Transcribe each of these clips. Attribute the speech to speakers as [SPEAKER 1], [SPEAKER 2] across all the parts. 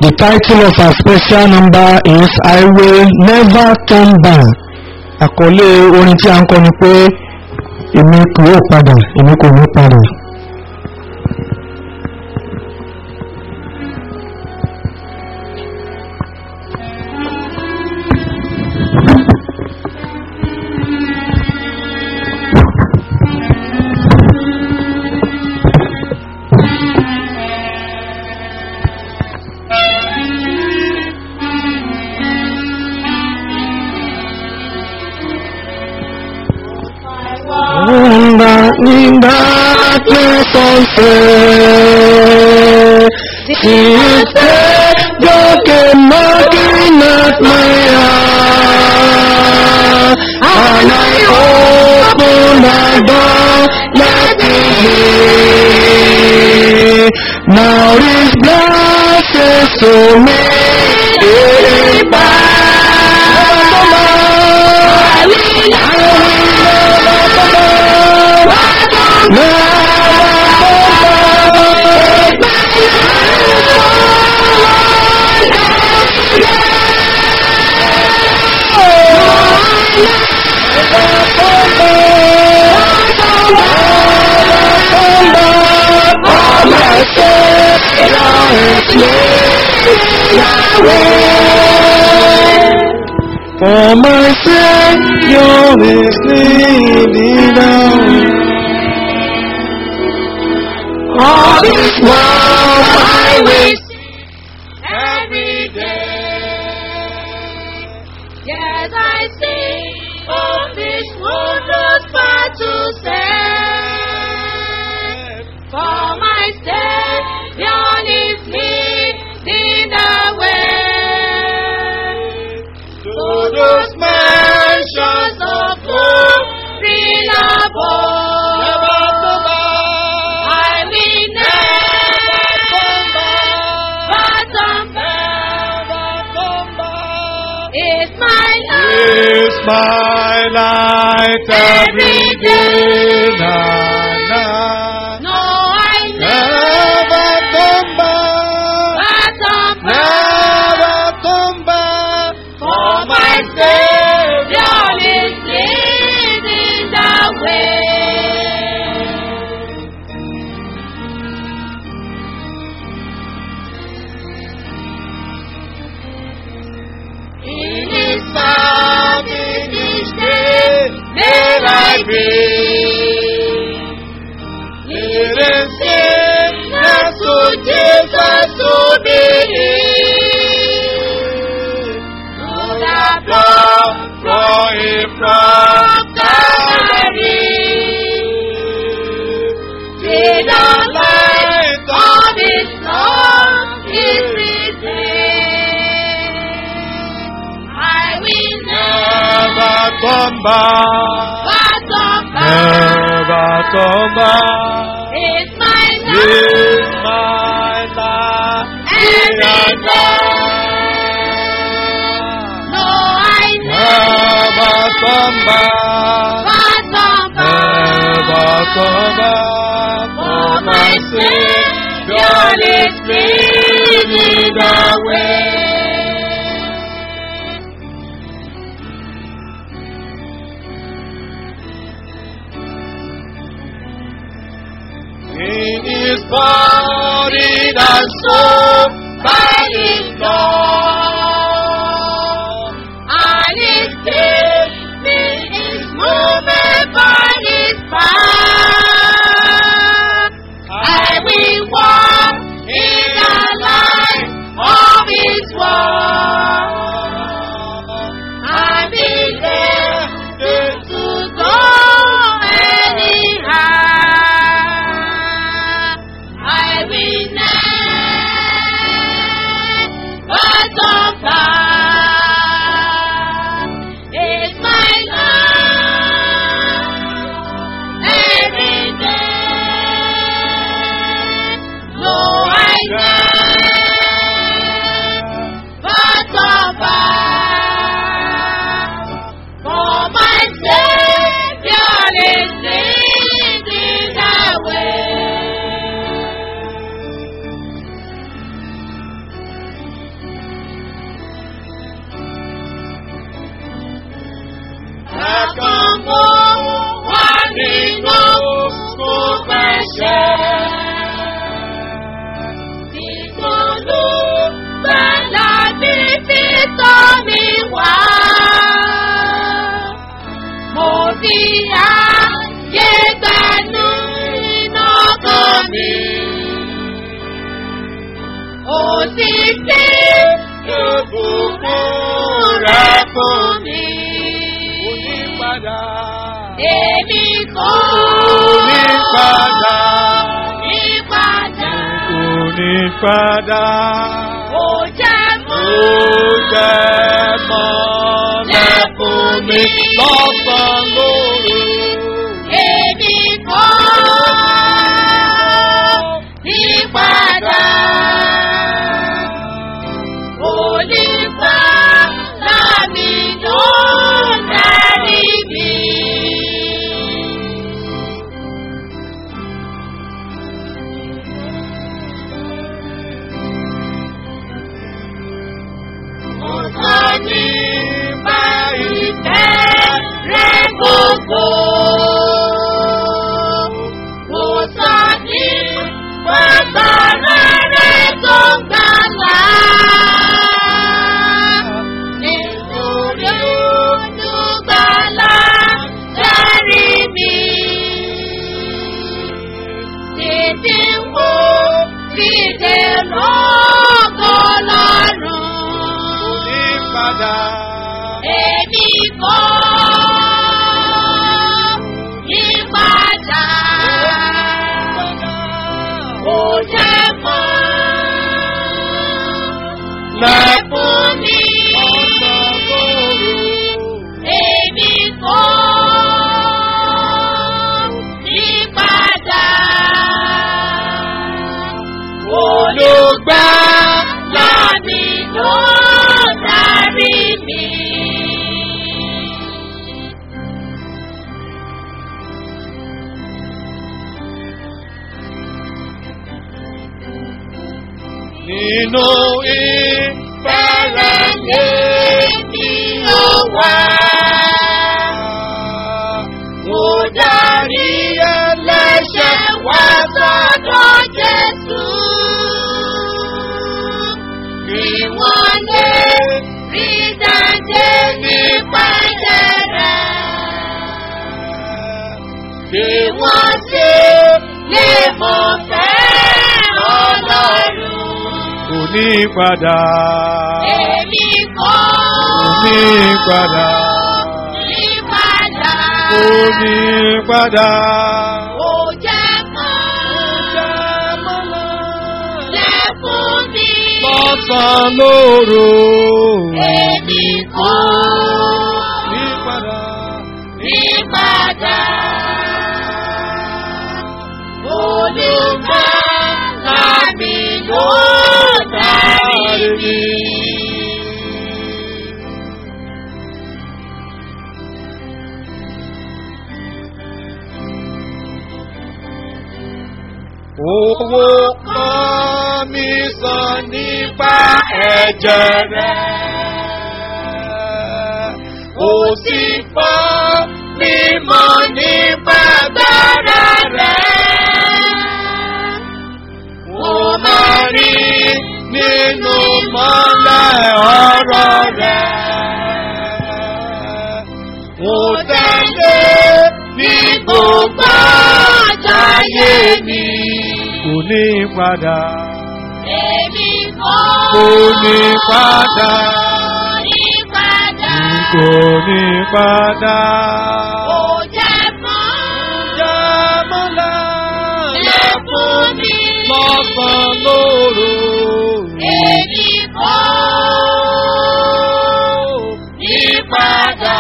[SPEAKER 1] The title of our special number is I will never turn back. Àkọlé orin tí a ń kọ ni pé èmi kò yóò padà, èmi kò ní padà. Nígbà nígbà tí kò ṣe tí ṣe gòkè mọ́kì náà máa and I open the door let me in. Now this blessed to me is For my Savior is leading down. All this world I wish
[SPEAKER 2] every day. Yes, I see all this wondrous part to say. For my Savior is leading the way. To those mansions of glory above. I will never turn back. It's my life.
[SPEAKER 3] is my light every day. Na, na.
[SPEAKER 2] No, I
[SPEAKER 3] Never come back,
[SPEAKER 2] never turn back.
[SPEAKER 3] never come back.
[SPEAKER 2] For my Savior is leading the way. In His love, in His name, may I be. Living sickness to Jesus to believe. To the blood flowing from Calvary. See the light of His love is revealed. I will
[SPEAKER 3] Never
[SPEAKER 2] never
[SPEAKER 3] come back,
[SPEAKER 2] turn back.
[SPEAKER 3] never come back.
[SPEAKER 2] It's my
[SPEAKER 3] Is
[SPEAKER 2] life
[SPEAKER 3] my life
[SPEAKER 2] every day. No, I
[SPEAKER 3] never come back,
[SPEAKER 2] never turn
[SPEAKER 3] never
[SPEAKER 2] back.
[SPEAKER 3] come back.
[SPEAKER 2] For my Savior is leading the way.
[SPEAKER 3] In His body and soul,
[SPEAKER 2] by His blood. And His spirit is moving by His power. I will walk in the light of His word. I believe to go anyhow. I will never fún mi.
[SPEAKER 3] Onípadà.
[SPEAKER 2] Èmi kò
[SPEAKER 3] Onípadà.
[SPEAKER 2] ìpadà.
[SPEAKER 3] Onípadà.
[SPEAKER 2] Ó jẹ́ mọ́.
[SPEAKER 3] Ó jẹ́ mọ́lẹ̀ fún mi lọ́sàn-án lóru.
[SPEAKER 2] Èmi kò ìpadà. Olùkọ́ lámì ló darí mi. Mo sọ nípa ìfẹ́ rẹ gbogbo. Mo sọ nípa agbára rẹ tó ń gbàlà. Nítorí olùgbàlà dárí mi. Tètè wo fìdè lọ́gọ́ lọ́rùn.
[SPEAKER 3] Onípadà.
[SPEAKER 2] Èmi kò yípadà. Ó jẹ́ mọ́ lẹ́kùn mi.
[SPEAKER 3] Lọ́sàn-án lóru.
[SPEAKER 2] Èmi kò yípadà. Olùgbàlà mi ló darí mi.
[SPEAKER 3] Nínú ìfẹ́lẹ̀
[SPEAKER 2] Èmi ló wà. Mo darí ẹlẹ́ṣẹ̀ wá sọ́dọ̀ Jésù. Kí wọ́n lè rí dáńdé nípa ẹ̀jẹ̀ rẹ̀. Kí wọ́n sì lè mọ̀ fẹ́ Ọlọ́run.
[SPEAKER 3] Onípadà.
[SPEAKER 2] Èmi kọ́
[SPEAKER 3] Onípadà.
[SPEAKER 2] ìpadà.
[SPEAKER 3] Onípadà.
[SPEAKER 2] Ó jẹ́ mọ́ lẹ́kùn mi.
[SPEAKER 3] Lọ́sàn-án lóru.
[SPEAKER 2] Èmi kọ́
[SPEAKER 3] Onípadà.
[SPEAKER 2] ìpadà. Olùkọ́ lámì ló darí mi.
[SPEAKER 3] Owó kan mi san nípa ẹ̀jẹ̀ rẹ̀. Ó sì fọ́ mímọ́ nípa agbára rẹ̀. Mo máa rí nínú mọ́lẹ̀ ọ̀rọ̀ rẹ̀. Mo tẹ̀lé ní gbogbo àjàyè mi. Kò ní padà.
[SPEAKER 2] Èmi kọ́
[SPEAKER 3] Kò ní padà.
[SPEAKER 2] ìpadà.
[SPEAKER 3] Kò ní padà.
[SPEAKER 2] Ó jẹ́ mọ́
[SPEAKER 3] Jámọ́lá
[SPEAKER 2] lẹ́kùn mi.
[SPEAKER 3] lọ́sàn lóru.
[SPEAKER 2] Èmi kọ́ ìpadà.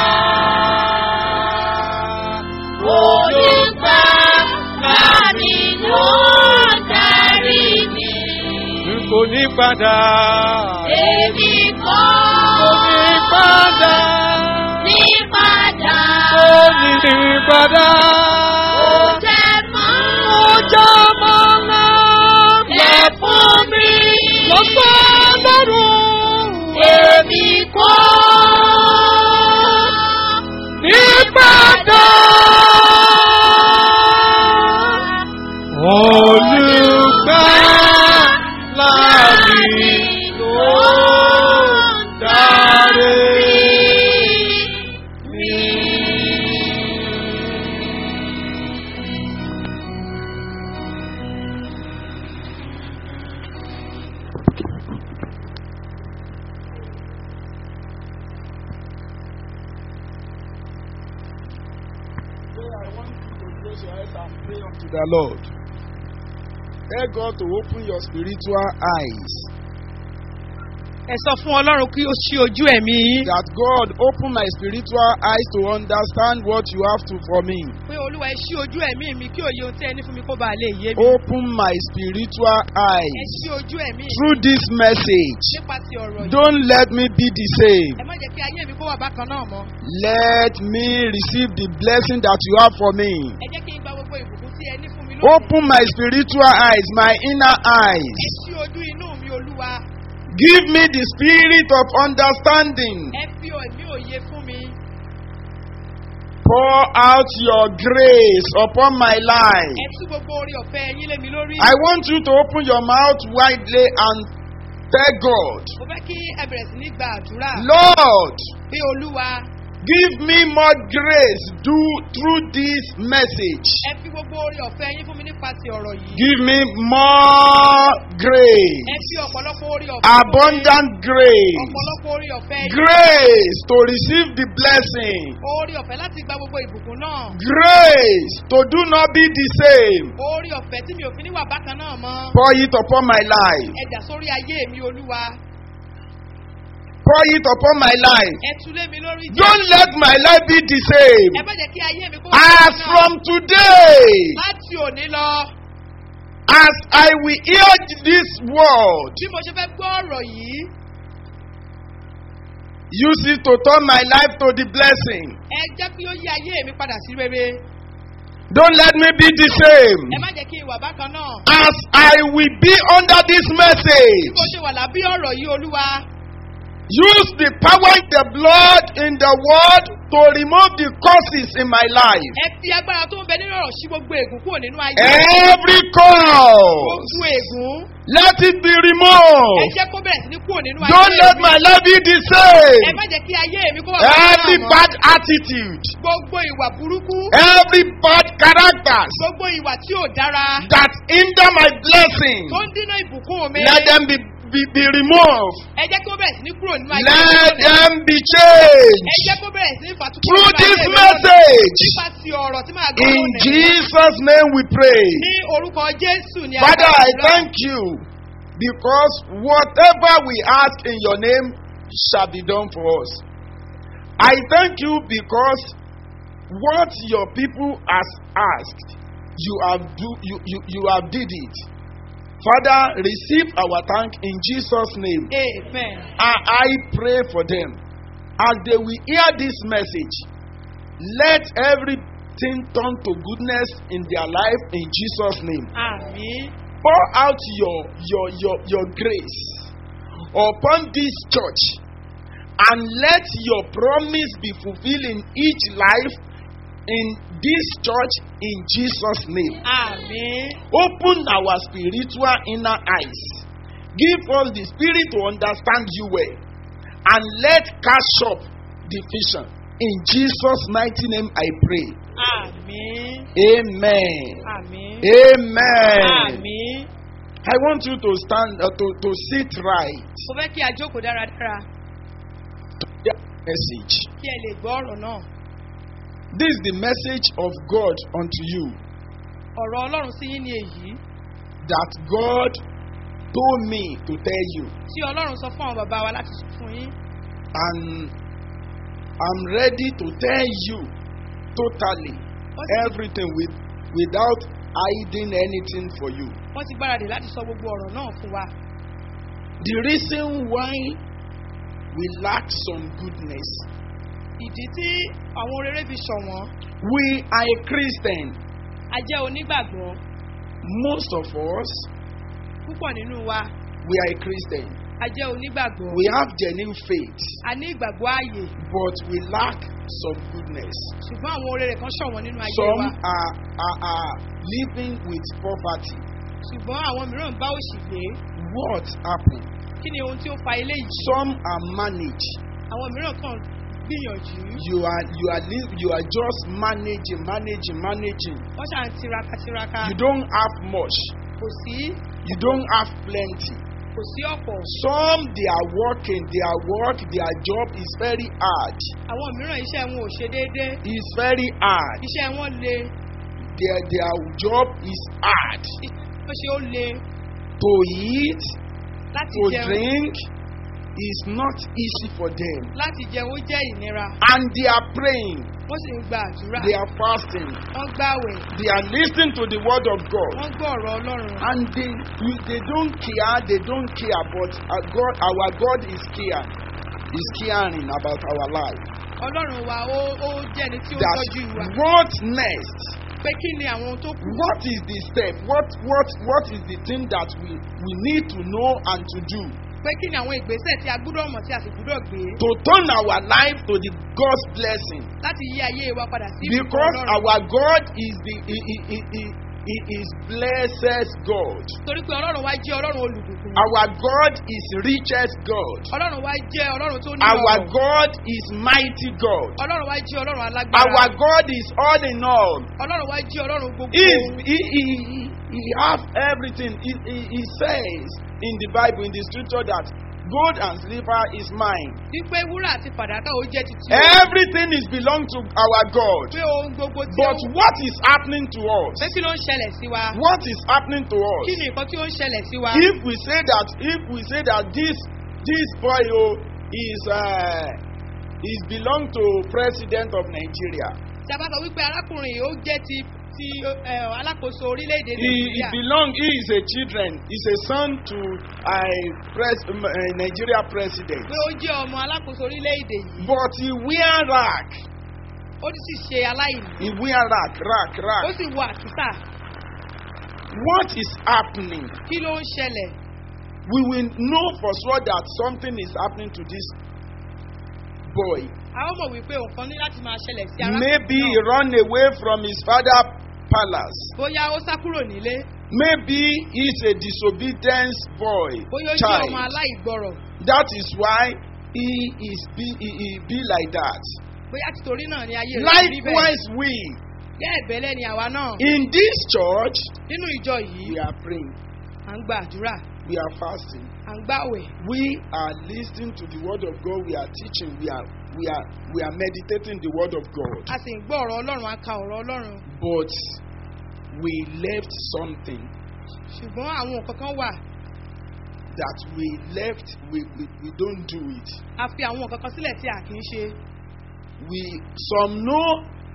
[SPEAKER 2] Olùgbà lámì ló darí mi.
[SPEAKER 3] Kò ní padà.
[SPEAKER 2] Èmi kọ́
[SPEAKER 3] Kò ní padà.
[SPEAKER 2] ìpadà.
[SPEAKER 3] Kò ní padà.
[SPEAKER 2] Ó jẹ́ mọ́
[SPEAKER 3] Jámọ́lá
[SPEAKER 2] lẹ́kùn mi.
[SPEAKER 3] lọ́sàn lóru.
[SPEAKER 2] Èmi kọ́
[SPEAKER 3] Ìpadà. Olùgbà láàrin ló dáre mi. close your eyes and pray unto the Lord. Tell God to open your spiritual eyes.
[SPEAKER 2] ẹ sọ fún ọlọ́run kí ó ṣí ojú ẹ̀mí yín
[SPEAKER 3] That God open my spiritual eyes to understand what you have to for me.
[SPEAKER 2] pé olúwa ẹ ṣí ojú ẹ̀mí mi kí òye ohun tí ẹ ní fún mi kó bàa lè yé mi
[SPEAKER 3] Open my spiritual
[SPEAKER 2] ẹ
[SPEAKER 3] eyes.
[SPEAKER 2] ṣí ojú ẹ̀mí mi
[SPEAKER 3] Through this message,
[SPEAKER 2] nípasẹ̀ ọ̀rọ̀ yìí
[SPEAKER 3] don't let me be the same.
[SPEAKER 2] ẹ má jẹ́ kí ayé mi kó wà bákan náà mọ́
[SPEAKER 3] Let me receive the blessing that you have for me.
[SPEAKER 2] ẹ jẹ́ kí n gba gbogbo ìbùkún tí ẹ ní fún mi lónìí
[SPEAKER 3] Open my spiritual eyes, my inner eyes.
[SPEAKER 2] ẹ ṣí ojú inú mi olúwa
[SPEAKER 3] Give me the spirit of understanding.
[SPEAKER 2] ẹ fi ẹ̀mí òye fún mi
[SPEAKER 3] Pour out your grace upon my life.
[SPEAKER 2] ẹ tú gbogbo orí ọ̀fẹ́ yín lé mi lórí
[SPEAKER 3] I want you to open your mouth widely and tell God,
[SPEAKER 2] mo fẹ́ kí ẹ bẹ̀rẹ̀ sí ní gba àdúrà
[SPEAKER 3] Lord,
[SPEAKER 2] pé olúwa
[SPEAKER 3] give me more grace do, through this message.
[SPEAKER 2] ẹ fi gbogbo orí ọ̀fẹ́ yín fún mi nípasẹ̀ ọ̀rọ̀ yìí
[SPEAKER 3] Give me more
[SPEAKER 2] ẹ
[SPEAKER 3] grace,
[SPEAKER 2] fi ọ̀pọ̀lọpọ̀ orí ọ̀fẹ́ fún mi.
[SPEAKER 3] abundant grace,
[SPEAKER 2] ọ̀pọ̀lọpọ̀ orí ọ̀fẹ́ yín
[SPEAKER 3] grace to receive the blessing,
[SPEAKER 2] orí ọ̀fẹ́ láti gba gbogbo ìbùkún náà
[SPEAKER 3] grace to do not be the same.
[SPEAKER 2] orí ọ̀fẹ́ tí mi ò fi níwà bákan náà mọ́
[SPEAKER 3] Pour it upon my life.
[SPEAKER 2] ẹ̀dà sórí ayé mi olúwa
[SPEAKER 3] Pour it upon my life.
[SPEAKER 2] ẹ tú lé mi lórí jẹ́
[SPEAKER 3] Don't let my life be the same.
[SPEAKER 2] ẹ má jẹ́ kí ayé mi kó wà
[SPEAKER 3] As
[SPEAKER 2] bákan náà.
[SPEAKER 3] from today,
[SPEAKER 2] láti òní lọ
[SPEAKER 3] as I will hear this word,
[SPEAKER 2] bí mo ṣe fẹ́ gbọ́ ọ̀rọ̀ yìí
[SPEAKER 3] use it to turn my life to the blessing.
[SPEAKER 2] ẹ jẹ́ kí ó yí ayé mi padà sí rere
[SPEAKER 3] Don't let me be the same.
[SPEAKER 2] ẹ má jẹ́ kí n wà bákan náà
[SPEAKER 3] As I will be under this
[SPEAKER 2] bí
[SPEAKER 3] message,
[SPEAKER 2] mo ṣe wà lábí ọ̀rọ̀ yìí olúwa
[SPEAKER 3] use the power in the blood in the word to remove the causes in my life.
[SPEAKER 2] ẹ fi agbára tó ń bẹ nínú ọ̀rọ̀ sí gbogbo ègún kúrò nínú ayé
[SPEAKER 3] Every cause,
[SPEAKER 2] gbogbo ègún
[SPEAKER 3] let it be
[SPEAKER 2] ẹ
[SPEAKER 3] removed.
[SPEAKER 2] jẹ́ kó bẹ̀rẹ̀ sí ní kúrò nínú ayé
[SPEAKER 3] Don't let
[SPEAKER 2] mi
[SPEAKER 3] my life be the
[SPEAKER 2] ẹ
[SPEAKER 3] same.
[SPEAKER 2] má jẹ́ kí ayé mi kó wà bákan
[SPEAKER 3] Every
[SPEAKER 2] náà mọ́
[SPEAKER 3] bad attitude,
[SPEAKER 2] gbogbo ìwà burúkú
[SPEAKER 3] every bad characters
[SPEAKER 2] gbogbo ìwà tí ò dára
[SPEAKER 3] that hinder my blessing,
[SPEAKER 2] tó ń dínà ìbùkún mi
[SPEAKER 3] let them be, be, be removed.
[SPEAKER 2] ẹ jẹ́ kó bẹ̀rẹ̀ sí ní kúrò nínú ayé
[SPEAKER 3] Let
[SPEAKER 2] mi
[SPEAKER 3] them be
[SPEAKER 2] ẹ
[SPEAKER 3] changed
[SPEAKER 2] jẹ́ kó bẹ̀rẹ̀ sí ní fàtúkọ̀
[SPEAKER 3] through
[SPEAKER 2] nínú
[SPEAKER 3] this
[SPEAKER 2] ayé mi lónìí.
[SPEAKER 3] message.
[SPEAKER 2] nípa ti ọ̀rọ̀ tí màá gbọ́
[SPEAKER 3] In
[SPEAKER 2] lónìí.
[SPEAKER 3] Jesus' name we pray.
[SPEAKER 2] ní orúkọ jésù ni a
[SPEAKER 3] Father, I
[SPEAKER 2] gbàdúrà.
[SPEAKER 3] thank you because whatever we ask in your name shall be done for us. I thank you because what your people has asked, you have do you, you, you have did it. Father, receive our thank in Jesus' name.
[SPEAKER 2] amen.
[SPEAKER 3] I, I pray for them. As they will hear this message, let everything turn to goodness in their life in Jesus' name.
[SPEAKER 2] àmì
[SPEAKER 3] Pour out your, your, your, your grace upon this church and let your promise be fulfilled in each life in this church in Jesus' name.
[SPEAKER 2] àmì
[SPEAKER 3] Open our spiritual inner eyes. Give us the spirit to understand you well. And let cash up the vision. In Jesus' mighty name I pray.
[SPEAKER 2] àmì
[SPEAKER 3] Amen.
[SPEAKER 2] àmì
[SPEAKER 3] Amen.
[SPEAKER 2] àmì.
[SPEAKER 3] I want you to stand uh, to, to sit right.
[SPEAKER 2] mo fẹ́ kí a jókòó dáradára
[SPEAKER 3] Hear the Message.
[SPEAKER 2] kí ẹ lè gbọ́ ọ̀rọ̀ náà.
[SPEAKER 3] This is the message of God unto you
[SPEAKER 2] ọ̀rọ̀ ọlọ́run sí yín ni èyí
[SPEAKER 3] that God told me to tell you.
[SPEAKER 2] tí ọlọ́run sọ fún àwọn bàbá wa láti sọ fún yín.
[SPEAKER 3] And I'm ready to tell you totally
[SPEAKER 2] Wọ́n ti-
[SPEAKER 3] everything with, without hiding anything for you.
[SPEAKER 2] wọ́n ti gbáradì láti sọ gbogbo ọ̀rọ̀ náà fún wa.
[SPEAKER 3] The reason why we lack some goodness,
[SPEAKER 2] ìdí tí àwọn rere fi ṣọ̀wọ́n
[SPEAKER 3] we are a Christian.
[SPEAKER 2] a jẹ́ onígbàgbọ́
[SPEAKER 3] Most of us,
[SPEAKER 2] púpọ̀ nínú wa
[SPEAKER 3] we are a Christian.
[SPEAKER 2] a jẹ́ onígbàgbọ́
[SPEAKER 3] We have genuine faith,
[SPEAKER 2] a ní ìgbàgbọ́ ààyè
[SPEAKER 3] but we lack some goodness.
[SPEAKER 2] ṣùgbọ́n àwọn rere kan ṣọ̀wọ́n nínú ayé
[SPEAKER 3] Some
[SPEAKER 2] wa
[SPEAKER 3] are, are, are living with poverty.
[SPEAKER 2] ṣùgbọ́n àwọn mìíràn ń bá òṣì gbé
[SPEAKER 3] What happened?
[SPEAKER 2] kí ni ohun tí ó fa eléyìí
[SPEAKER 3] Some are managed.
[SPEAKER 2] àwọn mìíràn kàn gbìyànjú
[SPEAKER 3] You are you are li- you are just managing, managing, managing.
[SPEAKER 2] wọ́n ṣà ń tiraka tiraka
[SPEAKER 3] You don't have much.
[SPEAKER 2] kò sí
[SPEAKER 3] You don't have plenty.
[SPEAKER 2] kò sí ọ̀pọ̀
[SPEAKER 3] Some they are working, their work, their job is very hard.
[SPEAKER 2] àwọn mìíràn iṣẹ́ wọn ò ṣe déédé
[SPEAKER 3] It's very hard.
[SPEAKER 2] iṣẹ́ wọn le
[SPEAKER 3] their their job is hard
[SPEAKER 2] ó ṣe ó le
[SPEAKER 3] to eat
[SPEAKER 2] láti
[SPEAKER 3] to
[SPEAKER 2] jẹun
[SPEAKER 3] drink is not easy for them
[SPEAKER 2] láti jẹun ó jẹ́ ìnira
[SPEAKER 3] and they are praying
[SPEAKER 2] wọ́n sì ń gba àdúrà
[SPEAKER 3] they are fasting
[SPEAKER 2] wọ́n gbàwẹ̀
[SPEAKER 3] they are listening to the word of God
[SPEAKER 2] wọ́n gbọ́ ọ̀rọ̀ ọlọ́run
[SPEAKER 3] and they we, they don't care they don't care but our God our God is care is caring about our life
[SPEAKER 2] ọlọ́run wa ó ó jẹ́ ẹni tí ó
[SPEAKER 3] that
[SPEAKER 2] tọ́jú wa
[SPEAKER 3] what next
[SPEAKER 2] pé kí ni àwọn ohun tó kù
[SPEAKER 3] what is the step what what what is the thing that we we need to know and to do
[SPEAKER 2] pé kí ni àwọn ìgbésẹ̀ tí a gbúdọ̀ mọ̀ tí a sì gbúdọ̀ gbé
[SPEAKER 3] to turn our life to the God's blessing
[SPEAKER 2] láti yí ayé wa padà sí ìbùkún
[SPEAKER 3] because
[SPEAKER 2] ọlọ́run
[SPEAKER 3] our God is the he, he, he, he, he is blessed God
[SPEAKER 2] torí pé ọlọ́run wa jẹ́ ọlọ́run olùbùkún
[SPEAKER 3] our God is richest God
[SPEAKER 2] ọlọ́run wa jẹ́ ọlọ́run tó ní
[SPEAKER 3] our
[SPEAKER 2] ọ̀rọ̀
[SPEAKER 3] God is mighty God
[SPEAKER 2] ọlọ́run wa jẹ́ ọlọ́run alágbára
[SPEAKER 3] our God is all in all
[SPEAKER 2] ọlọ́run wa jẹ́ ọlọ́run gbogbo
[SPEAKER 3] he is he he he, he have everything he, he he says in the Bible in the scripture that gold and silver is mine
[SPEAKER 2] wípé wúrà àti fàdákà ó jẹ́ titi
[SPEAKER 3] everything is belong to our God
[SPEAKER 2] pé ohun gbogbo tí ó
[SPEAKER 3] but what is happening to us
[SPEAKER 2] pé kí ló ń ṣẹlẹ̀ sí wa
[SPEAKER 3] what is happening to us
[SPEAKER 2] kí ni nǹkan tí ó ń ṣẹlẹ̀ sí wa
[SPEAKER 3] if we say that if we say that this this boy oh, is uh, is belong to president of Nigeria
[SPEAKER 2] tí a bá sọ wípé arákùnrin yìí ó jẹ́ ti ti ẹ, alákòóso orílẹ̀-èdè
[SPEAKER 3] he he
[SPEAKER 2] nàìjíríà
[SPEAKER 3] belong he is a children he is a son to a pres um, uh, Nigeria president
[SPEAKER 2] pé ó jẹ́ ọmọ alákòóso orílẹ̀-èdè yìí
[SPEAKER 3] but he wear rag
[SPEAKER 2] ó sì ṣe aláìní
[SPEAKER 3] he wear rag rag
[SPEAKER 2] ó
[SPEAKER 3] rag
[SPEAKER 2] sì wọ àkísà
[SPEAKER 3] what is happening
[SPEAKER 2] kí ló ń ṣẹlẹ̀
[SPEAKER 3] we will know for sure that something is happening to this boy
[SPEAKER 2] a ó mọ̀ wípé nǹkan ní láti máa ṣẹlẹ̀ sí arákùnrin
[SPEAKER 3] maybe he
[SPEAKER 2] náà
[SPEAKER 3] run away from his father palace
[SPEAKER 2] bóyá ó sá kúrò nílé
[SPEAKER 3] maybe he is a disobedient boy
[SPEAKER 2] bóyá ó jẹ́ ọmọ
[SPEAKER 3] child
[SPEAKER 2] aláìgbọrọ̀
[SPEAKER 3] that is why he is be he, he be like that
[SPEAKER 2] bóyá títorí náà ni ayé rẹ̀ rí bẹ́ẹ̀
[SPEAKER 3] likewise we
[SPEAKER 2] bẹ́ẹ̀ bẹ́lẹ̀ ni àwa náà
[SPEAKER 3] in this church
[SPEAKER 2] nínú ìjọ yìí
[SPEAKER 3] we are praying
[SPEAKER 2] à ń gba àdúrà
[SPEAKER 3] we are fasting
[SPEAKER 2] à ń gbàwẹ̀
[SPEAKER 3] we are listening to the word of God we are teaching we are we are we are meditating the word of God
[SPEAKER 2] a sì ń gbọ́ ọ̀rọ̀ ọlọ́run a ka ọ̀rọ̀ ọlọ́run
[SPEAKER 3] but we left something
[SPEAKER 2] ṣùgbọ́n àwọn nǹkan kan wà
[SPEAKER 3] that we left we we, we don't do it
[SPEAKER 2] a fi àwọn nǹkan kan sílẹ̀ tí a kì í ṣe
[SPEAKER 3] we some know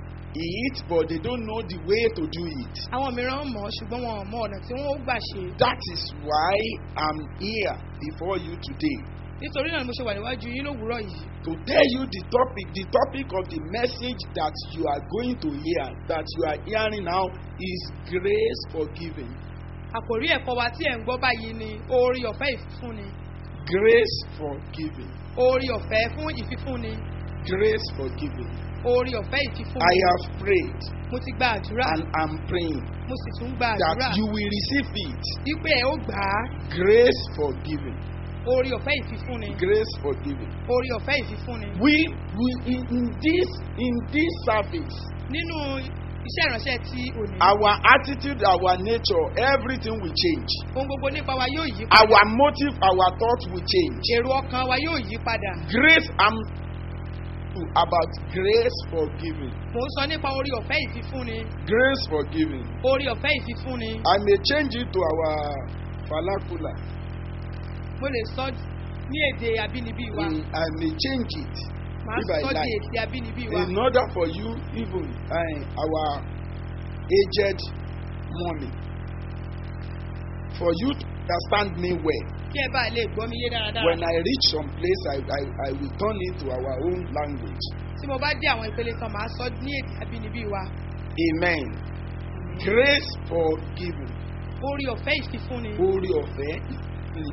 [SPEAKER 3] it but they don't know the way to do it
[SPEAKER 2] àwọn mìíràn mọ̀ ọ́ ṣùgbọ́n wọn ò mọ ọ̀nà tí wọ́n ó gbà ṣe
[SPEAKER 3] that is why i'm here before you today
[SPEAKER 2] nítorí náà ni mo ṣe wà níwájú yín lówùúrọ̀ yìí
[SPEAKER 3] to tell you the topic the topic of the message that you are going to hear that you are hearing now is grace for giving
[SPEAKER 2] àkòrí ẹ̀kọ́ wa tí ẹ̀ ń gbọ́ báyìí ni oore ọ̀fẹ́ ìfífúnni
[SPEAKER 3] grace for giving
[SPEAKER 2] oore ọ̀fẹ́ fún ìfífúnni
[SPEAKER 3] grace for giving
[SPEAKER 2] oore ọ̀fẹ́
[SPEAKER 3] i
[SPEAKER 2] ìfífúnni
[SPEAKER 3] have prayed
[SPEAKER 2] mo ti gba àdúrà
[SPEAKER 3] and i'm praying
[SPEAKER 2] mo sì tún gba àdúrà
[SPEAKER 3] that you will receive it
[SPEAKER 2] wípé ẹ ó gbà á
[SPEAKER 3] grace for giving
[SPEAKER 2] oore ọ̀fẹ́ ìfífúnni
[SPEAKER 3] grace for giving
[SPEAKER 2] oore ọ̀fẹ́ ìfífúnni
[SPEAKER 3] we we in, in this in this service
[SPEAKER 2] nínú iṣẹ́ ìránṣẹ́ ti òní
[SPEAKER 3] our attitude our nature everything will change
[SPEAKER 2] ohun gbogbo nípa wa yóò yí padà
[SPEAKER 3] our motive our thought will change
[SPEAKER 2] èrò ọkàn wa yóò yí padà
[SPEAKER 3] grace i'm about grace for giving
[SPEAKER 2] mò ń sọ nípa oore ọ̀fẹ́ ìfífúnni
[SPEAKER 3] grace for giving
[SPEAKER 2] oore ọ̀fẹ́ ìfífúnni
[SPEAKER 3] i may change it to our vernacular
[SPEAKER 2] mo lè sọ ní èdè abínibí wa
[SPEAKER 3] Mm, i may change it
[SPEAKER 2] màá
[SPEAKER 3] if I
[SPEAKER 2] sọ di
[SPEAKER 3] like.
[SPEAKER 2] èdè abínibí wa
[SPEAKER 3] in order for you even uh, our aged mommy for you to understand me well
[SPEAKER 2] kí ẹ bá lè gbọ́ mi yé dáradára
[SPEAKER 3] when i reach some place i i i will turn it to our own language
[SPEAKER 2] tí mo bá dé àwọn ìpele kan màá sọ ní èdè abínibí wa
[SPEAKER 3] amen grace for giving
[SPEAKER 2] oore ọ̀fẹ́ ìfífúnni
[SPEAKER 3] oore ọ̀fẹ́ ìfúnni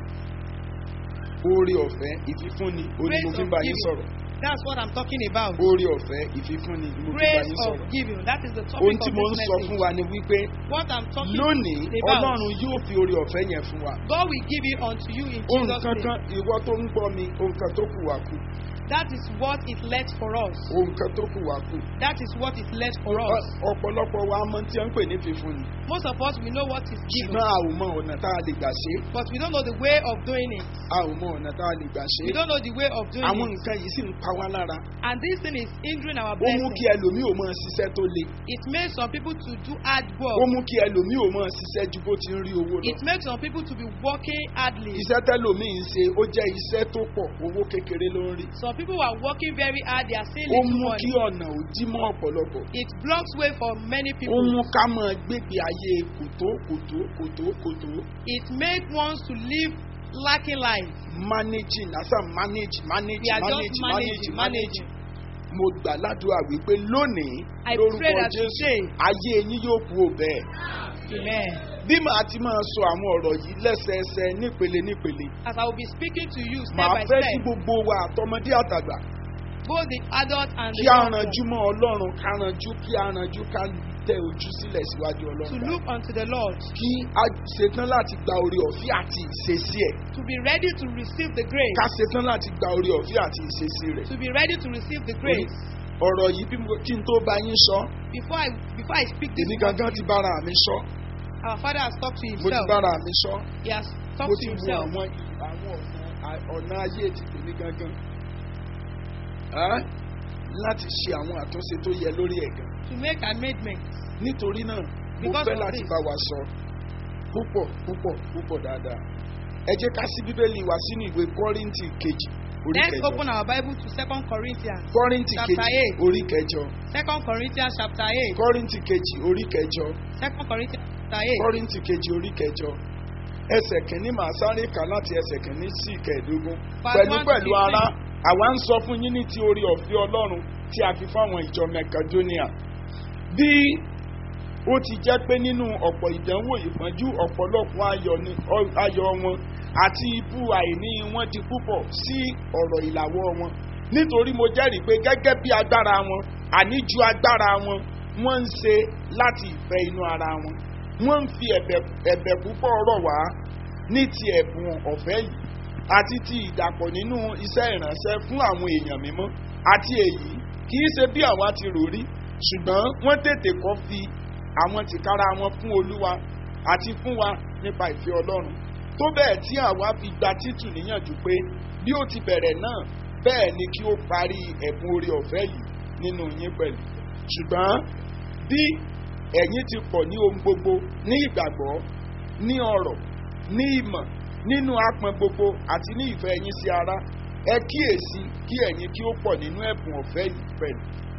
[SPEAKER 3] oore ọ̀fẹ́ ìfífúnni
[SPEAKER 2] Grace
[SPEAKER 3] onímọ̀fín
[SPEAKER 2] of
[SPEAKER 3] bá yín
[SPEAKER 2] giving.
[SPEAKER 3] sọ̀rọ̀
[SPEAKER 2] that's what i'm talking about
[SPEAKER 3] oore ọ̀fẹ́ ìfífúnni onímọ̀fín bá
[SPEAKER 2] grace
[SPEAKER 3] yín
[SPEAKER 2] of
[SPEAKER 3] sọ̀rọ̀
[SPEAKER 2] giving that is the topic
[SPEAKER 3] ohun
[SPEAKER 2] of
[SPEAKER 3] tí mo ń
[SPEAKER 2] this
[SPEAKER 3] sọ fún
[SPEAKER 2] message
[SPEAKER 3] wa ni wípé
[SPEAKER 2] what i'm talking
[SPEAKER 3] lónìí
[SPEAKER 2] about
[SPEAKER 3] ọlọ́run yóò fi oore ọ̀fẹ́ yẹn fún wa
[SPEAKER 2] God will give it unto you in
[SPEAKER 3] ohun
[SPEAKER 2] Jesus
[SPEAKER 3] kankan
[SPEAKER 2] name
[SPEAKER 3] ìwọ tó ń gbọ́ mi ohun kan tó kù wá kù
[SPEAKER 2] That is what is left for us.
[SPEAKER 3] ohun kan tó kù wá kù.
[SPEAKER 2] That is what is left for us.
[SPEAKER 3] Ọ- ọ̀pọ̀lọpọ̀ wa mọ tí wọ́n ń pè ní fífún ni.
[SPEAKER 2] Most of us, we know what is given,
[SPEAKER 3] ṣùgbọ́n a ò mọ ọ̀nà tá a lè gbà ṣe é.
[SPEAKER 2] but we don't know the way of doing it.
[SPEAKER 3] a ò mọ ọ̀nà tá a lè gbà ṣe
[SPEAKER 2] We
[SPEAKER 3] é.
[SPEAKER 2] don't know the way of doing
[SPEAKER 3] àwọn
[SPEAKER 2] it.
[SPEAKER 3] nǹkan yìí sì ń pa wá lára.
[SPEAKER 2] And this thing is hindering our
[SPEAKER 3] ó mú kí
[SPEAKER 2] blessing.
[SPEAKER 3] ẹlòmíì ò mọ ṣiṣẹ́ tó le.
[SPEAKER 2] It makes some people to do hard
[SPEAKER 3] ó
[SPEAKER 2] work.
[SPEAKER 3] mú kí ẹlòmíì ò mọ ṣiṣẹ́ ju bó ti ń rí owó lọ.
[SPEAKER 2] It makes some people to be working hardly.
[SPEAKER 3] iṣẹ́ tẹ́lòmíì ń ṣe ó jẹ́ iṣẹ́ tó pọ̀ owó kékeré ló ń rí.
[SPEAKER 2] Some people are working very hard, they are still
[SPEAKER 3] ó
[SPEAKER 2] little
[SPEAKER 3] mú kí
[SPEAKER 2] money.
[SPEAKER 3] ọ̀nà ò dí mọ́ ọ̀pọ̀lọpọ̀.
[SPEAKER 2] It blocks way for many
[SPEAKER 3] ó
[SPEAKER 2] people.
[SPEAKER 3] mú ká máa gbégbé ayé kòtó kòtó kòtó kòtó
[SPEAKER 2] It makes ones to live lacking life.
[SPEAKER 3] managing asa manage manage
[SPEAKER 2] They are
[SPEAKER 3] manage
[SPEAKER 2] just
[SPEAKER 3] manage
[SPEAKER 2] managing,
[SPEAKER 3] manage.
[SPEAKER 2] managing.
[SPEAKER 3] mo gbà ládùúgbà wípé lónìí
[SPEAKER 2] I pray
[SPEAKER 3] lórúkọ
[SPEAKER 2] that
[SPEAKER 3] jésù
[SPEAKER 2] today-
[SPEAKER 3] ayé yín yóò kú ò bẹ́ẹ̀.
[SPEAKER 2] Amen.
[SPEAKER 3] bí màá ti máa sọ àwọn ọ̀rọ̀ yìí lẹ́sẹẹsẹ nípele nípele
[SPEAKER 2] As I will be speaking to you step
[SPEAKER 3] màá
[SPEAKER 2] by
[SPEAKER 3] fẹ́ kí
[SPEAKER 2] step,
[SPEAKER 3] gbogbo wa àtọmọdé àtàgbà
[SPEAKER 2] both the adult and the
[SPEAKER 3] kí a
[SPEAKER 2] young
[SPEAKER 3] ranjú
[SPEAKER 2] ones,
[SPEAKER 3] mọ́ ọlọ́run ká ranjú kí a ranjú ká tẹ ojú sílẹ̀ síwájú
[SPEAKER 2] to
[SPEAKER 3] ọlọ́run
[SPEAKER 2] look unto the Lord,
[SPEAKER 3] kí a ṣetán láti gba orí ọ̀fẹ́ àti ìṣesí ẹ̀
[SPEAKER 2] to be ready to receive the grace,
[SPEAKER 3] ká ṣetán láti gba orí ọ̀fẹ́ àti ìṣesí rẹ̀.
[SPEAKER 2] to be ready to receive the grace.
[SPEAKER 3] ọ̀rọ̀ yìí bí mo- kí n tó bá yín sọ
[SPEAKER 2] Before I before I speak this,
[SPEAKER 3] èmi
[SPEAKER 2] word
[SPEAKER 3] gangan
[SPEAKER 2] to
[SPEAKER 3] ti
[SPEAKER 2] you,
[SPEAKER 3] bára mi sọ
[SPEAKER 2] our Father has talked to
[SPEAKER 3] mo ti
[SPEAKER 2] himself.
[SPEAKER 3] bára mi sọ
[SPEAKER 2] He has
[SPEAKER 3] mo
[SPEAKER 2] talked
[SPEAKER 3] ti
[SPEAKER 2] to
[SPEAKER 3] wo
[SPEAKER 2] himself.
[SPEAKER 3] àwọn àwọn ọ̀nà ọ̀nà ayé ti tèmi gangan Ẹ́, láti ṣe àwọn àtúnṣe tó yẹ lórí ẹ̀ gan
[SPEAKER 2] to make amendments.
[SPEAKER 3] nítorí náà mo
[SPEAKER 2] Because
[SPEAKER 3] fẹ́
[SPEAKER 2] of
[SPEAKER 3] láti
[SPEAKER 2] this.
[SPEAKER 3] bá wa sọ púpọ̀ púpọ̀ púpọ̀ dáadáa ẹ jẹ́ ká sí bíbélì wá sínú ìwé kọ́rìntì kejì orí
[SPEAKER 2] Let's
[SPEAKER 3] kẹjọ
[SPEAKER 2] open our Bible to Second Corinthians.
[SPEAKER 3] kọ́rìntì
[SPEAKER 2] chapter
[SPEAKER 3] kejì
[SPEAKER 2] eight.
[SPEAKER 3] orí kẹjọ
[SPEAKER 2] Second Corinthians chapter eight.
[SPEAKER 3] kọ́rìntì kejì orí kẹjọ
[SPEAKER 2] Second Corinthians chapter eight.
[SPEAKER 3] kọ́rìntì kejì orí kẹjọ ẹsẹ̀ kìíní màá sáré kà láti ẹsẹ̀ kìíní sí ìkẹẹ̀dógún
[SPEAKER 2] Verse
[SPEAKER 3] pẹ̀lú
[SPEAKER 2] one to
[SPEAKER 3] pẹ̀lú
[SPEAKER 2] fifteen.
[SPEAKER 3] ara àwa ń sọ fún yín ní ti orí ọ̀fẹ́ ọlọ́run tí a fi fáwọn ìjọ mẹkadóníà bí ó ti jẹ́ pé nínú ọ̀pọ̀ ìdánwò ìpọ́njú ọ̀pọ̀lọpọ̀ ayọ̀ ni- ọ- ayọ̀ wọn àti ibú àìní wọn di púpọ̀ sí ọ̀rọ̀ ìlàwọ́ wọn nítorí mo jẹ́rìí pé gẹ́gẹ́ bí agbára wọn àní ju agbára wọn wọ́n ń ṣe láti ìfẹ́ inú ara wọn wọ́n ń fi ẹ̀bẹ̀ ẹ̀bẹ̀ púpọ̀ rọ̀ wá ní ti ẹ̀bùn ọ̀fẹ́ yìí àti ti ìdàpọ̀ nínú iṣẹ́ ìránṣẹ́ fún àwọn èèyàn mímọ́ àti èyí kì í ṣe bí àwa ti rò rí ṣùgbọ́n wọ́n tètè kọ́ fi àwọn tìkára wọn fún olúwa àti fún wa nípa ìfẹ́ ọlọ́run tó bẹ́ẹ̀ tí àwa fi gba títù níyànjú pé bí ó ti bẹ̀rẹ̀ náà bẹ́ẹ̀ ni kí ó parí ẹ̀bùn orí ọ̀fẹ́ yìí nínú yín pẹ̀lú ṣùgbọ́n bí ẹ̀yin ti pọ̀ ní ohun gbogbo ní ìgbàgbọ́ ní ọ̀rọ̀ ní ìmọ̀ nínú apọn gbogbo àti ní ìfẹ́ ẹ̀yin sí ara ẹ kíyèsí kí ẹ̀yin kí ó pọ̀ nínú ẹ̀bùn ọ̀fẹ́ yìí pẹ̀lú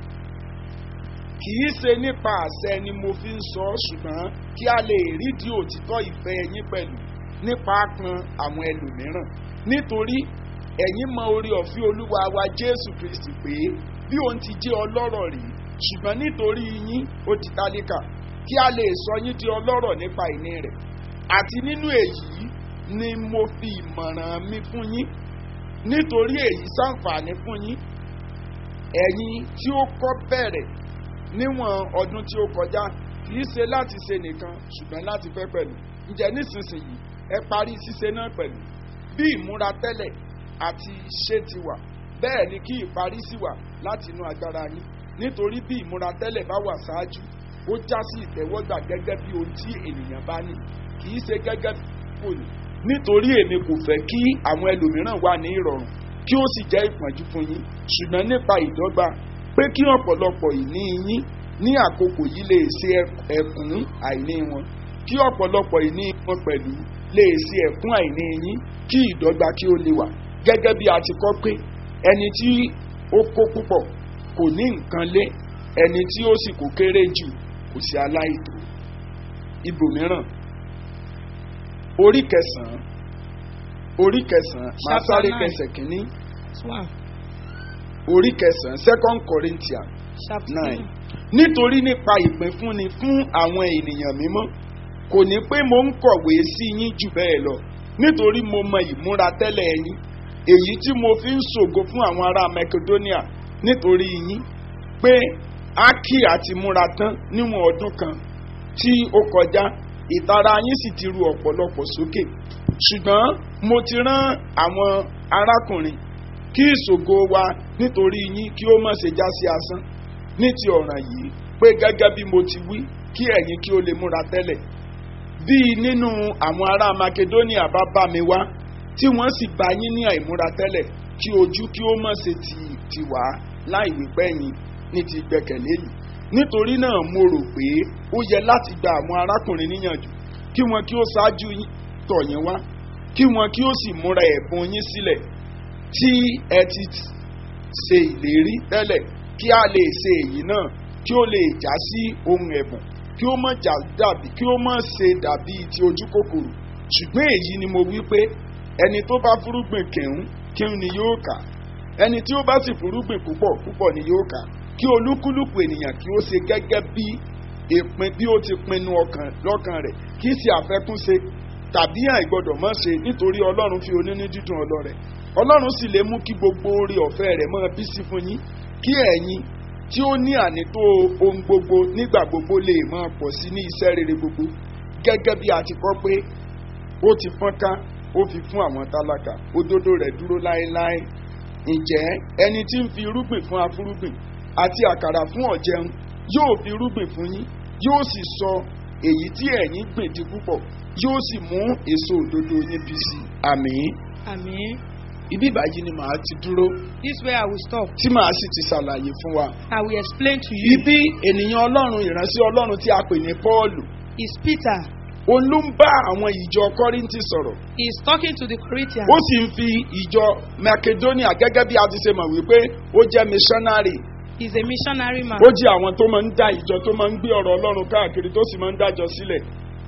[SPEAKER 3] kì í ṣe nípa àṣẹ ni mo fi ń sọ ọ́ ṣùgbọ́n kí a lè rídìí òtítọ́ ìfẹ́ ẹ̀yin pẹ̀lú nípa apọn àwọn ẹlòmíràn nítorí ẹ̀yin mọ orí ọ̀fẹ́ olúwa wa jésù kristi pé bí òun ti jẹ́ ọlọ́rọ̀ rí ṣùgbọ́n nítorí yín ó di tálíkà kí a lè sọ yín di ọlọ́rọ̀ nípa ìní rẹ̀ àti nínú èyí ni mo fi ìmọ̀ràn mi fún yín nítorí èyí ṣàǹfààní fún yín ẹ̀yin tí ó kọ́ bẹ̀rẹ̀ níwọ̀n ọdún tí ó kọjá kì í ṣe láti ṣe nìkan ṣùgbọ́n láti fẹ́ pẹ̀lú ǹjẹ́ nísinsìnyí ẹ parí ṣíṣe náà pẹ̀lú bí ìmúra tẹ́lẹ̀ àti ṣé ti wà bẹ́ẹ̀ ni kí ìparí sì wà láti inú agbára yín nítorí bí ìmúra tẹ́lẹ̀ bá wà ṣáájú ó já sí ìtẹ́wọ́gbà gẹ́gẹ́ bí ohun tí ènìyàn bá ní kì í ṣe gẹ́gẹ́ bí kò ní nítorí èmi kò fẹ́ kí àwọn ẹlòmíràn wà ní ìrọ̀rùn kí ó sì jẹ́ ìpọ́njú fún yín ṣùgbọ́n nípa ìdọ́gba pé kí ọ̀pọ̀lọpọ̀ ìní yín ní àkókò yìí lè ṣe ẹ̀kún àìní wọn kí ọ̀pọ̀lọpọ̀ ìní wọn pẹ̀lú lè ṣe ẹ̀kún àìní yín kí ìdọ́gba kí ó lè wà gẹ́gẹ́ bí a ti kọ́ pé ẹni tí ó kó púpọ̀ kò ní nǹkan lé ẹni tí ó sì kó kéré jù kò sí aláìtó ibòmíràn orí kẹsàn-án orí kẹsàn-án máa
[SPEAKER 2] Chapter
[SPEAKER 3] sáré
[SPEAKER 2] nine.
[SPEAKER 3] kẹsẹ̀ kínní
[SPEAKER 2] One.
[SPEAKER 3] orí kẹsàn-án second corinthians
[SPEAKER 2] Chapter
[SPEAKER 3] nine nítorí nípa ìpínfúnni fún àwọn ènìyàn mímọ́ kò ní pé mo ń kọ̀wé sí yín jù bẹ́ẹ̀ lọ nítorí mo mọ ìmúra tẹ́lẹ̀ yín èyí tí mo fi ń ṣògo fún àwọn ará macedonia nítorí yín pé ákì àti múra tán níwọ̀n ọdún kan tí ó kọjá ìtara yín sì ti ru ọ̀pọ̀lọpọ̀ sókè ṣùgbọ́n mo ti rán àwọn arákùnrin kí ìṣògo wa nítorí yín kí ó má ṣe já sí asán ní ti ọ̀ràn yìí pé gẹ́gẹ́ bí mo ti wí kí ẹ̀yin kí ó lè múra tẹ́lẹ̀ bí nínú àwọn ará makedonia bá bá mi wá tí wọ́n sì bá yín ní àìmúra tẹ́lẹ̀ kí ojú kí ó má ṣe ti ti wá láì wípé ẹ̀yin ní ti gbẹ̀kẹ̀lé yìí nítorí náà mo rò pé ó yẹ láti gba àwọn arákùnrin níyànjú kí wọn kí ó ṣáájú yín- tọ̀ yín wá kí wọn kí ó sì múra ẹ̀bùn yín sílẹ̀ tí ẹ ti ṣe ìlérí tẹ́lẹ̀ kí a lè ṣe èyí náà kí ó lè já sí ohun ẹ̀bùn kí ó má já dàbí kí ó má ṣe dàbí ti ojú kòkòrò ṣùgbọ́n èyí ni mo wí pé ẹni tó bá fúrúgbìn kẹ̀hún kẹ̀hún ni yóò kà ẹni tí ó bá sì fúrúgbìn púpọ̀ púpọ̀ ni yóò kà kí olúkúlùkù ènìyàn kí ó ṣe gẹ́gẹ́ bí ìpín bí ó ti pinnu ọkàn lọ́kàn rẹ̀ kì í ṣe àfẹ́kúnṣe tàbí àìgbọ́dọ̀ mọ́ ṣe nítorí ọlọ́run fi onínú dídùn ọlọ́rẹ̀ ọlọ́run sì lè mú kí gbogbo oore ọ̀fẹ́ rẹ̀ máa bí sí fún yín kí ẹ̀yin tí ó ní ànító ohun gbogbo nígbà gbogbo lè máa pọ̀ sí ní iṣẹ́ rere gbogbo gẹ́gẹ́ bí a ti kọ́ pé ó ti fọ́nká ó fi fún àwọn tálákà òdodo rẹ̀ dúró láéláé ǹjẹ́ ẹni tí ń fi irúgbìn fún afúrúgbìn àti àkàrà fún ọ̀jẹun yóò fi irúgbìn fún yín yóò sì sọ èyí tí ẹ̀yin gbìn di púpọ̀ yóò sì mú èso òdodo yín bí sí àmín
[SPEAKER 4] Amen.
[SPEAKER 3] ibi ìbàyí ni màá ti dúró
[SPEAKER 4] This way I will stop.
[SPEAKER 3] tí màá sì ti ṣàlàyé fún wa.
[SPEAKER 4] I will explain to you.
[SPEAKER 3] ibi ènìyàn ọlọ́run ìránṣẹ́ ọlọ́run tí a pè ní pọ́ọ̀lù
[SPEAKER 4] Is Peter.
[SPEAKER 3] òun ló ń bá àwọn ìjọ kọ́ríńtì sọ̀rọ̀
[SPEAKER 4] He is talking to the Corinthians.
[SPEAKER 3] ó sì ń fi ìjọ macedonia gẹ́gẹ́ bí a ti ṣe mọ̀ wípé ó jẹ́ missionary
[SPEAKER 4] He is a missionary man.
[SPEAKER 3] ó jẹ́ àwọn tó máa ń dá ìjọ tó máa ń gbé ọ̀rọ̀ ọlọ́run káàkiri tó sì máa ń dájọ sílẹ̀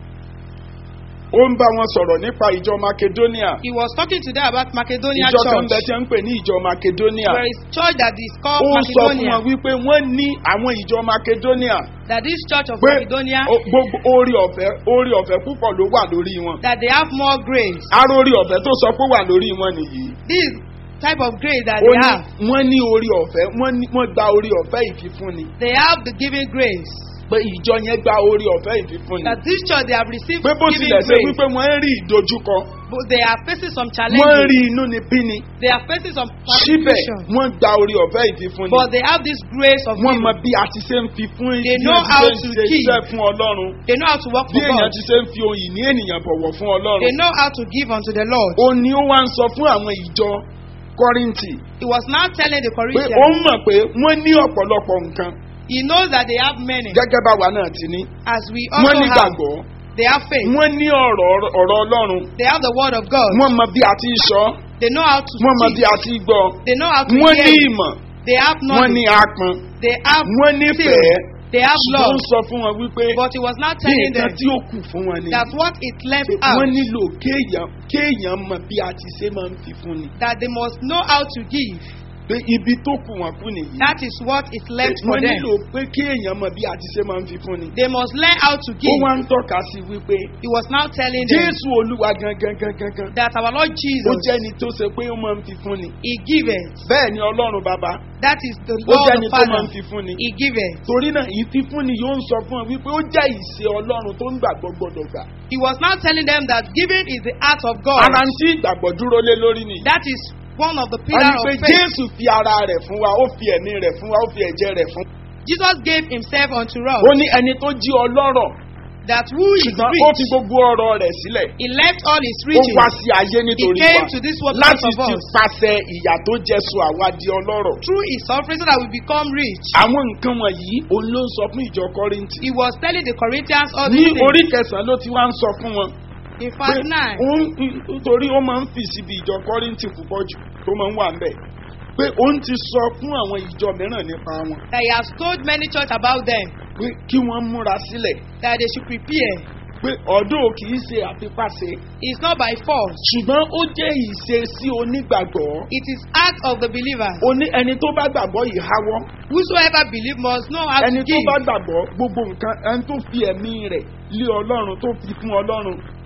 [SPEAKER 3] ó ń bá wọn sọ̀rọ̀ nípa ìjọ macedonia
[SPEAKER 4] He was talking to them about Macedonia
[SPEAKER 3] ìjọ kan
[SPEAKER 4] church.
[SPEAKER 3] bẹ tí ń pè ní ìjọ macedonia
[SPEAKER 4] There is church that is called
[SPEAKER 3] ó sọ fún
[SPEAKER 4] Macedonia.
[SPEAKER 3] wọn wípé wọ́n ní àwọn ìjọ macedonia
[SPEAKER 4] That this church of
[SPEAKER 3] pé
[SPEAKER 4] Macedonia.
[SPEAKER 3] o- gbogbo orí ọ̀fẹ́ orí ọ̀fẹ́ púpọ̀ ló wà lórí wọn
[SPEAKER 4] That they have more grace.
[SPEAKER 3] aró orí ọ̀fẹ́ tó sọ pé wà lórí wọn nìyí
[SPEAKER 4] This type of grace that
[SPEAKER 3] ó
[SPEAKER 4] they
[SPEAKER 3] ní
[SPEAKER 4] have.
[SPEAKER 3] wọ́n ní orí ọ̀fẹ́ wọ́n ní- wọ́n gba orí ọ̀fẹ́ ìfifúnni
[SPEAKER 4] They have the giving grace.
[SPEAKER 3] pé ìjọ yẹn gba orí ọ̀fẹ́ ìfifúnni
[SPEAKER 4] That this church they have received
[SPEAKER 3] pé bó
[SPEAKER 4] giving
[SPEAKER 3] tilẹ̀ ṣe
[SPEAKER 4] grace.
[SPEAKER 3] wípé wọ́n ń rí ìdojúkọ
[SPEAKER 4] But they are facing some
[SPEAKER 3] wọ́n ń
[SPEAKER 4] challenges.
[SPEAKER 3] rí inú ni bíni
[SPEAKER 4] They are facing some
[SPEAKER 3] síbẹ̀
[SPEAKER 4] persecution.
[SPEAKER 3] wọ́n gba orí ọ̀fẹ́ ìfifúnni
[SPEAKER 4] But they have this grace of
[SPEAKER 3] wọ́n mọ
[SPEAKER 4] giving.
[SPEAKER 3] bí a ti ṣe ń fi fún
[SPEAKER 4] They
[SPEAKER 3] bí
[SPEAKER 4] know
[SPEAKER 3] a ti
[SPEAKER 4] how
[SPEAKER 3] ṣe ń
[SPEAKER 4] to
[SPEAKER 3] ṣe
[SPEAKER 4] give.
[SPEAKER 3] iṣẹ́ fún ọlọ́run
[SPEAKER 4] They know how to work
[SPEAKER 3] bí
[SPEAKER 4] for
[SPEAKER 3] èèyàn
[SPEAKER 4] God.
[SPEAKER 3] ti ṣe ń fi ohun ìní ènìyàn bọ̀wọ̀ fún ọlọ́run
[SPEAKER 4] They know how to give unto the Lord.
[SPEAKER 3] ó ní ó wá ń sọ fún àwọn ìjọ kọ́ríntì
[SPEAKER 4] He was now telling the
[SPEAKER 3] pé ó
[SPEAKER 4] Corinthians,
[SPEAKER 3] mọ̀ pé wọ́n ní ọ̀pọ̀lọpọ̀ nǹkan
[SPEAKER 4] he knows that they have many,
[SPEAKER 3] gẹ́gẹ́ báwa náà ti ní
[SPEAKER 4] as we
[SPEAKER 3] wọ́n
[SPEAKER 4] also
[SPEAKER 3] ní
[SPEAKER 4] have.
[SPEAKER 3] gbàgbọ́
[SPEAKER 4] They have faith.
[SPEAKER 3] wọ́n ní ọ̀rọ̀ ọ̀rọ̀ ọlọ́run
[SPEAKER 4] They have the word of God.
[SPEAKER 3] wọ́n mọ bí a ti sọ
[SPEAKER 4] They know how to
[SPEAKER 3] wọ́n mọ bí
[SPEAKER 4] speak.
[SPEAKER 3] a ti gbọ́
[SPEAKER 4] They know how to
[SPEAKER 3] wọ́n ní
[SPEAKER 4] hear.
[SPEAKER 3] ìmọ̀
[SPEAKER 4] They have
[SPEAKER 3] wọ́n ní
[SPEAKER 4] knowledge.
[SPEAKER 3] apọn
[SPEAKER 4] They have
[SPEAKER 3] wọ́n nífẹ̀ẹ́
[SPEAKER 4] skill. They have
[SPEAKER 3] ṣùgbọ́n ó
[SPEAKER 4] love.
[SPEAKER 3] ń sọ fún wọn wípé
[SPEAKER 4] But he was not
[SPEAKER 3] bí
[SPEAKER 4] telling
[SPEAKER 3] nǹkan
[SPEAKER 4] them
[SPEAKER 3] tí ó kù fún wọn ni
[SPEAKER 4] that what is left
[SPEAKER 3] pé
[SPEAKER 4] out,
[SPEAKER 3] wọ́n nílò kéèyàn kéèyàn mọ bí a ti ṣe máa ń fi fún ni
[SPEAKER 4] that they must know how to give.
[SPEAKER 3] pé ibi tó kù wọn kú nìyí
[SPEAKER 4] That is what is left for
[SPEAKER 3] wọ́n
[SPEAKER 4] them.
[SPEAKER 3] nílò pé kéèyàn mọ bí a ti ṣe máa ń fi fún ni
[SPEAKER 4] They must learn how to
[SPEAKER 3] ó
[SPEAKER 4] give.
[SPEAKER 3] wá ń tọ́ka sí wípé
[SPEAKER 4] He was now telling them
[SPEAKER 3] jésù olúwa gangan gangan gan
[SPEAKER 4] that our Lord
[SPEAKER 3] ó
[SPEAKER 4] Jesus,
[SPEAKER 3] jẹ́ ni tó ṣe pé ó máa ń fi fún ni
[SPEAKER 4] He giveth.
[SPEAKER 3] bẹ́ẹ̀ ni ọlọ́run bàbá
[SPEAKER 4] That is the
[SPEAKER 3] ó
[SPEAKER 4] Lord
[SPEAKER 3] jẹ́
[SPEAKER 4] the
[SPEAKER 3] ni tó máa ń
[SPEAKER 4] Father.
[SPEAKER 3] fi fún ni
[SPEAKER 4] He giveth.
[SPEAKER 3] torí náà ìfífúnni yóò ń sọ fún ọ wípé ó jẹ́ ìṣe ọlọ́run tó ń gbàgbọ́ gbọ́dọ̀ gbà
[SPEAKER 4] He was now telling them that giving is the art of God.
[SPEAKER 3] ara ń tí ìgbàgbọ́ dúró lé lórí nìyí
[SPEAKER 4] That is one of the
[SPEAKER 3] wọ́n
[SPEAKER 4] pillars
[SPEAKER 3] ní pé
[SPEAKER 4] of faith.
[SPEAKER 3] jésù fi ara rẹ̀ fún wa ó fi ẹ̀mí rẹ̀ fún wa ó fi ẹ̀jẹ̀ rẹ̀ fún
[SPEAKER 4] Jesus gave himself unto us
[SPEAKER 3] ó ní ẹni tó jí ọlọ́rọ̀
[SPEAKER 4] that who is
[SPEAKER 3] ṣùgbọ́n ó fi
[SPEAKER 4] rich,
[SPEAKER 3] gbogbo ọ̀rọ̀ rẹ̀ sílẹ̀
[SPEAKER 4] he left all his
[SPEAKER 3] ó
[SPEAKER 4] riches.
[SPEAKER 3] wá sí ayé
[SPEAKER 4] He
[SPEAKER 3] nítorí
[SPEAKER 4] came
[SPEAKER 3] wa
[SPEAKER 4] to this world
[SPEAKER 3] láti
[SPEAKER 4] because of
[SPEAKER 3] ti
[SPEAKER 4] us.
[SPEAKER 3] pàṣẹ ìyà tó jẹ́sọ àwa di ọlọ́rọ̀
[SPEAKER 4] Through his suffering so that we become rich.
[SPEAKER 3] àwọn nǹkan wọ̀nyí òun ló ń sọ fún ìjọ kọ́ríntì
[SPEAKER 4] He was telling the Corinthians all
[SPEAKER 3] ní
[SPEAKER 4] these things.
[SPEAKER 3] orí kẹsàn-án ló ti wá ń sọ fún wọn
[SPEAKER 4] In
[SPEAKER 3] pé
[SPEAKER 4] verse 9,
[SPEAKER 3] òun nítorí ó máa ń fì síbi ìjọ kọ́ríntì púpọ̀ jù tó máa ń wà ń bẹ̀ pé òun ti sọ fún àwọn ìjọ mìíràn nípa wọn
[SPEAKER 4] that he has told many church about them
[SPEAKER 3] pé kí wọ́n múra sílẹ̀
[SPEAKER 4] that they should prepare.
[SPEAKER 3] pé ọ̀dọ́ kì í ṣe àfipáṣe
[SPEAKER 4] It's not by force.
[SPEAKER 3] ṣùgbọ́n ó jẹ́ ìṣesí onígbàgbọ́
[SPEAKER 4] It is act of the believer.
[SPEAKER 3] oní ẹni tó bá gbàgbọ́ yìí háwọ́
[SPEAKER 4] Whosoever believe must know how
[SPEAKER 3] ẹni
[SPEAKER 4] to
[SPEAKER 3] tó
[SPEAKER 4] give.
[SPEAKER 3] bá gbàgbọ́ gbogbo nǹkan ẹni tó fi ẹ̀mí rẹ̀ lé ọlọ́run tó fi fún ọlọ́run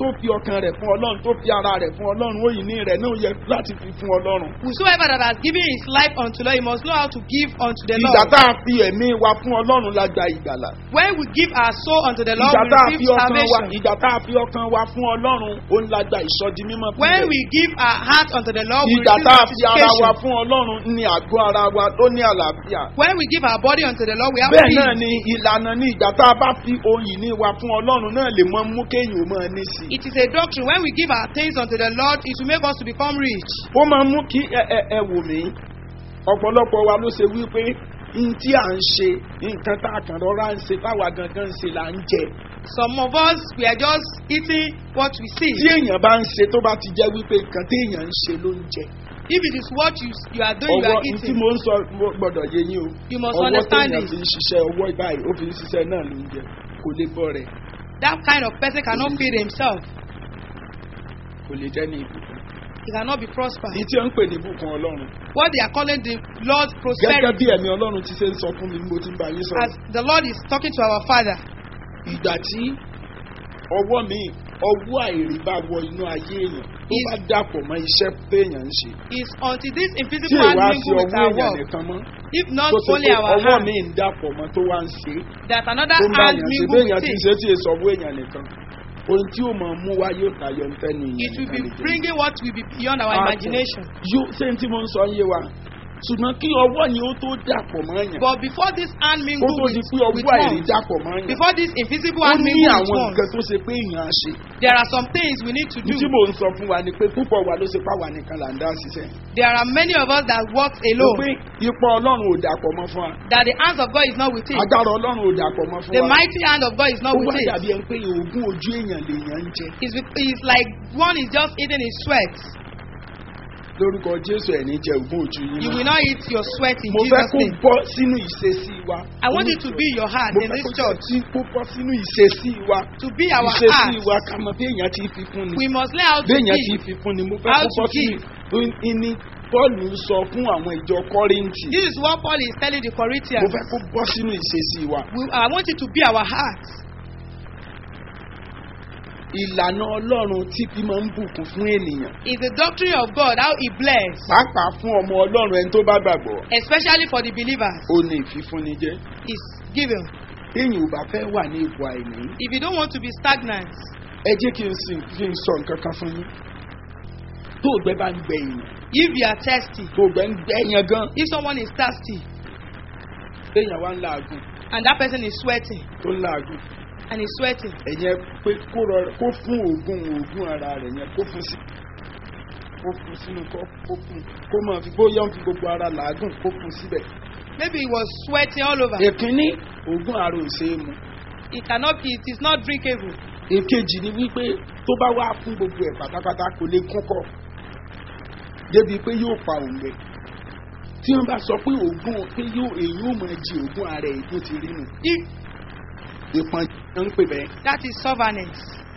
[SPEAKER 3] tó fi ọkàn rẹ̀ fún ọlọ́run tó fi ara rẹ̀ fún ọlọ́run ó yìí ní rẹ̀ náà yẹ láti fi fún ọlọ́run.
[SPEAKER 4] Whosoever that has given his life unto the Lord, he must know how to give unto the
[SPEAKER 3] ìgbà
[SPEAKER 4] Lord.
[SPEAKER 3] tá a fi ẹ̀mí wa fún ọlọ́run la gba ìgbàlà.
[SPEAKER 4] When we give our soul unto the Lord,
[SPEAKER 3] ìgbà
[SPEAKER 4] we
[SPEAKER 3] tá a fi
[SPEAKER 4] receive
[SPEAKER 3] ọkàn wa
[SPEAKER 4] salvation.
[SPEAKER 3] ìgbà tá a fi ọkàn wa fún ọlọ́run ó ń la gba ìsọdi mímọ́ fún
[SPEAKER 4] When
[SPEAKER 3] rẹ̀.
[SPEAKER 4] we give our heart unto the Lord, we
[SPEAKER 3] ìgbà
[SPEAKER 4] receive
[SPEAKER 3] tá a fi ara wa
[SPEAKER 4] sanctification.
[SPEAKER 3] fún ọlọ́run ní àgọ́ ara wa tó ní àlàáfíà.
[SPEAKER 4] When we give our body unto the Lord, we have
[SPEAKER 3] bẹ́ẹ̀ náà
[SPEAKER 4] peace.
[SPEAKER 3] ni ìlànà ní ìgbà tá a bá fi ohun yìí ní wa fún ọlọ́run náà lè mọ mú kéèyàn ó máa ní sí i.
[SPEAKER 4] It is a doctrine. When we give our things unto the Lord, it will make us to become rich.
[SPEAKER 3] ó máa mú kí ẹ ẹ ẹ wò mí ọ̀pọ̀lọpọ̀ wa ló ṣe wípé n tí à ń ṣe nǹkan tá a kàn rọra ń ṣe báwa gangan ń ṣe là ń jẹ.
[SPEAKER 4] Some of us, we are just eating what we see.
[SPEAKER 3] tí èèyàn bá ń ṣe tó bá ti jẹ́ wípé nǹkan tí èèyàn ń ṣe ló ń jẹ.
[SPEAKER 4] If it is what you, you are doing, you
[SPEAKER 3] ọwọ́
[SPEAKER 4] are
[SPEAKER 3] n tí
[SPEAKER 4] eating.
[SPEAKER 3] mo ń sọ mo gbọ́dọ̀ yé yín o.
[SPEAKER 4] You must
[SPEAKER 3] ọwọ́
[SPEAKER 4] understand
[SPEAKER 3] téèyàn
[SPEAKER 4] it.
[SPEAKER 3] fi ń ṣiṣẹ́ ọwọ́ báyìí ó fi ń ṣiṣẹ́ náà ló ń jẹ kò lè bọ́ rẹ̀
[SPEAKER 4] That kind of person cannot feed himself.
[SPEAKER 3] kò lè jẹ́ ní ìbùkún.
[SPEAKER 4] He cannot be prosperous.
[SPEAKER 3] ní tí ó ń pè ní ìbùkún ọlọ́run.
[SPEAKER 4] What they are calling the Lord's
[SPEAKER 3] gẹ́gẹ́
[SPEAKER 4] prosperity.
[SPEAKER 3] bí ẹ̀mí ọlọ́run ti ṣe ń sọ fún mi mo ti ń bá yín sọ̀rọ̀.
[SPEAKER 4] As the Lord is talking to our Father,
[SPEAKER 3] ìgbà tí ọwọ́ mi ọwọ́ àìrí bá wọ inú ayé èèyàn tó
[SPEAKER 4] Is-
[SPEAKER 3] bá dàpọ̀ mọ́ iṣẹ́ téèyàn ń ṣe.
[SPEAKER 4] is until this
[SPEAKER 3] tí
[SPEAKER 4] invisible hand
[SPEAKER 3] èèwà sí
[SPEAKER 4] mingle with
[SPEAKER 3] ọwọ́
[SPEAKER 4] our
[SPEAKER 3] èèyàn
[SPEAKER 4] work.
[SPEAKER 3] nìkan mọ́
[SPEAKER 4] If not
[SPEAKER 3] tó ṣe
[SPEAKER 4] only
[SPEAKER 3] pé
[SPEAKER 4] our
[SPEAKER 3] ọwọ́
[SPEAKER 4] hand,
[SPEAKER 3] mi ń dàpọ̀ mọ́ tó wá ń ṣe
[SPEAKER 4] that another
[SPEAKER 3] tó ń bá
[SPEAKER 4] hand
[SPEAKER 3] èèyàn ṣe
[SPEAKER 4] mingle
[SPEAKER 3] béèyàn
[SPEAKER 4] with
[SPEAKER 3] ti
[SPEAKER 4] it.
[SPEAKER 3] ṣe tí èso ọwọ́ èèyàn nìkan ohun tí ó máa mú wá yóò tayọ ń tẹ́nu
[SPEAKER 4] It
[SPEAKER 3] ìyẹn
[SPEAKER 4] will be
[SPEAKER 3] nìkan lè jẹ́.
[SPEAKER 4] bringing what will be beyond our
[SPEAKER 3] Àpò.
[SPEAKER 4] imagination.
[SPEAKER 3] yóò ṣé n tí mo ń sọ yé wa ṣùgbọ́n kí ọwọ́ yẹn ó tó dàpọ̀ mọ́ èèyàn
[SPEAKER 4] But before this hand
[SPEAKER 3] kó
[SPEAKER 4] mingle
[SPEAKER 3] tó
[SPEAKER 4] with,
[SPEAKER 3] di pé
[SPEAKER 4] with
[SPEAKER 3] ọwọ́ àìrí
[SPEAKER 4] one,
[SPEAKER 3] dàpọ̀ mọ́ èèyàn
[SPEAKER 4] before this invisible
[SPEAKER 3] ó
[SPEAKER 4] hand
[SPEAKER 3] ní
[SPEAKER 4] mingle with
[SPEAKER 3] àwọn
[SPEAKER 4] one,
[SPEAKER 3] nǹkan tó ṣe pé èèyàn á ṣe.
[SPEAKER 4] there are some things we need to do.
[SPEAKER 3] tí mò ń sọ fún wa ni pé púpọ̀ wa ló ṣe páwa nìkan là ń dá ṣiṣẹ́.
[SPEAKER 4] There are many of us that walk
[SPEAKER 3] mo
[SPEAKER 4] alone,
[SPEAKER 3] pé ipò ọlọ́run ò dàpọ̀ mọ́ fún wa
[SPEAKER 4] that the hands of God is not with it.
[SPEAKER 3] agbára ọlọ́run ò dàpọ̀ mọ́ fún
[SPEAKER 4] The
[SPEAKER 3] wa
[SPEAKER 4] mighty hand of God is not
[SPEAKER 3] ó
[SPEAKER 4] with
[SPEAKER 3] wá
[SPEAKER 4] it.
[SPEAKER 3] dàbí ẹni pé oògùn ojú èèyàn lèèyàn ń jẹ
[SPEAKER 4] It's, be- it's like one is just eating his sweat.
[SPEAKER 3] lórúkọ jésù ẹ̀ ní jẹ oògùn ojú yín
[SPEAKER 4] You
[SPEAKER 3] mọ́.
[SPEAKER 4] will not eat your sweat in
[SPEAKER 3] mo fẹ́
[SPEAKER 4] Jesus'
[SPEAKER 3] kó
[SPEAKER 4] name.
[SPEAKER 3] bọ́ sínú ìṣesí wa
[SPEAKER 4] I want it to be your heart
[SPEAKER 3] mo
[SPEAKER 4] in
[SPEAKER 3] fẹ́
[SPEAKER 4] this
[SPEAKER 3] kó
[SPEAKER 4] church.
[SPEAKER 3] sí- kó bọ́ sínú ìṣesí wa
[SPEAKER 4] To be our
[SPEAKER 3] ìṣesí
[SPEAKER 4] heart.
[SPEAKER 3] wa ká mọ bí èèyàn ti fi fún ni
[SPEAKER 4] We must learn how to
[SPEAKER 3] bí èèyàn ti
[SPEAKER 4] give.
[SPEAKER 3] fi fún ni mo fẹ́
[SPEAKER 4] How
[SPEAKER 3] kó
[SPEAKER 4] to
[SPEAKER 3] bọ́ sínú ìní bọ́ọ̀lù sọ fún àwọn ìjọ kọ́rìntì
[SPEAKER 4] This is what Paul is telling the
[SPEAKER 3] mo
[SPEAKER 4] Corinthians.
[SPEAKER 3] fẹ́ kó bọ́ sínú ìṣesí wa.
[SPEAKER 4] We, I want it to be our heart.
[SPEAKER 3] ìlànà ọlọ́run tí fi máa ń bùkún fún ènìyàn
[SPEAKER 4] It's the doctrine of God, how He bless,
[SPEAKER 3] pàápàá fún ọmọ ọlọ́run ẹni tó bá gbàgbọ́
[SPEAKER 4] especially for the believers,
[SPEAKER 3] ó ní ìfífúnni jẹ́
[SPEAKER 4] is given.
[SPEAKER 3] téèyàn ò bá fẹ́ wà ní ipò àìní
[SPEAKER 4] If you don't want to be stagnant,
[SPEAKER 3] ẹ jẹ́ kí n sì kí n sọ nǹkan kan fún yín tó ògbẹ́ bá ń gbẹ èèyàn
[SPEAKER 4] if you are thirsty,
[SPEAKER 3] tó ògbẹ́ ń gbẹ èèyàn gan
[SPEAKER 4] if someone is thirsty
[SPEAKER 3] téèyàn wá ń làágùn
[SPEAKER 4] and that person is sweating
[SPEAKER 3] tó ń làágùn
[SPEAKER 4] and is sweating,
[SPEAKER 3] ẹ̀yẹn pé kó rọra kó fún oògùn oògùn ara rẹ̀ yẹn kó fún sí kó fún sínú kó kó fún kó máa fi bóyá ń fi gbogbo ara làágùn kó fún síbẹ̀
[SPEAKER 4] maybe he was sweating all over.
[SPEAKER 3] èkínní oògùn ara ò ṣeé mu.
[SPEAKER 4] It cannot be, it is not drinkable.
[SPEAKER 3] èkejì ni wípé tó bá wá fún gbogbo ẹ̀ pátápátá kò lè kúnkọ̀ débi pé yóò pa òǹgbẹ tí wọ́n bá sọ pé oògùn pé yóò èyí ò máa jí oògùn ara ẹ̀ tó ti rí nù
[SPEAKER 4] If
[SPEAKER 3] ìpọ́n ń pè bẹ́ẹ̀.
[SPEAKER 4] that is stubbornness,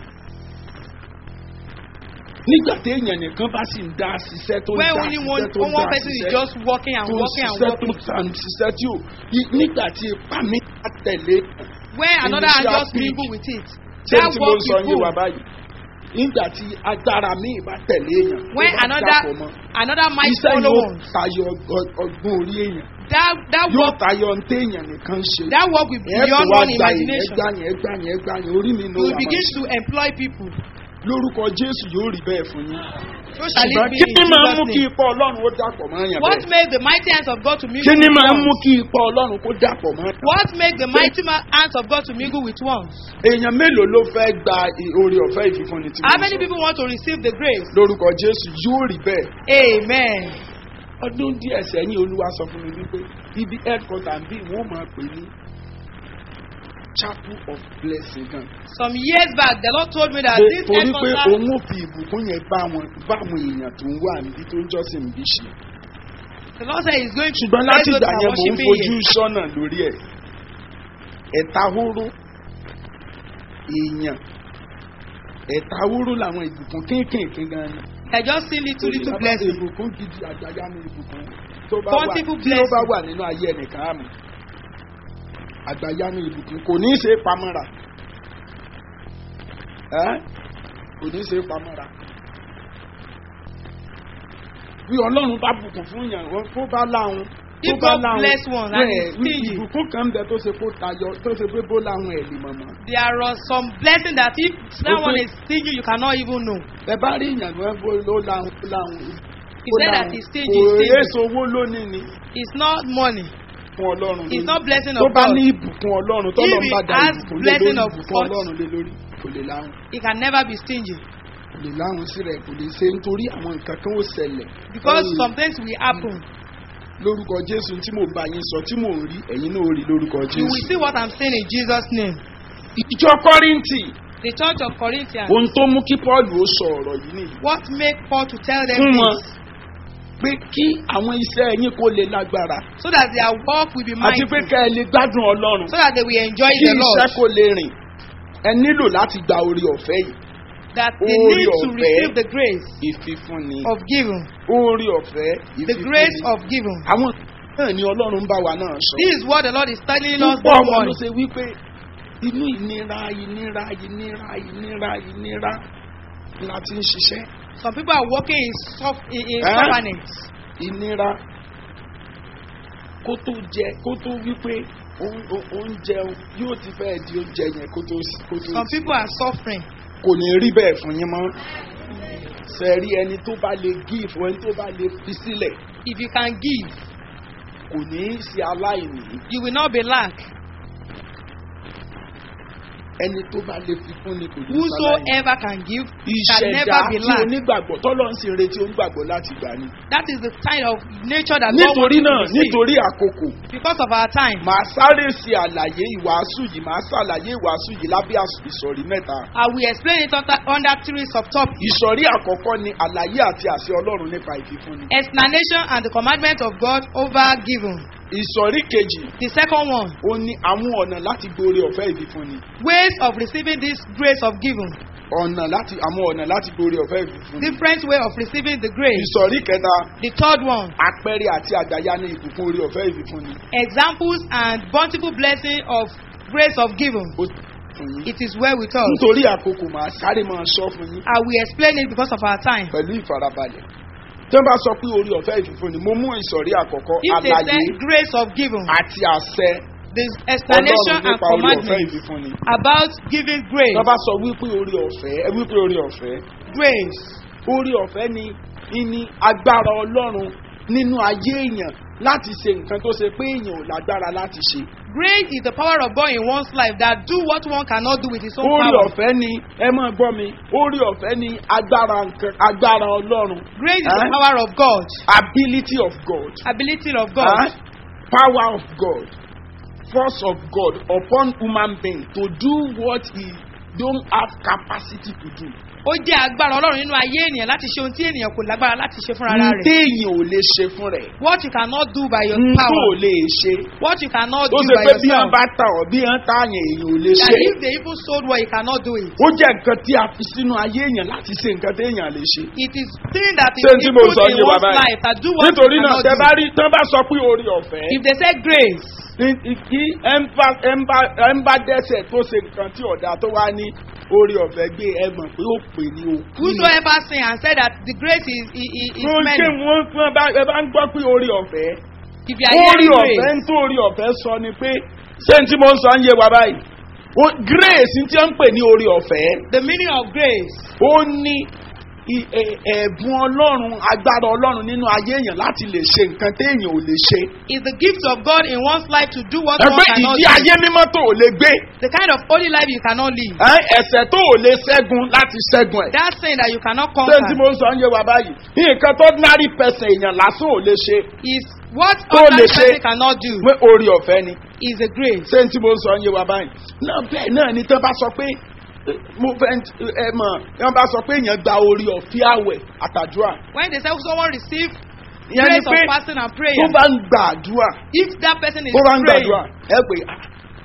[SPEAKER 3] nígbà tí èèyàn nìkan bá sì ń dá ṣiṣẹ́ tó ń
[SPEAKER 4] when
[SPEAKER 3] dá
[SPEAKER 4] only one,
[SPEAKER 3] ṣiṣẹ́ tó ń
[SPEAKER 4] one
[SPEAKER 3] dá
[SPEAKER 4] person is
[SPEAKER 3] ṣiṣẹ́
[SPEAKER 4] just walking and
[SPEAKER 3] tó ń
[SPEAKER 4] walking and
[SPEAKER 3] ṣiṣẹ́ tó
[SPEAKER 4] walking,
[SPEAKER 3] ń tà ń ṣiṣẹ́ tí ò í- nígbà tí ipa mi bá tẹ̀lé
[SPEAKER 4] when another hand
[SPEAKER 3] Initial
[SPEAKER 4] just
[SPEAKER 3] peak.
[SPEAKER 4] mingle with it,
[SPEAKER 3] ṣé
[SPEAKER 4] that
[SPEAKER 3] tí mo
[SPEAKER 4] work
[SPEAKER 3] ń sọ
[SPEAKER 4] will
[SPEAKER 3] yín wà
[SPEAKER 4] move.
[SPEAKER 3] báyìí nígbà tí agbára mi bá tẹ̀lé èèyàn tó
[SPEAKER 4] When
[SPEAKER 3] bá dàpọ̀
[SPEAKER 4] another
[SPEAKER 3] mọ́
[SPEAKER 4] another might
[SPEAKER 3] iṣẹ́
[SPEAKER 4] follow
[SPEAKER 3] yóò
[SPEAKER 4] on,
[SPEAKER 3] tayọ ọg- ọgbọ́n orí èèyàn
[SPEAKER 4] that that
[SPEAKER 3] yóò
[SPEAKER 4] work
[SPEAKER 3] tayọ ntẹ̀yàn nìkan ṣe.
[SPEAKER 4] that work will be
[SPEAKER 3] ẹ kò
[SPEAKER 4] beyond
[SPEAKER 3] wá
[SPEAKER 4] one
[SPEAKER 3] gba yẹn
[SPEAKER 4] imagination.
[SPEAKER 3] ẹgbà yẹn ẹgbà yẹn ẹgbà yẹn orí mi ló
[SPEAKER 4] You
[SPEAKER 3] wà
[SPEAKER 4] will
[SPEAKER 3] máa
[SPEAKER 4] begin
[SPEAKER 3] ṣe.
[SPEAKER 4] to employ people.
[SPEAKER 3] lórúkọ jésù yóò rí bẹ́ẹ̀ fún yín.
[SPEAKER 4] So shall
[SPEAKER 3] ṣùgbọ́n
[SPEAKER 4] it be
[SPEAKER 3] kí
[SPEAKER 4] in
[SPEAKER 3] ni máa ń mú
[SPEAKER 4] Jesus'
[SPEAKER 3] kí
[SPEAKER 4] name.
[SPEAKER 3] ipò ọlọ́run ó dàpọ̀ mọ́ yàn
[SPEAKER 4] What
[SPEAKER 3] bẹ́ẹ̀?
[SPEAKER 4] made the mighty hands of God to mingle
[SPEAKER 3] kí ni
[SPEAKER 4] with
[SPEAKER 3] máa ń mú
[SPEAKER 4] ones?
[SPEAKER 3] kí ipò ọlọ́run kó dàpọ̀ mọ́ yàn?
[SPEAKER 4] What made the mighty ma- hands of God to mingle with ones?
[SPEAKER 3] èèyàn mélòó ló fẹ́ gba i- oore ọ̀fẹ́ ìfífúnni tí
[SPEAKER 4] How
[SPEAKER 3] mo
[SPEAKER 4] many
[SPEAKER 3] sọ?
[SPEAKER 4] people want to receive the grace?
[SPEAKER 3] lórúkọ jésù yóò rí bẹ́ẹ̀.
[SPEAKER 4] Amen.
[SPEAKER 3] ọdún díẹ̀ sẹ́yìn olúwa sọ fún mi wípé ibi headquarter bí wọ́n máa pè ní chapel of blessing gan.
[SPEAKER 4] Some years back, the Lord told me that
[SPEAKER 3] Pé-
[SPEAKER 4] this
[SPEAKER 3] torí pé
[SPEAKER 4] headquarters,
[SPEAKER 3] òun ò fi ìbùkún yẹn bá wọn bá àwọn èèyàn tó ń wà níbi tó ń jọ́sìn bí ṣe.
[SPEAKER 4] the Lord said He's going to
[SPEAKER 3] ṣùgbọ́n
[SPEAKER 4] bless
[SPEAKER 3] láti
[SPEAKER 4] those
[SPEAKER 3] ìgbà
[SPEAKER 4] that are
[SPEAKER 3] yẹn mò ń
[SPEAKER 4] worshiping
[SPEAKER 3] fojú
[SPEAKER 4] Him.
[SPEAKER 3] sọ́nà lórí ẹ̀ ẹ̀ta hóró èèyàn ẹ̀ta hóró làwọn ìbùkún kéékèèké gan ni.
[SPEAKER 4] I just see little, little blessings.
[SPEAKER 3] ìbùkún gidi àjàyà ní ìbùkún tó bá wà
[SPEAKER 4] Bountiful
[SPEAKER 3] tí ó bá
[SPEAKER 4] blessing.
[SPEAKER 3] wà nínú ayé ẹnìkan àmì àgbàyà ní ìbùkún kò ní í ṣe é pamọ́ra. Ẹ́? kò ní ṣe é pamọ́ra. bí ọlọ́run bá bùkún fún yàn wọ́n kó bá láwọn tó
[SPEAKER 4] If
[SPEAKER 3] bá
[SPEAKER 4] God
[SPEAKER 3] láwọn
[SPEAKER 4] bless one and
[SPEAKER 3] bẹ́ẹ̀
[SPEAKER 4] is stingy.
[SPEAKER 3] ìbùkún kan ń bẹ tó ṣe kó tayọ tó ṣe pé bó láwọn ẹ̀ lè mọ̀mọ́.
[SPEAKER 4] There are some blessings that if that
[SPEAKER 3] Okay.
[SPEAKER 4] one is stingy, you cannot even know.
[SPEAKER 3] ẹ bá rí ìyàn ló bó ló láwọn ó láwọn.
[SPEAKER 4] He
[SPEAKER 3] ó
[SPEAKER 4] said that
[SPEAKER 3] láwọn.
[SPEAKER 4] he's stingy,
[SPEAKER 3] kò
[SPEAKER 4] stingy.
[SPEAKER 3] èso owó lónìí ni
[SPEAKER 4] It's not money.
[SPEAKER 3] fún ọlọ́run
[SPEAKER 4] It's
[SPEAKER 3] lónìí.
[SPEAKER 4] not blessing
[SPEAKER 3] tó
[SPEAKER 4] of
[SPEAKER 3] bá
[SPEAKER 4] God.
[SPEAKER 3] ní ìbùkún ọlọ́run tó
[SPEAKER 4] If
[SPEAKER 3] lọ́n
[SPEAKER 4] he
[SPEAKER 3] bá da
[SPEAKER 4] has
[SPEAKER 3] ìbùkún lé
[SPEAKER 4] blessing
[SPEAKER 3] lórí
[SPEAKER 4] of
[SPEAKER 3] ìbùkún
[SPEAKER 4] God.
[SPEAKER 3] ọlọ́run lé lórí kò lè láwọn
[SPEAKER 4] It can never be stingy.
[SPEAKER 3] kò lè láwọn sí rẹ̀ kò lè ṣe nítorí àwọn nǹkan kan ó ṣẹlẹ̀.
[SPEAKER 4] Because
[SPEAKER 3] Ẹ̀yin,
[SPEAKER 4] some things will happen.
[SPEAKER 3] lórúkọ jésù tí mò ń bá yín sọ tí mò ń rí ẹ̀yin náà ó rí lórúkọ
[SPEAKER 4] You will
[SPEAKER 3] jésù.
[SPEAKER 4] see what I'm saying in Jesus' name.
[SPEAKER 3] ìjọ kọ́rìntì
[SPEAKER 4] The church of Corinthians.
[SPEAKER 3] ohun tó mú kí paul ó sọ ọ̀rọ̀ yìí nìyí.
[SPEAKER 4] What made Paul to tell them
[SPEAKER 3] fún wọn
[SPEAKER 4] this?
[SPEAKER 3] pé kí àwọn iṣẹ́ yín kó lè lágbára
[SPEAKER 4] So that their work will be
[SPEAKER 3] àti pé
[SPEAKER 4] mindful.
[SPEAKER 3] ká ẹ lè gbádùn ọlọ́run
[SPEAKER 4] So that they will enjoy
[SPEAKER 3] kí
[SPEAKER 4] the
[SPEAKER 3] iṣẹ́
[SPEAKER 4] Lord.
[SPEAKER 3] kó lè rìn ẹ nílò láti gba orí ọ̀fẹ́ yìí
[SPEAKER 4] That they
[SPEAKER 3] Orí
[SPEAKER 4] need to
[SPEAKER 3] ọ̀fẹ́.
[SPEAKER 4] receive the grace
[SPEAKER 3] ìfifúnni
[SPEAKER 4] of giving.
[SPEAKER 3] orí ọ̀fẹ́
[SPEAKER 4] The grace
[SPEAKER 3] ìfifúnni
[SPEAKER 4] of giving.
[SPEAKER 3] àwọn náà ni ọlọ́run ń bá wa náà sọ.
[SPEAKER 4] This is what the Lord is telling us
[SPEAKER 3] púpọ̀
[SPEAKER 4] this
[SPEAKER 3] wọn ló
[SPEAKER 4] morning.
[SPEAKER 3] ṣe wípé inú ìnira ìnira ìnira ìnira ìnira la ti ń ṣiṣẹ́
[SPEAKER 4] Some people are working in, soft, in, in
[SPEAKER 3] Eh?
[SPEAKER 4] stubbornness.
[SPEAKER 3] ìnira kó tó jẹ kó tó wípé ó- ó- oúnjẹ yóò ti fẹ́ di oúnjẹ yẹn kó tó kó tó
[SPEAKER 4] Some people are suffering.
[SPEAKER 3] kò ní rí bẹ́ẹ̀ fún yín mọ́ sẹ́rí ẹni tó bá lè give ẹni tó bá lè fi sílẹ̀
[SPEAKER 4] If you can give,
[SPEAKER 3] kò ní í ṣe aláìní
[SPEAKER 4] you will not be lack.
[SPEAKER 3] ẹni tó bá lè fi fún ni kò ní í ṣe aláìní.
[SPEAKER 4] Whosoever can give can
[SPEAKER 3] ìṣẹ̀dá
[SPEAKER 4] never be
[SPEAKER 3] tí
[SPEAKER 4] lack.
[SPEAKER 3] onígbàgbọ́ tọ́lọ́ ń sì retí onígbàgbọ́ láti gbà ní.
[SPEAKER 4] That is the kind of nature that God
[SPEAKER 3] nítorí
[SPEAKER 4] wants
[SPEAKER 3] náà
[SPEAKER 4] us to receive.
[SPEAKER 3] nítorí àkókò
[SPEAKER 4] Because of our time,
[SPEAKER 3] màá sáré ṣe àlàyé ìwàásù yìí màá ṣàlàyé ìwàásù yìí lábẹ́ às- ìsọ̀rí mẹ́ta.
[SPEAKER 4] I will explain it under, under three subtopics.
[SPEAKER 3] ìsọ̀rí àkọ́kọ́ ni àlàyé àti àṣẹ ọlọ́run nípa ìfífúnni.
[SPEAKER 4] Explanation and the commandment of God over giving.
[SPEAKER 3] ìsọ̀rí kejì
[SPEAKER 4] The second one,
[SPEAKER 3] ó ní àwọn ọ̀nà láti gbóore ọ̀fẹ́ ìfífúnni.
[SPEAKER 4] ways of receiving this grace of giving.
[SPEAKER 3] ọ̀nà láti àwọn ọ̀nà láti gbóore ọ̀fẹ́ ìfífúnni.
[SPEAKER 4] Different way of receiving the grace.
[SPEAKER 3] ìsọ̀rí kẹta
[SPEAKER 4] The third one,
[SPEAKER 3] àpẹẹrẹ àti àgbàyà ní ìbùkún orí ọ̀fẹ́ ìfífúnni.
[SPEAKER 4] examples and bountiful blessing of grace of giving.
[SPEAKER 3] ó fún yín.
[SPEAKER 4] It is well with us.
[SPEAKER 3] nítorí àkókò màá sáré máa sọ fún yín.
[SPEAKER 4] I will explain it because of our time.
[SPEAKER 3] pẹ̀lú ìfarabalẹ̀. tí wọ́n bá sọ pé orí ọ̀fẹ́ ìfífúnni mo mú ìsọ̀rí àkọ́kọ́
[SPEAKER 4] If they
[SPEAKER 3] àlàyé
[SPEAKER 4] say grace of giving,
[SPEAKER 3] àti àṣẹ
[SPEAKER 4] the explanation
[SPEAKER 3] ọlọ́run
[SPEAKER 4] and
[SPEAKER 3] nípa orí ọ̀fẹ́
[SPEAKER 4] commandment
[SPEAKER 3] ìfífúnni.
[SPEAKER 4] about giving grace,
[SPEAKER 3] tí wọ́n bá sọ wípé orí ọ̀fẹ́ ẹ wípé orí ọ̀fẹ́
[SPEAKER 4] grace,
[SPEAKER 3] orí ọ̀fẹ́ ni ìní agbára ọlọ́run nínú ayé èèyàn láti ṣe nǹkan tó ṣe pé èèyàn ò lágbára láti ṣe.
[SPEAKER 4] grace is the power of God in one's life that do what one cannot do with his own
[SPEAKER 3] orí
[SPEAKER 4] power.
[SPEAKER 3] ọ̀fẹ́ ni ẹ máa gbọ́ mi orí ọ̀fẹ́ ni agbára nǹkan agbára ọlọ́run
[SPEAKER 4] Grace is the
[SPEAKER 3] Eh?
[SPEAKER 4] power of God,
[SPEAKER 3] ability of God.
[SPEAKER 4] ability of God,
[SPEAKER 3] Huh? power of God, force of God upon human being to do what he don't have capacity to do.
[SPEAKER 4] ó jẹ́ agbára ọlọ́run nínú ayé ènìyàn láti ṣe ohun tí ènìyàn kò lágbára láti ṣe fúnra rẹ̀.
[SPEAKER 3] Téèyàn ò lè ṣe fún rẹ̀.
[SPEAKER 4] What you cannot do by your
[SPEAKER 3] N tó
[SPEAKER 4] power,
[SPEAKER 3] lè ṣe.
[SPEAKER 4] what you cannot
[SPEAKER 3] Ó
[SPEAKER 4] do
[SPEAKER 3] ṣe
[SPEAKER 4] by
[SPEAKER 3] pé bí
[SPEAKER 4] yourself,
[SPEAKER 3] wọ́n bá tà ọ́ bí wọ́n tà yẹn èèyàn ò lè
[SPEAKER 4] that
[SPEAKER 3] ṣe.
[SPEAKER 4] if they even sold what you cannot do it.
[SPEAKER 3] Ó jẹ́ nǹkan tí a fi sínú ayé èèyàn láti ṣe nǹkan téèyàn lè ṣe.
[SPEAKER 4] It is thing that is
[SPEAKER 3] Ṣé n tí mo
[SPEAKER 4] put
[SPEAKER 3] sọ
[SPEAKER 4] in
[SPEAKER 3] yé wa
[SPEAKER 4] one's
[SPEAKER 3] báyìí?
[SPEAKER 4] life that do what you
[SPEAKER 3] Nítorí náà
[SPEAKER 4] cannot
[SPEAKER 3] tẹ bá
[SPEAKER 4] do.
[SPEAKER 3] rí tán bá sọ pé orí ọ̀fẹ́.
[SPEAKER 4] If they say grace,
[SPEAKER 3] ní- ní- kí ẹ ń bá ẹ ń bá ẹ ń bá dẹ́sẹ̀ tó ṣe nǹkan tí ọ̀dà tó wá ní orí ọ̀fẹ́ gbé ẹ mọ̀ pé ó pè ní o.
[SPEAKER 4] whosoever sin and say that the grace is is, is, is
[SPEAKER 3] Mo ṣe
[SPEAKER 4] many.
[SPEAKER 3] wọ́n fún ẹ bá ẹ bá ń gbọ́ pé orí ọ̀fẹ́.
[SPEAKER 4] If you are
[SPEAKER 3] Orí
[SPEAKER 4] hearing
[SPEAKER 3] ọ̀fẹ́
[SPEAKER 4] grace,
[SPEAKER 3] ń tó orí ọ̀fẹ́ sọ ni pé ṣé n tí mo ń sọ ń yé wa báyìí? O- Grace tí wọ́n ń pè ní orí ọ̀fẹ́.
[SPEAKER 4] the meaning of grace
[SPEAKER 3] Ó ní i- ẹ- ẹ̀bùn ọlọ́run agbára ọlọ́run nínú ayé èèyàn láti lè ṣe nǹkan téèyàn ò lè ṣe.
[SPEAKER 4] is the gift of God in one's life to do what one
[SPEAKER 3] Ẹgbẹ́
[SPEAKER 4] cannot
[SPEAKER 3] ìdí
[SPEAKER 4] do.
[SPEAKER 3] ayé mímọ́ tó ò lè gbé.
[SPEAKER 4] The kind of holy life you cannot live.
[SPEAKER 3] Ẹ́, Ẹ̀sẹ̀ tó ò lè ṣẹ́gun láti ṣẹ́gun ẹ̀.
[SPEAKER 4] That sin that you cannot
[SPEAKER 3] ṣé tí
[SPEAKER 4] conquer
[SPEAKER 3] mo ń sọ ń yé wa báyìí nǹkan tó ordinary person èèyàn lásán ò lè ṣe
[SPEAKER 4] is what
[SPEAKER 3] Tó
[SPEAKER 4] other
[SPEAKER 3] lè ṣe.
[SPEAKER 4] person cannot do
[SPEAKER 3] pé orí ọ̀fẹ́ ni
[SPEAKER 4] is a grace.
[SPEAKER 3] ṣé tí mo ń sọ ń yé wa báyìí náà bẹ́ẹ̀ náà ni tán bá sọ pé eh, mo fẹ́ ẹ mọ̀ wọ́n bá sọ pé èèyàn gba orí ọ̀fẹ́ àwẹ̀ àtàdúrà
[SPEAKER 4] When they say someone receive
[SPEAKER 3] ìyẹn ni
[SPEAKER 4] grace of
[SPEAKER 3] pé
[SPEAKER 4] fasting and
[SPEAKER 3] tó
[SPEAKER 4] prayer,
[SPEAKER 3] bá ń gba àdúrà
[SPEAKER 4] if that person is
[SPEAKER 3] tó bá ń
[SPEAKER 4] praying,
[SPEAKER 3] gbàdúrà ẹ pé ah,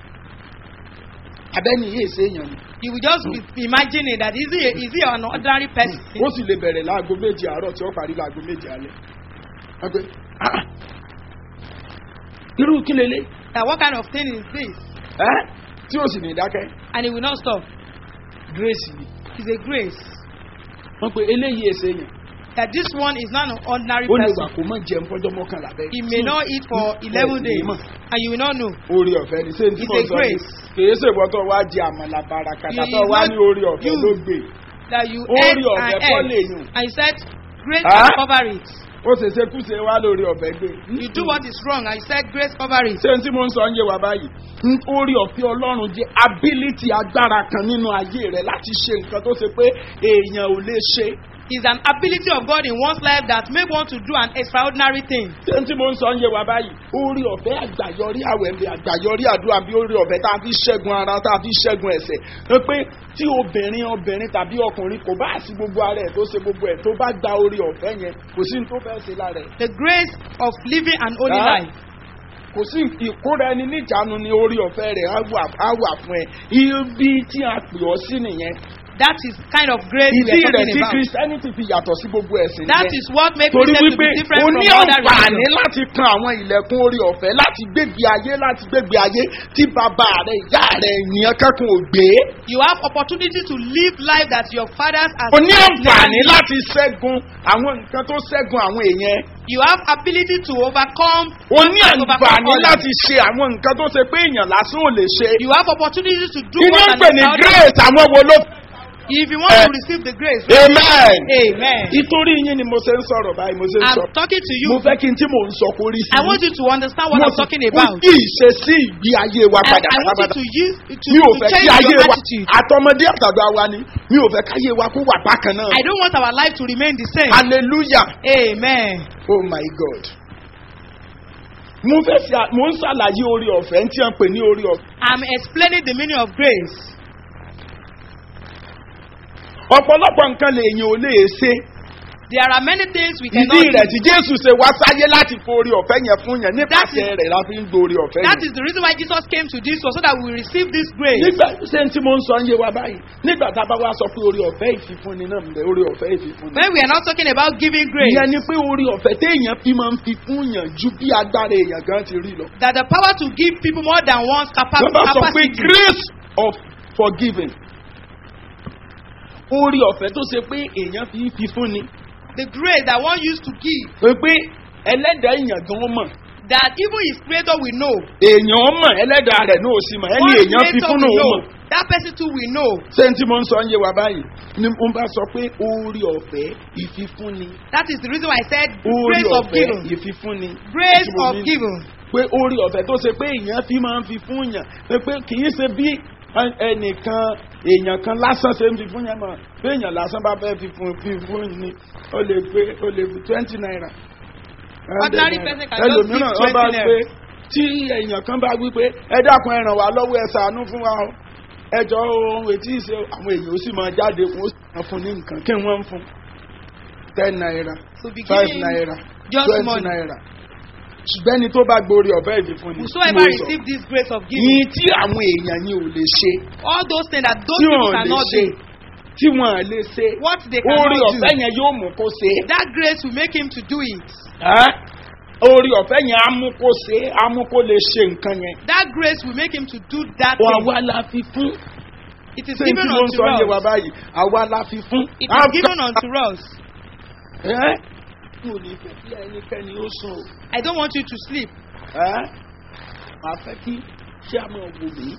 [SPEAKER 3] abẹ́ni yìí ṣe èèyàn ni
[SPEAKER 4] you will just be imagining that is he, is he an ordinary person?
[SPEAKER 3] ó sì lè bẹ̀rẹ̀ láago méje àárọ̀ tí ó parí láago méje alẹ́ wọ́n pé ah, irú kí lélẹ̀
[SPEAKER 4] That what kind of thing is this?
[SPEAKER 3] ẹ́ tí ó sì ní dákẹ́
[SPEAKER 4] And he will not stop.
[SPEAKER 3] grace ni
[SPEAKER 4] It's a grace.
[SPEAKER 3] wọ́n pe eléyìí èsè yẹn
[SPEAKER 4] that this one is not an ordinary
[SPEAKER 3] ó lè wà
[SPEAKER 4] person.
[SPEAKER 3] kó mọ̀ jẹun fọjọ́ mọ́kànlá bẹ́ẹ̀.
[SPEAKER 4] He may not eat for eleven days and you will not know.
[SPEAKER 3] orí ọ̀fẹ́ ni ṣé n tí
[SPEAKER 4] It's
[SPEAKER 3] mo
[SPEAKER 4] a
[SPEAKER 3] sọ
[SPEAKER 4] grace.
[SPEAKER 3] ni kìí ṣe ìwọ́n tó wá di àmàlà bàràkàtà
[SPEAKER 4] You-
[SPEAKER 3] tó
[SPEAKER 4] you
[SPEAKER 3] wá
[SPEAKER 4] not-
[SPEAKER 3] ní orí ọ̀fẹ́
[SPEAKER 4] you-
[SPEAKER 3] ló gbé
[SPEAKER 4] That you
[SPEAKER 3] Orí
[SPEAKER 4] ate
[SPEAKER 3] ọ̀fẹ́
[SPEAKER 4] and
[SPEAKER 3] kọ́
[SPEAKER 4] ate
[SPEAKER 3] lèyùn.
[SPEAKER 4] and you said grace
[SPEAKER 3] Ah?
[SPEAKER 4] can cover it.
[SPEAKER 3] ó ṣe ṣe kúṣe wá lórí ọ̀fẹ́ gbé.
[SPEAKER 4] You do what is wrong and you said grace cover it.
[SPEAKER 3] ṣé n tí mo ń sọ ń yé wa báyìí n orí ọ̀fẹ́ ọlọ́run jẹ́ ability agbára kan nínú ayé rẹ̀ láti ṣe nǹkan tó ṣe pé èèyàn ò lè ṣe.
[SPEAKER 4] Is an ability of God in one's life that make one to do an extraordinary thing.
[SPEAKER 3] ṣé n tí mo ń sọ ń yé wa báyìí orí ọ̀fẹ́ àgbàyọrí àwẹ̀lẹ̀ àgbàyọrí àdúrà bí orí ọ̀fẹ́ tá a fi ṣẹ́gun ara tá a fi ṣẹ́gun ẹ̀sẹ̀ ẹ pé tí obìnrin obìnrin tàbí ọkùnrin kò bá sí gbogbo ara ẹ̀ tó ṣe gbogbo ẹ̀ tó bá gba orí ọ̀fẹ́ yẹn kò sí ní tó fẹ́ ṣe lára ẹ̀
[SPEAKER 4] The grace of living an holy
[SPEAKER 3] Ah?
[SPEAKER 4] life.
[SPEAKER 3] kò sí ìkóra ẹni níjàánu ní orí ọ̀fẹ́ rẹ̀ á wà á wà fún ẹ ibi tí a pè ọ́ sí nìyẹn
[SPEAKER 4] That is kind of grace we
[SPEAKER 3] ìdí
[SPEAKER 4] are
[SPEAKER 3] rẹ̀
[SPEAKER 4] talking
[SPEAKER 3] tí
[SPEAKER 4] about.
[SPEAKER 3] christianity fi yàtọ̀ sí gbogbo ẹ̀sìn
[SPEAKER 4] That
[SPEAKER 3] nìyẹn
[SPEAKER 4] is what makes
[SPEAKER 3] torí
[SPEAKER 4] Christians to
[SPEAKER 3] wípé
[SPEAKER 4] be different
[SPEAKER 3] o
[SPEAKER 4] from
[SPEAKER 3] ní
[SPEAKER 4] other
[SPEAKER 3] àǹfààní
[SPEAKER 4] religions.
[SPEAKER 3] láti kan àwọn ilẹ̀kùn orí ọ̀fẹ́ láti gbégbé ayé láti gbégbé ayé tí bàbá rẹ̀ ìyá rẹ̀ ènìyàn kankan ò gbé
[SPEAKER 4] You have opportunity to live life that your fathers have
[SPEAKER 3] o ní
[SPEAKER 4] never
[SPEAKER 3] àǹfààní
[SPEAKER 4] lived.
[SPEAKER 3] láti ṣẹ́gun àwọn nǹkan tó ṣẹ́gun àwọn èèyàn
[SPEAKER 4] You have ability to overcome.
[SPEAKER 3] o ní
[SPEAKER 4] and overcome
[SPEAKER 3] àǹfààní
[SPEAKER 4] others.
[SPEAKER 3] láti ṣe àwọn nǹkan tó ṣe pé èèyàn lásán ò lè ṣe
[SPEAKER 4] You have opportunity to do
[SPEAKER 3] inú
[SPEAKER 4] what
[SPEAKER 3] ń
[SPEAKER 4] an
[SPEAKER 3] pè ní
[SPEAKER 4] extraordinary.
[SPEAKER 3] grace àwọn wo ló
[SPEAKER 4] If you want
[SPEAKER 3] Eh.
[SPEAKER 4] to receive the grace,
[SPEAKER 3] amen.
[SPEAKER 4] Amen.
[SPEAKER 3] ìtorí yín ni mo ṣe ń sọ̀rọ̀ báyìí mo ṣe ń sọ
[SPEAKER 4] I'm talking to you.
[SPEAKER 3] mo fẹ́ kí n tí mò ń sọ kó rí sí
[SPEAKER 4] I want you to understand what
[SPEAKER 3] Mo
[SPEAKER 4] I'm
[SPEAKER 3] sì-
[SPEAKER 4] talking
[SPEAKER 3] mo
[SPEAKER 4] about.
[SPEAKER 3] yí ìṣesí ìgbé ayé wa
[SPEAKER 4] I,
[SPEAKER 3] padà
[SPEAKER 4] I want
[SPEAKER 3] pátápátá
[SPEAKER 4] you to use to,
[SPEAKER 3] mi ò
[SPEAKER 4] to
[SPEAKER 3] fẹ́ kí
[SPEAKER 4] change
[SPEAKER 3] ayé
[SPEAKER 4] your
[SPEAKER 3] wa
[SPEAKER 4] attitude.
[SPEAKER 3] àtọmọdé àtàgbà wa ni mi ò fẹ́ káyé wa kó wà bákan náà
[SPEAKER 4] I don't want our life to remain the same.
[SPEAKER 3] hallelujah
[SPEAKER 4] Amen.
[SPEAKER 3] oh my god mo fẹ́ ṣe à- mo ń ṣàlàyé orí ọ̀fẹ́ tí wọ́n pè ní orí ọ̀fẹ́
[SPEAKER 4] I'm explaining the meaning of grace.
[SPEAKER 3] ọ̀pọ̀lọpọ̀ nǹkan lèèyàn ò lè ṣe
[SPEAKER 4] There are many things we cannot
[SPEAKER 3] ìdí rẹ̀
[SPEAKER 4] do.
[SPEAKER 3] tí jésù ṣe wá sáyé láti forí ọ̀fẹ́ yẹn fún yẹn nípasẹ̀ rẹ̀ la fi ń gbórí ọ̀fẹ́
[SPEAKER 4] That
[SPEAKER 3] yẹn.
[SPEAKER 4] is the reason why Jesus came to this world so that we will receive this grace.
[SPEAKER 3] nígbà ṣé tí mo ń sọ ń yé wa báyìí nígbà tá a bá wá sọ pé orí ọ̀fẹ́ ìfifúnni náà ń bẹ orí ọ̀fẹ́ ìfifúnni.
[SPEAKER 4] When we are not talking about giving grace,
[SPEAKER 3] ìyẹn ni pé orí ọ̀fẹ́ téèyàn fi máa ń fi fún yàn ju bí agbára èèyàn gan ti rí lọ.
[SPEAKER 4] that the power to give people more than one's capa-
[SPEAKER 3] wọ́n bá sọ pé
[SPEAKER 4] capacity.
[SPEAKER 3] grace of forgiving orí ọ̀fẹ́ tó ṣe pé èèyàn fi ń fi fún ni
[SPEAKER 4] The grace that one used to give,
[SPEAKER 3] pé pé ẹlẹ́dàá èèyàn gan mọ̀
[SPEAKER 4] that even his creator will know.
[SPEAKER 3] èèyàn mọ̀ ẹlẹ́dàá rẹ̀ náà ò sì mọ̀ ẹni
[SPEAKER 4] One
[SPEAKER 3] èèyàn fi
[SPEAKER 4] creator
[SPEAKER 3] fún
[SPEAKER 4] will
[SPEAKER 3] náà ó
[SPEAKER 4] know.
[SPEAKER 3] mọ̀.
[SPEAKER 4] That person too will know.
[SPEAKER 3] ṣé n tí mo ń sọ ń yé wa báyìí ni mo bá sọ pé orí ọ̀fẹ́ ìfifúnni
[SPEAKER 4] That is the reason why I said
[SPEAKER 3] orí
[SPEAKER 4] grace of
[SPEAKER 3] ọ̀fẹ́
[SPEAKER 4] giving.
[SPEAKER 3] ìfifúnni.
[SPEAKER 4] Grace
[SPEAKER 3] Tí mo
[SPEAKER 4] of
[SPEAKER 3] ní-
[SPEAKER 4] giving.
[SPEAKER 3] pé orí ọ̀fẹ́ tó ṣe pé èèyàn fi máa ń fi fún yàn pé pé kì í ṣe bí ẹ- ẹnìkan èèyàn kan lásán ṣe ń fi fún yàn mọ̀ bí èèyàn lásán bá fẹ́ fi fún fi fún ni ó lè pé ó lè fi twenty naira.
[SPEAKER 4] Ordinary person can just give
[SPEAKER 3] ẹlòmíràn wọ́n bá
[SPEAKER 4] 20 naira.
[SPEAKER 3] pé tí èèyàn kan bá wí pé ẹ dákun ẹ ràn wá lọ́wọ́ ẹ ṣàánú fún wa o ẹjọ́ ohun ètí ìṣe àwọn èèyàn ó sì máa jáde fún ó sì máa fún ní nǹkan kí wọ́n ń fún ten naira
[SPEAKER 4] To be
[SPEAKER 3] five
[SPEAKER 4] giving
[SPEAKER 3] naira
[SPEAKER 4] just
[SPEAKER 3] twenty
[SPEAKER 4] money.
[SPEAKER 3] naira ṣùgbọ́n ẹni tó bá gborí ọ̀fẹ́ ìfifún ni
[SPEAKER 4] Whosoever
[SPEAKER 3] mo sọ.
[SPEAKER 4] receive this grace of giving,
[SPEAKER 3] yìí tí àwọn èèyàn yìí ò lè ṣe
[SPEAKER 4] all those things that those
[SPEAKER 3] tí
[SPEAKER 4] people
[SPEAKER 3] wọn lè
[SPEAKER 4] cannot
[SPEAKER 3] ṣe
[SPEAKER 4] do,
[SPEAKER 3] tí wọn lè ṣe
[SPEAKER 4] what they
[SPEAKER 3] orí
[SPEAKER 4] cannot
[SPEAKER 3] ọ̀fẹ́
[SPEAKER 4] do,
[SPEAKER 3] yẹn yóò mú kó ṣe
[SPEAKER 4] that grace will make him to do it.
[SPEAKER 3] Ẹ́? orí ọ̀fẹ́ yẹn á mú kó ṣe á mú kó lè ṣe nǹkan yẹn
[SPEAKER 4] That grace will make him to do that
[SPEAKER 3] wà
[SPEAKER 4] thing.
[SPEAKER 3] wá la fi fún
[SPEAKER 4] It is
[SPEAKER 3] ṣé
[SPEAKER 4] given
[SPEAKER 3] tí mo ń
[SPEAKER 4] unto
[SPEAKER 3] sọ yé wa
[SPEAKER 4] us.
[SPEAKER 3] báyìí àwa la fi fún.
[SPEAKER 4] It is given unto us.
[SPEAKER 3] ẹ́ mo ní fẹ́ kí ẹnikẹ́ni ó sùn o.
[SPEAKER 4] I don't want you to sleep.
[SPEAKER 3] ẹ́ màá fẹ́ kí ṣé a máa wò mí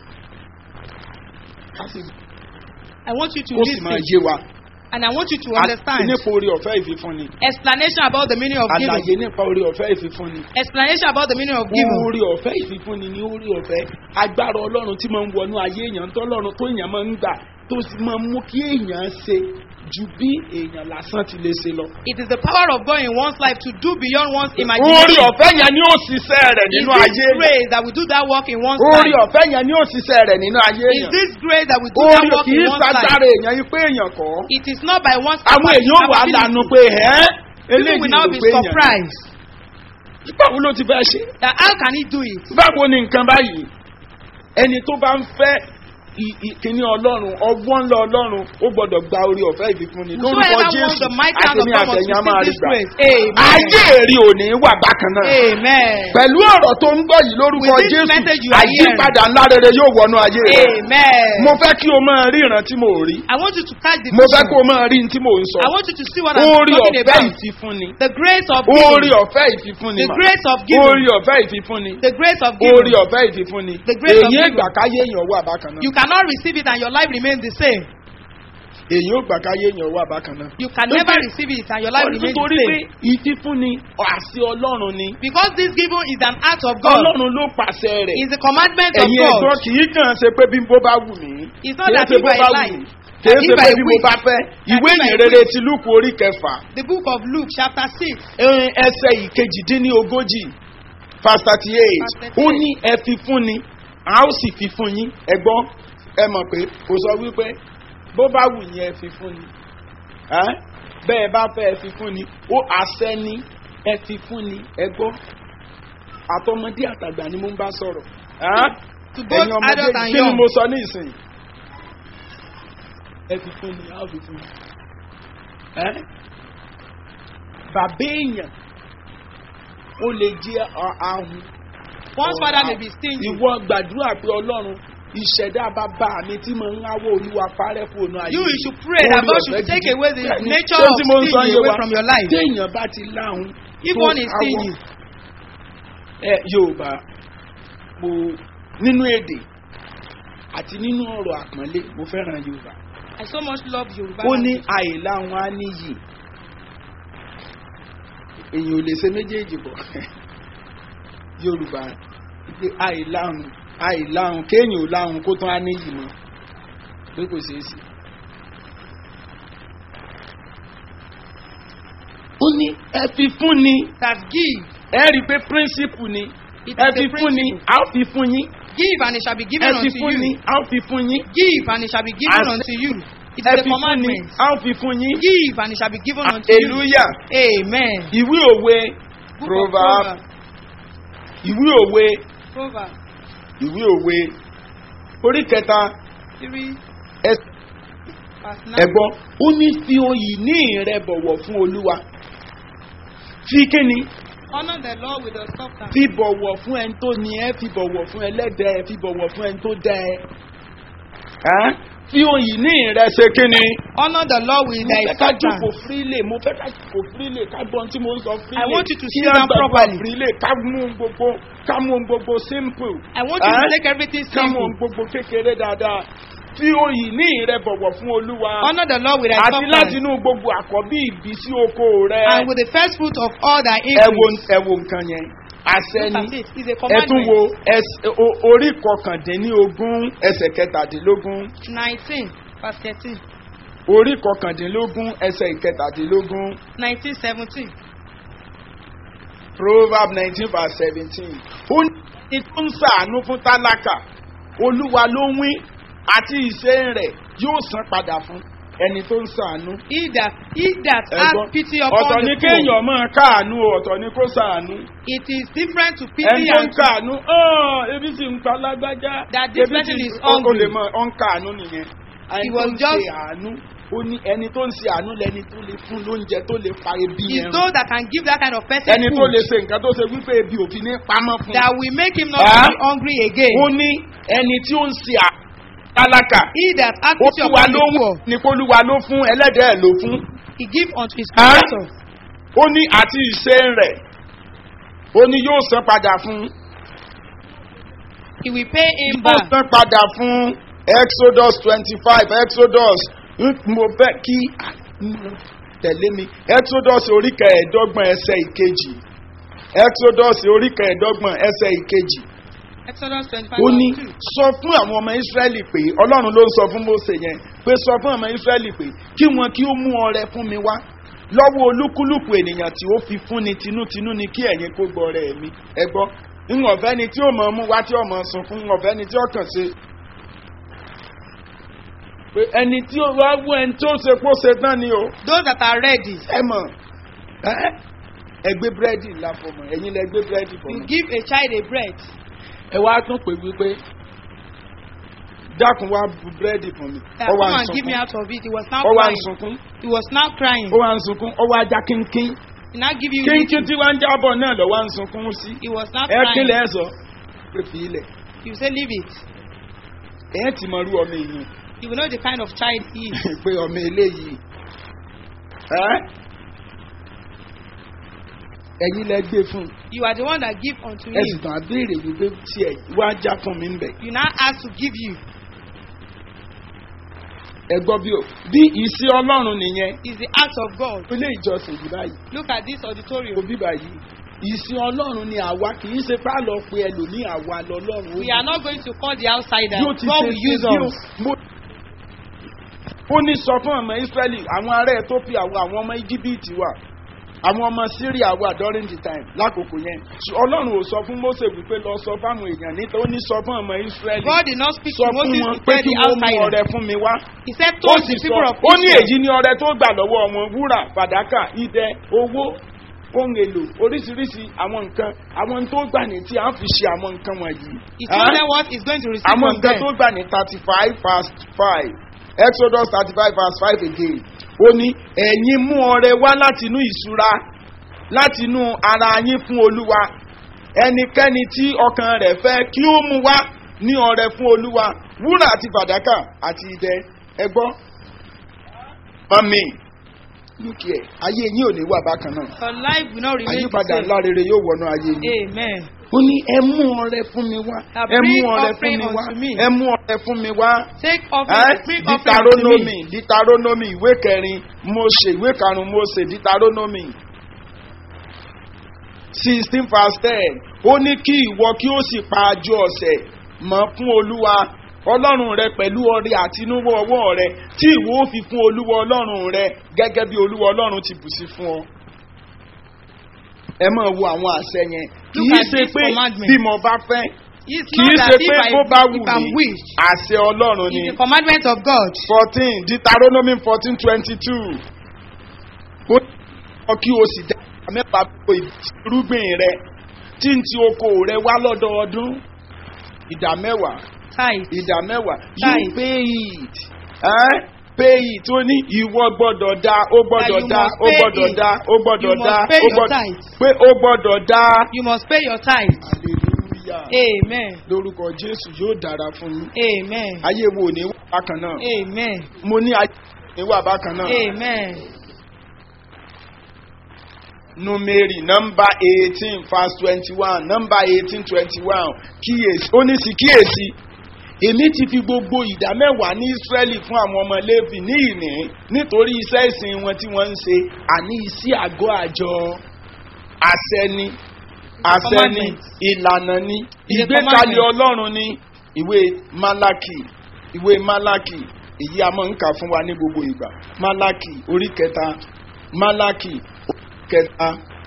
[SPEAKER 3] ká sì
[SPEAKER 4] I want you to
[SPEAKER 3] kó sì máa
[SPEAKER 4] listen.
[SPEAKER 3] yé wa.
[SPEAKER 4] And I want you to
[SPEAKER 3] Àti
[SPEAKER 4] understand.
[SPEAKER 3] nípa orí ọ̀fẹ́ ìfifúnni.
[SPEAKER 4] Explanation about the meaning of giving.
[SPEAKER 3] àlàyé nípa orí ọ̀fẹ́ ìfifúnni.
[SPEAKER 4] Explanation about the meaning of giving.
[SPEAKER 3] orí ọ̀fẹ́ ìfifúnni ní orí ọ̀fẹ́ agbára ọlọ́run tí máa ń wọnú ayé èèyàn tọ́lọ́run tó èèyàn máa ń gbà tó sì máa ń mú kí èèyàn ṣe ju bí èèyàn lásán ti lè ṣe lọ.
[SPEAKER 4] It is the power of God in one's life to do beyond one's
[SPEAKER 3] orí
[SPEAKER 4] imagination.
[SPEAKER 3] ọ̀fẹ́ yẹn ni ó ṣiṣẹ́ rẹ̀
[SPEAKER 4] Is
[SPEAKER 3] nínú
[SPEAKER 4] this
[SPEAKER 3] ayé èèyàn.
[SPEAKER 4] grace that will do that work in one's
[SPEAKER 3] orí
[SPEAKER 4] life?
[SPEAKER 3] ọ̀fẹ́ yẹn ni ó ṣiṣẹ́ rẹ̀ nínú ayé
[SPEAKER 4] Is
[SPEAKER 3] èèyàn.
[SPEAKER 4] this grace that will do that
[SPEAKER 3] orí
[SPEAKER 4] work
[SPEAKER 3] kì
[SPEAKER 4] in
[SPEAKER 3] í
[SPEAKER 4] one's life?
[SPEAKER 3] ṣagbára èèyàn yìí pé èèyàn kọ́.
[SPEAKER 4] It is not by one's
[SPEAKER 3] àwọn
[SPEAKER 4] capacity.
[SPEAKER 3] èèyàn wà á lànà pé ẹ́
[SPEAKER 4] People
[SPEAKER 3] eléyìí
[SPEAKER 4] will
[SPEAKER 3] ló
[SPEAKER 4] now be
[SPEAKER 3] pé èèyàn.
[SPEAKER 4] surprised
[SPEAKER 3] báwo ló ti fẹ́ ṣe?
[SPEAKER 4] that how can he do it?
[SPEAKER 3] báwo ni nǹkan báyìí ẹni tó bá ń fẹ́ i- i- kíní ọlọ́run ọgbọ́n ńlá ọlọ́run ó gbọ́dọ̀ gba orí ọ̀fẹ́ ìfikúnni lórúkọ
[SPEAKER 4] Whosoever wants
[SPEAKER 3] jésù
[SPEAKER 4] the mighty hand of
[SPEAKER 3] àtẹ̀mí
[SPEAKER 4] God must
[SPEAKER 3] àtẹ̀yìn á máa
[SPEAKER 4] receive
[SPEAKER 3] rí
[SPEAKER 4] this
[SPEAKER 3] gbà.
[SPEAKER 4] grace. Amen.
[SPEAKER 3] ayé èrè òní wà bákan náà.
[SPEAKER 4] Amen.
[SPEAKER 3] pẹ̀lú ọ̀rọ̀ tó ń gbọ́ yìí lórúkọ
[SPEAKER 4] With this
[SPEAKER 3] jésù
[SPEAKER 4] message you are hearing.
[SPEAKER 3] àyípadà ńlá rere yóò wọnú ayé rẹ.
[SPEAKER 4] Amen.
[SPEAKER 3] mo fẹ́ kí o máa rí ìran tí mo rí.
[SPEAKER 4] I want you to catch the
[SPEAKER 3] mo fẹ́
[SPEAKER 4] vision.
[SPEAKER 3] kó o máa rí ní tí mo ń sọ.
[SPEAKER 4] I want you to see what I'm
[SPEAKER 3] orí
[SPEAKER 4] talking
[SPEAKER 3] ọ̀fẹ́
[SPEAKER 4] about.
[SPEAKER 3] ìfifúnni.
[SPEAKER 4] The grace of
[SPEAKER 3] orí
[SPEAKER 4] giving.
[SPEAKER 3] ọ̀fẹ́ ìfifúnni
[SPEAKER 4] The
[SPEAKER 3] mà.
[SPEAKER 4] grace of
[SPEAKER 3] orí
[SPEAKER 4] giving.
[SPEAKER 3] ọ̀fẹ́ ìfifúnni.
[SPEAKER 4] The grace of
[SPEAKER 3] orí
[SPEAKER 4] giving.
[SPEAKER 3] ọ̀fẹ́ ìfifúnni.
[SPEAKER 4] The grace of
[SPEAKER 3] èyí
[SPEAKER 4] giving.
[SPEAKER 3] ìgbà káyé èèyàn wà bákan náà.
[SPEAKER 4] You cannot receive it and your life remains the same.
[SPEAKER 3] èyí ò gbà káyé èèyàn wà bákan náà.
[SPEAKER 4] You can never receive it and your life remains the
[SPEAKER 3] nítorí pé
[SPEAKER 4] same.
[SPEAKER 3] ìfifúnni àṣẹ ọlọ́run ni.
[SPEAKER 4] Because this giving is an act of God.
[SPEAKER 3] ọlọ́run ló pàṣẹ rẹ̀.
[SPEAKER 4] It's a commandment of
[SPEAKER 3] ẹ̀yin ẹ̀gbọ́n
[SPEAKER 4] God.
[SPEAKER 3] kì í kàn ṣe pé bí bó bá wù mí.
[SPEAKER 4] It's not
[SPEAKER 3] kì í
[SPEAKER 4] that
[SPEAKER 3] ṣe
[SPEAKER 4] if
[SPEAKER 3] bó
[SPEAKER 4] I
[SPEAKER 3] bá wù
[SPEAKER 4] like,
[SPEAKER 3] mí. kì
[SPEAKER 4] that
[SPEAKER 3] í
[SPEAKER 4] if
[SPEAKER 3] ṣe pé
[SPEAKER 4] I
[SPEAKER 3] bí mo
[SPEAKER 4] wish,
[SPEAKER 3] bá fẹ́. ìwé
[SPEAKER 4] if I
[SPEAKER 3] ìyìn rere
[SPEAKER 4] wish.
[SPEAKER 3] ti lúkù orí kẹfà.
[SPEAKER 4] The book of Luke chapter 6.
[SPEAKER 3] ẹ̀rin ẹsẹ̀ ìkejìdínlógójì verse thirty eight
[SPEAKER 4] Verse 38.
[SPEAKER 3] ó ní ẹ fi fún ni a ó sì fi fún yín ẹ gbọ́ ẹ mọ̀ pé kò sọ wípé bó bá wù yín ẹ fi fún ni Ẹ́? bẹ́ẹ̀ bá fẹ́ ẹ fi fún ni ó àṣẹ ni ẹ fi fún ni ẹ gbọ́ àtọmọdé àtàgbà ni mo ń bá sọ̀rọ̀ Ẹ́?
[SPEAKER 4] To both
[SPEAKER 3] ẹ̀yin ọmọdé
[SPEAKER 4] adult and
[SPEAKER 3] kí ni
[SPEAKER 4] young.
[SPEAKER 3] mo sọ ní ìsìn ẹ fi fún ni a ó fi fún ni Ẹ́? bàbá èèyàn ó lè jẹ́ ọ- ahun
[SPEAKER 4] One's father may be stingy.
[SPEAKER 3] ìwọ gbàdúrà pé ọlọ́run ìṣẹ̀dá bàbá mi tí mo ń háwọ́ olúwa parẹ́ fún ònà ayé
[SPEAKER 4] You,
[SPEAKER 3] mi.
[SPEAKER 4] you should pray that
[SPEAKER 3] Orí
[SPEAKER 4] God
[SPEAKER 3] ọ̀fẹ́
[SPEAKER 4] should take
[SPEAKER 3] gidi.
[SPEAKER 4] away the
[SPEAKER 3] Bẹ́ẹ̀ni,
[SPEAKER 4] nature
[SPEAKER 3] ṣé
[SPEAKER 4] of
[SPEAKER 3] tí mo ń sọ
[SPEAKER 4] stingy
[SPEAKER 3] yé
[SPEAKER 4] away
[SPEAKER 3] wa?
[SPEAKER 4] from your life.
[SPEAKER 3] téèyàn bá ti láhùn
[SPEAKER 4] If
[SPEAKER 3] tó
[SPEAKER 4] one is
[SPEAKER 3] háwọ́-
[SPEAKER 4] stingy,
[SPEAKER 3] ẹ yorùbá mo nínú èdè àti nínú ọ̀rọ̀ àpọ́nlé mo fẹ́ràn yorùbá
[SPEAKER 4] I so much love Yoruba.
[SPEAKER 3] ó ní
[SPEAKER 4] language.
[SPEAKER 3] àìláhùn á níyì èyàn ò lè ṣe méjèèjì bọ̀ yorùbá pé àìláhùn àìláhùn kéèyàn ò láhùn kó tán á níyì mọ́ pé kò ṣeé sí. ó ní ẹ fi fún ni
[SPEAKER 4] That give.
[SPEAKER 3] ẹ rí i pé píríncípù ni
[SPEAKER 4] It
[SPEAKER 3] ẹ
[SPEAKER 4] is
[SPEAKER 3] fi
[SPEAKER 4] a
[SPEAKER 3] fún ni
[SPEAKER 4] principle.
[SPEAKER 3] a ó fi fún yín
[SPEAKER 4] Give and it shall be given
[SPEAKER 3] ẹ fi
[SPEAKER 4] unto
[SPEAKER 3] fún ni
[SPEAKER 4] you.
[SPEAKER 3] a ó fi fún yín
[SPEAKER 4] Give and it shall be given
[SPEAKER 3] As-
[SPEAKER 4] unto you. It
[SPEAKER 3] ẹ
[SPEAKER 4] is a
[SPEAKER 3] fi fún ni
[SPEAKER 4] commandment.
[SPEAKER 3] a ó fi fún yín.
[SPEAKER 4] Give and it shall be given unto you.
[SPEAKER 3] hallelujah
[SPEAKER 4] Amen.
[SPEAKER 3] ìwé òwe
[SPEAKER 4] Book of
[SPEAKER 3] proverb
[SPEAKER 4] Proverbs.
[SPEAKER 3] ìwé òwe
[SPEAKER 4] Proverbs
[SPEAKER 3] ìwé òwe orí kẹta
[SPEAKER 4] 3
[SPEAKER 3] ẹ-
[SPEAKER 4] verse 9.
[SPEAKER 3] ẹ̀gbọ́n ó ní fi oyì ní rẹ bọ̀wọ̀ fún olúwa fi kíni
[SPEAKER 4] Honor the Lord with your substance.
[SPEAKER 3] fi bọ̀wọ̀ fún ẹni tó ní ẹ fi bọ̀wọ̀ fún ẹlẹ́dẹ̀ẹ́ fi bọ̀wọ̀ fún ẹni tó dẹ́ ẹ Ẹ́? fi oyì ní rẹ ṣe kíni.
[SPEAKER 4] Honor the Lord with
[SPEAKER 3] mo
[SPEAKER 4] thy
[SPEAKER 3] fẹ́ ká jókòó
[SPEAKER 4] substance.
[SPEAKER 3] freely mo fẹ́ ká jókòó freely ká gbọ́n tí mo ń sọ freely.
[SPEAKER 4] I want you to
[SPEAKER 3] Kí
[SPEAKER 4] sit
[SPEAKER 3] á
[SPEAKER 4] down
[SPEAKER 3] gbàdúrà
[SPEAKER 4] properly.
[SPEAKER 3] freely ká mú ohun gbogbo ká mú ohun gbogbo simple.
[SPEAKER 4] I want you to
[SPEAKER 3] Ẹ́?
[SPEAKER 4] take everything
[SPEAKER 3] ká mú
[SPEAKER 4] simple.
[SPEAKER 3] ohun gbogbo kékeré dáadáa. fi oyì ní rẹ bọ̀wọ̀ fún olúwa.
[SPEAKER 4] Honor the Lord with thy
[SPEAKER 3] àti láti
[SPEAKER 4] substance.
[SPEAKER 3] inú gbogbo àkọ́bí ìbísí oko rẹ.
[SPEAKER 4] And with the first fruit of all thy
[SPEAKER 3] ẹ wo
[SPEAKER 4] increase.
[SPEAKER 3] ẹ wo nǹkan yẹn àṣẹ
[SPEAKER 4] Look
[SPEAKER 3] ni
[SPEAKER 4] at it. It's a
[SPEAKER 3] ẹ tún wo
[SPEAKER 4] commandment.
[SPEAKER 3] ẹs- o- orí kọkàndínlógún ẹsẹ̀ kẹtàdínlógún
[SPEAKER 4] 19 verse 13.
[SPEAKER 3] orí kọkàndínlógún ẹsẹ̀ ìkẹtàdínlógún
[SPEAKER 4] 19 17.
[SPEAKER 3] proverb nineteen verse seventeen ó ní tó ń sàánú fún tálákà olúwa ló ń wí àti ìṣe rẹ̀ yóò san padà fún ẹni tó ń sàánú.
[SPEAKER 4] He that, he that
[SPEAKER 3] Ẹ̀gbọ́n,
[SPEAKER 4] has pity
[SPEAKER 3] ọ̀tọ̀
[SPEAKER 4] upon
[SPEAKER 3] ni
[SPEAKER 4] the poor.
[SPEAKER 3] kéèyàn máa káàánú o ọ̀tọ̀ ni kó sàánú.
[SPEAKER 4] It is different to
[SPEAKER 3] ẹni
[SPEAKER 4] pity
[SPEAKER 3] tó ń
[SPEAKER 4] and
[SPEAKER 3] káàánú "Ọ́, ebi sì ń pa lágbájá.
[SPEAKER 4] That this
[SPEAKER 3] ebi
[SPEAKER 4] person
[SPEAKER 3] sì ń-
[SPEAKER 4] is
[SPEAKER 3] ó- ó
[SPEAKER 4] hungry.
[SPEAKER 3] lè mọ ọ̀ ń káàánú nìyẹn. ẹni tó
[SPEAKER 4] was
[SPEAKER 3] ń
[SPEAKER 4] just-
[SPEAKER 3] ṣe àánú ó ní ẹni tó ń ṣe àánú lẹni tó lè fún lóúnjẹ tó lè pa ebi
[SPEAKER 4] is
[SPEAKER 3] yẹn.
[SPEAKER 4] those that can give that kind of person
[SPEAKER 3] ẹni tó
[SPEAKER 4] food
[SPEAKER 3] lè ṣe nǹkan tó ṣe wípé ebi òfin ní pamọ́ fún.
[SPEAKER 4] that will make him not
[SPEAKER 3] Ah?
[SPEAKER 4] be hungry again.
[SPEAKER 3] ó ní ẹni tí ó ń ṣe àlákà
[SPEAKER 4] He that has
[SPEAKER 3] ó
[SPEAKER 4] pity
[SPEAKER 3] fún wa
[SPEAKER 4] upon the
[SPEAKER 3] ló
[SPEAKER 4] poor,
[SPEAKER 3] ní kólúwa ló fún ẹlẹ́dẹ̀ẹ́ ló fún
[SPEAKER 4] he give unto his
[SPEAKER 3] Ah?
[SPEAKER 4] creator.
[SPEAKER 3] ó ní àti ìṣe rẹ̀ ó ní yóò san padà fún
[SPEAKER 4] He will pay him
[SPEAKER 3] yóò
[SPEAKER 4] back.
[SPEAKER 3] san padà fún exodus twenty five exodus ń- mo fẹ́ kí tẹ̀lé mi exodus orí kẹẹ̀ẹ́dọ́gbọ̀n ẹsẹ̀ ìkejì exodus orí kẹẹ̀ẹ́dọ́gbọ̀n ẹsẹ̀ ìkejì
[SPEAKER 4] Exodus 25
[SPEAKER 3] ó ní
[SPEAKER 4] verse 2.
[SPEAKER 3] sọ fún àwọn ọmọ israẹli pé ọlọ́run ló ń sọ fún mose yẹn pé sọ fún ọmọ israẹli pé kí wọn kí ó mú ọrẹ fún mi wá lọ́wọ́ olúkúlùkù ènìyàn tí ó fi fún ni tinútinú ni kí ẹ̀yin kó gbọ́ ọrẹ mi ẹ gbọ́ ń ọ̀fẹ́ ni tí ó mọ̀ mú wá tí ó mọ̀ sùn fún ń ọ̀fẹ́ ni tí ó kàn ṣe. pé ẹni tí ó wá wú ẹni tí ó ṣe kó ṣe tán ni o
[SPEAKER 4] Those that are ready,
[SPEAKER 3] ẹ mọ̀ ẹ ẹ gbé búrẹ́dì ńlá fọmọ ẹ̀yin lẹ gbé búrẹ́dì
[SPEAKER 4] you
[SPEAKER 3] fọmọ
[SPEAKER 4] give a child a bread.
[SPEAKER 3] ẹ wá tún pè wípé dákun wá bu búrẹ́dì fún mi
[SPEAKER 4] Uh,
[SPEAKER 3] ó wá
[SPEAKER 4] come
[SPEAKER 3] ń
[SPEAKER 4] and give me
[SPEAKER 3] sunkún
[SPEAKER 4] out of it. He was now
[SPEAKER 3] ó wá ń
[SPEAKER 4] crying.
[SPEAKER 3] sunkún
[SPEAKER 4] He was now crying.
[SPEAKER 3] ó wá ń sunkún ó wá já kínkín
[SPEAKER 4] He now give you
[SPEAKER 3] kínkín
[SPEAKER 4] little.
[SPEAKER 3] tí wọ́n ń jábọ̀ náà lọ́ wá ń sunkún sí
[SPEAKER 4] He was now
[SPEAKER 3] ẹ
[SPEAKER 4] crying.
[SPEAKER 3] kílẹ̀ ẹ sọ pé fi ilẹ̀
[SPEAKER 4] You say leave it.
[SPEAKER 3] ẹ ti mọ irú ọmọ èèyàn
[SPEAKER 4] You will know the kind of child he is.
[SPEAKER 3] pé ọmọ eléyìí ẹ ẹ̀yin lẹ gbé fún un
[SPEAKER 4] You are the one that give unto
[SPEAKER 3] ẹ sì
[SPEAKER 4] him.
[SPEAKER 3] tàn á béèrè wípé tiẹ̀ wá já fún mi ń bẹ̀.
[SPEAKER 4] You now ask to give you.
[SPEAKER 3] ẹ gbọ́ bí o bí ìsí ọlọ́run nìyẹn
[SPEAKER 4] Is the act of God.
[SPEAKER 3] ilé ìjọsìn yìí báyìí
[SPEAKER 4] Look at this auditorium.
[SPEAKER 3] òbí báyìí ìsí ọlọ́run ni àwa kì í ṣe pá lọ pé ẹlòmíì àwa lọ́lọ́run
[SPEAKER 4] We are not going to call the outsider.
[SPEAKER 3] bí ó ti
[SPEAKER 4] God
[SPEAKER 3] ṣe
[SPEAKER 4] will
[SPEAKER 3] ṣe
[SPEAKER 4] use
[SPEAKER 3] bí o
[SPEAKER 4] us.
[SPEAKER 3] mo ó ní sọ fún ọmọ israẹli àwọn ará ethiopia wà àwọn ọmọ íjíbítì wà àwọn ọmọ syria wà during the time lákòókò yẹn Ṣù- ọlọ́run ò sọ fún mose wípé lọ sọ fáwọn èèyàn níta ó ní sọ fún ọmọ israẹli
[SPEAKER 4] God did not speak
[SPEAKER 3] sọ
[SPEAKER 4] to
[SPEAKER 3] fún
[SPEAKER 4] Moses
[SPEAKER 3] wọn
[SPEAKER 4] to
[SPEAKER 3] pé
[SPEAKER 4] tell
[SPEAKER 3] kí
[SPEAKER 4] the
[SPEAKER 3] wọ́n mú
[SPEAKER 4] outsider.
[SPEAKER 3] ọrẹ fún mi wá
[SPEAKER 4] He said,
[SPEAKER 3] ó
[SPEAKER 4] told
[SPEAKER 3] sì
[SPEAKER 4] the
[SPEAKER 3] sọ
[SPEAKER 4] people of
[SPEAKER 3] ó ní
[SPEAKER 4] Israel.
[SPEAKER 3] èyí ni ọrẹ tó gbà lọ́wọ́ wọn wúrà fàdákà idẹ owó ohun èlò oríṣiríṣi àwọn nǹkan àwọn tó gbà ní tí a fi ṣe àwọn nǹkan wọ̀nyí.
[SPEAKER 4] He told
[SPEAKER 3] Ẹ́?
[SPEAKER 4] them what he's going to receive
[SPEAKER 3] àwọn
[SPEAKER 4] from
[SPEAKER 3] nǹkan
[SPEAKER 4] them.
[SPEAKER 3] tó gbà ní thirty five past five exodus thirty five past five again ó ní ẹ̀yin mú ọrẹ wá láti inú ìṣúra láti inú ara yín fún olúwa ẹnikẹ́ni tí ọkàn rẹ̀ fẹ́ kí ó mú wá ní ọrẹ fún olúwa wúrà àti fàdákà àti idẹ ẹgbọ́ mami lókè ẹ ayé yín ò ní wà bákan náà
[SPEAKER 4] Your life will not remain the
[SPEAKER 3] àyípadà
[SPEAKER 4] same.
[SPEAKER 3] ńlá rere yóò wọnú ayé yín
[SPEAKER 4] Amen.
[SPEAKER 3] ó ní ẹ mú ọrẹ fún mi wá
[SPEAKER 4] Now
[SPEAKER 3] ẹ mú
[SPEAKER 4] bring
[SPEAKER 3] ọrẹ fún
[SPEAKER 4] offering
[SPEAKER 3] mi wá
[SPEAKER 4] unto me.
[SPEAKER 3] ẹ mú ọrẹ fún mi wá
[SPEAKER 4] Take
[SPEAKER 3] ẹ
[SPEAKER 4] offering, bring offering unto
[SPEAKER 3] ditaronomi
[SPEAKER 4] me.
[SPEAKER 3] ditaronomi ìwé kẹrin mose ìwé karùnún mose ditaronomi sixteen verse ten ó ní kí ìwọ kí ó sì pa àjọ ọ̀sẹ̀ mọ́ fún olúwa ọlọ́run rẹ pẹ̀lú ọrẹ àtinúwọ́ ọwọ́ rẹ tí ìwọ ó fi fún olúwa ọlọ́run rẹ gẹ́gẹ́ bí olúwa ọlọ́run ti bù sí fún ọ. ẹ máa wo àwọn àṣẹ yẹn kì
[SPEAKER 4] Look
[SPEAKER 3] í
[SPEAKER 4] at
[SPEAKER 3] ṣe
[SPEAKER 4] this
[SPEAKER 3] pé
[SPEAKER 4] commandment.
[SPEAKER 3] bí mo bá fẹ́
[SPEAKER 4] It's
[SPEAKER 3] kì í
[SPEAKER 4] not
[SPEAKER 3] ṣe
[SPEAKER 4] that
[SPEAKER 3] pé
[SPEAKER 4] if I,
[SPEAKER 3] bó bá wù
[SPEAKER 4] if I'm
[SPEAKER 3] mí
[SPEAKER 4] wish.
[SPEAKER 3] àṣẹ ọlọ́run ni
[SPEAKER 4] It's the commandment of God.
[SPEAKER 3] fourteen deuteronomy fourteen twenty two ó ní kí o sì dá mẹ́ta gbogbo irúgbìn rẹ tí n ti oko rẹ wá lọ́dọọdún ìdá mẹ́wàá
[SPEAKER 4] Tithe.
[SPEAKER 3] ìdá mẹ́wàá you
[SPEAKER 4] Tithe.
[SPEAKER 3] pay it eh? pay it ó ní ìwọ gbọ́dọ̀ dá ó gbọ́dọ̀
[SPEAKER 4] you
[SPEAKER 3] dá
[SPEAKER 4] must
[SPEAKER 3] ó
[SPEAKER 4] pay
[SPEAKER 3] gbọ́dọ̀
[SPEAKER 4] it.
[SPEAKER 3] dá ó gbọ́dọ̀
[SPEAKER 4] You must
[SPEAKER 3] dá
[SPEAKER 4] pay
[SPEAKER 3] ó
[SPEAKER 4] your
[SPEAKER 3] gbọ́dọ̀
[SPEAKER 4] tithe.
[SPEAKER 3] pé ó gbọ́dọ̀ dá
[SPEAKER 4] You must pay your tithe.
[SPEAKER 3] hallelujah
[SPEAKER 4] Amen.
[SPEAKER 3] lórúkọ jésù yóò dára fún yín
[SPEAKER 4] Amen.
[SPEAKER 3] ayé wo ò ní wà bákan náà
[SPEAKER 4] Amen.
[SPEAKER 3] mo ní ayé wo ò ní wà bákan náà.
[SPEAKER 4] Amen.
[SPEAKER 3] numeri nọmba eighteen verse twenty-one nọmba eighteen twenty-one kíyèsí ó ní sí kíyèsí èmi ti fi gbogbo ìdá mẹ́wàá ní israẹli fún àwọn ọmọ levi ní ìní nítorí iṣẹ́ ìsìn wọn tí wọ́n ń ṣe àní iṣẹ́ àgọ́ àjọ àṣẹ ni àṣẹ ni
[SPEAKER 4] Commandment.
[SPEAKER 3] ìlànà ni
[SPEAKER 4] It's a
[SPEAKER 3] ìgbékalẹ̀
[SPEAKER 4] commandment.
[SPEAKER 3] ọlọ́run ni ìwé malaki ìwé malaki èyí a máa ń kà fún wa ní gbogbo ìgbà malaki orí kẹta malaki orí kẹta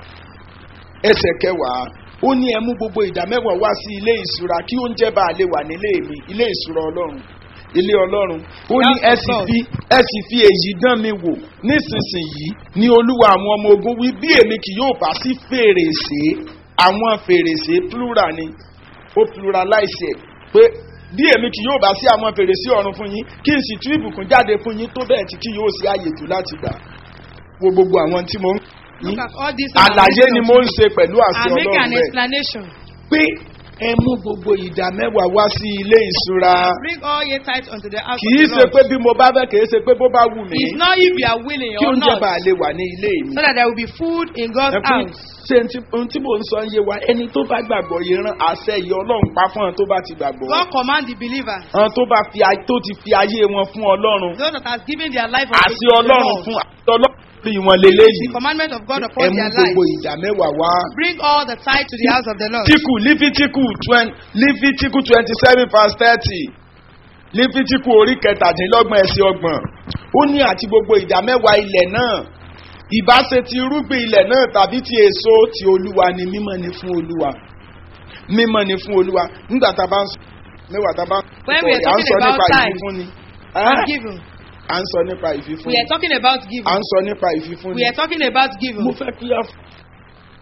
[SPEAKER 3] ẹsẹ̀ kẹwàá ó ní ẹ mú gbogbo ìdá mẹ́wàá wá sí ilé ìṣúra kí oúnjẹ bá a lè wà nílé mi ilé ìṣúra ọlọ́run ilé ọlọ́run ó ní ẹ sì fi ẹ sì fi èyí dán mi wò nísinsìnyí ní olúwa àwọn ọmọ ogun wí bí èmi kì yóò bá sí fèrèsé àwọn fèrèsé plural ni ó pluralize ẹ pé bí èmi kì yóò bá sí àwọn fèrèsé ọ̀run fún yín kí n sì tú ìbùkún jáde fún yín tó bẹ́ẹ̀ tí kì yóò sí àyè jù láti gbà wo gbogbo àwọn tí mo ń
[SPEAKER 4] Look at all this.
[SPEAKER 3] àlàyé ni mo ń ṣe pẹ̀lú àṣẹ
[SPEAKER 4] I make an
[SPEAKER 3] ọlọ́run rẹ̀
[SPEAKER 4] explanation.
[SPEAKER 3] pé ẹ mú gbogbo ìdá mẹ́wàá wá sí ilé ìṣúra
[SPEAKER 4] Bring all your tithes unto the house
[SPEAKER 3] kì
[SPEAKER 4] of
[SPEAKER 3] í
[SPEAKER 4] the
[SPEAKER 3] ṣe
[SPEAKER 4] Lord.
[SPEAKER 3] pé bí mo bá fẹ́ kì í ṣe pé bó bá wù mí
[SPEAKER 4] It's not if you are willing
[SPEAKER 3] kí
[SPEAKER 4] or
[SPEAKER 3] oúnjẹ
[SPEAKER 4] not.
[SPEAKER 3] bá a lè wà ní ilé mi.
[SPEAKER 4] So that there will be food in God's
[SPEAKER 3] Ẹ pé
[SPEAKER 4] house.
[SPEAKER 3] ṣé n tí- ohun tí mò ń sọ ń yé wa ẹni tó bá gbàgbọ́ yìí rán àṣẹ ìyá ọlọ́run pa fún àwọn tó bá ti gbàgbọ́.
[SPEAKER 4] God command the believers,
[SPEAKER 3] àwọn tó bá fi ay- tó ti fi ayé wọn fún ọlọ́run
[SPEAKER 4] those that has given their life unto
[SPEAKER 3] àti
[SPEAKER 4] the
[SPEAKER 3] ọlọ́run
[SPEAKER 4] Lord,
[SPEAKER 3] fún àti ọlọ́run rí wọn lélẹ́yìí.
[SPEAKER 4] the commandment of God
[SPEAKER 3] ẹ
[SPEAKER 4] upon
[SPEAKER 3] mú
[SPEAKER 4] their
[SPEAKER 3] gbogbo
[SPEAKER 4] life.
[SPEAKER 3] ìdá mẹ́wàá wá.
[SPEAKER 4] Bring all the tithe to the house of the Lord.
[SPEAKER 3] Tíkù Lífítíkù twen- Lífítíkù twenty seven verse thirty Lífítíkù orí kẹtàdínlọ́gbọ̀n ẹ̀sìn ọgbọ̀n ó ní àti gbogbo ìdá mẹ́wàá ilẹ̀ náà ìbáṣe ti irúgbìn ilẹ̀ náà tàbí ti èso ti olúwa ni mímọ́ ni fún olúwa mímọ́ ni fún olúwa nígbà tá a bá ń sọ mẹ́wàá tá a bá ń
[SPEAKER 4] When we are
[SPEAKER 3] sọ à ń
[SPEAKER 4] talking
[SPEAKER 3] sọ
[SPEAKER 4] about
[SPEAKER 3] nípa
[SPEAKER 4] tithe,
[SPEAKER 3] ìfífúnni
[SPEAKER 4] And
[SPEAKER 3] Ẹ́?
[SPEAKER 4] giving.
[SPEAKER 3] à ń sọ nípa ìfífúnni
[SPEAKER 4] We are talking about
[SPEAKER 3] à
[SPEAKER 4] giving.
[SPEAKER 3] ń sọ nípa ìfífúnni
[SPEAKER 4] We are talking about
[SPEAKER 3] mo
[SPEAKER 4] giving.
[SPEAKER 3] fẹ́ kí á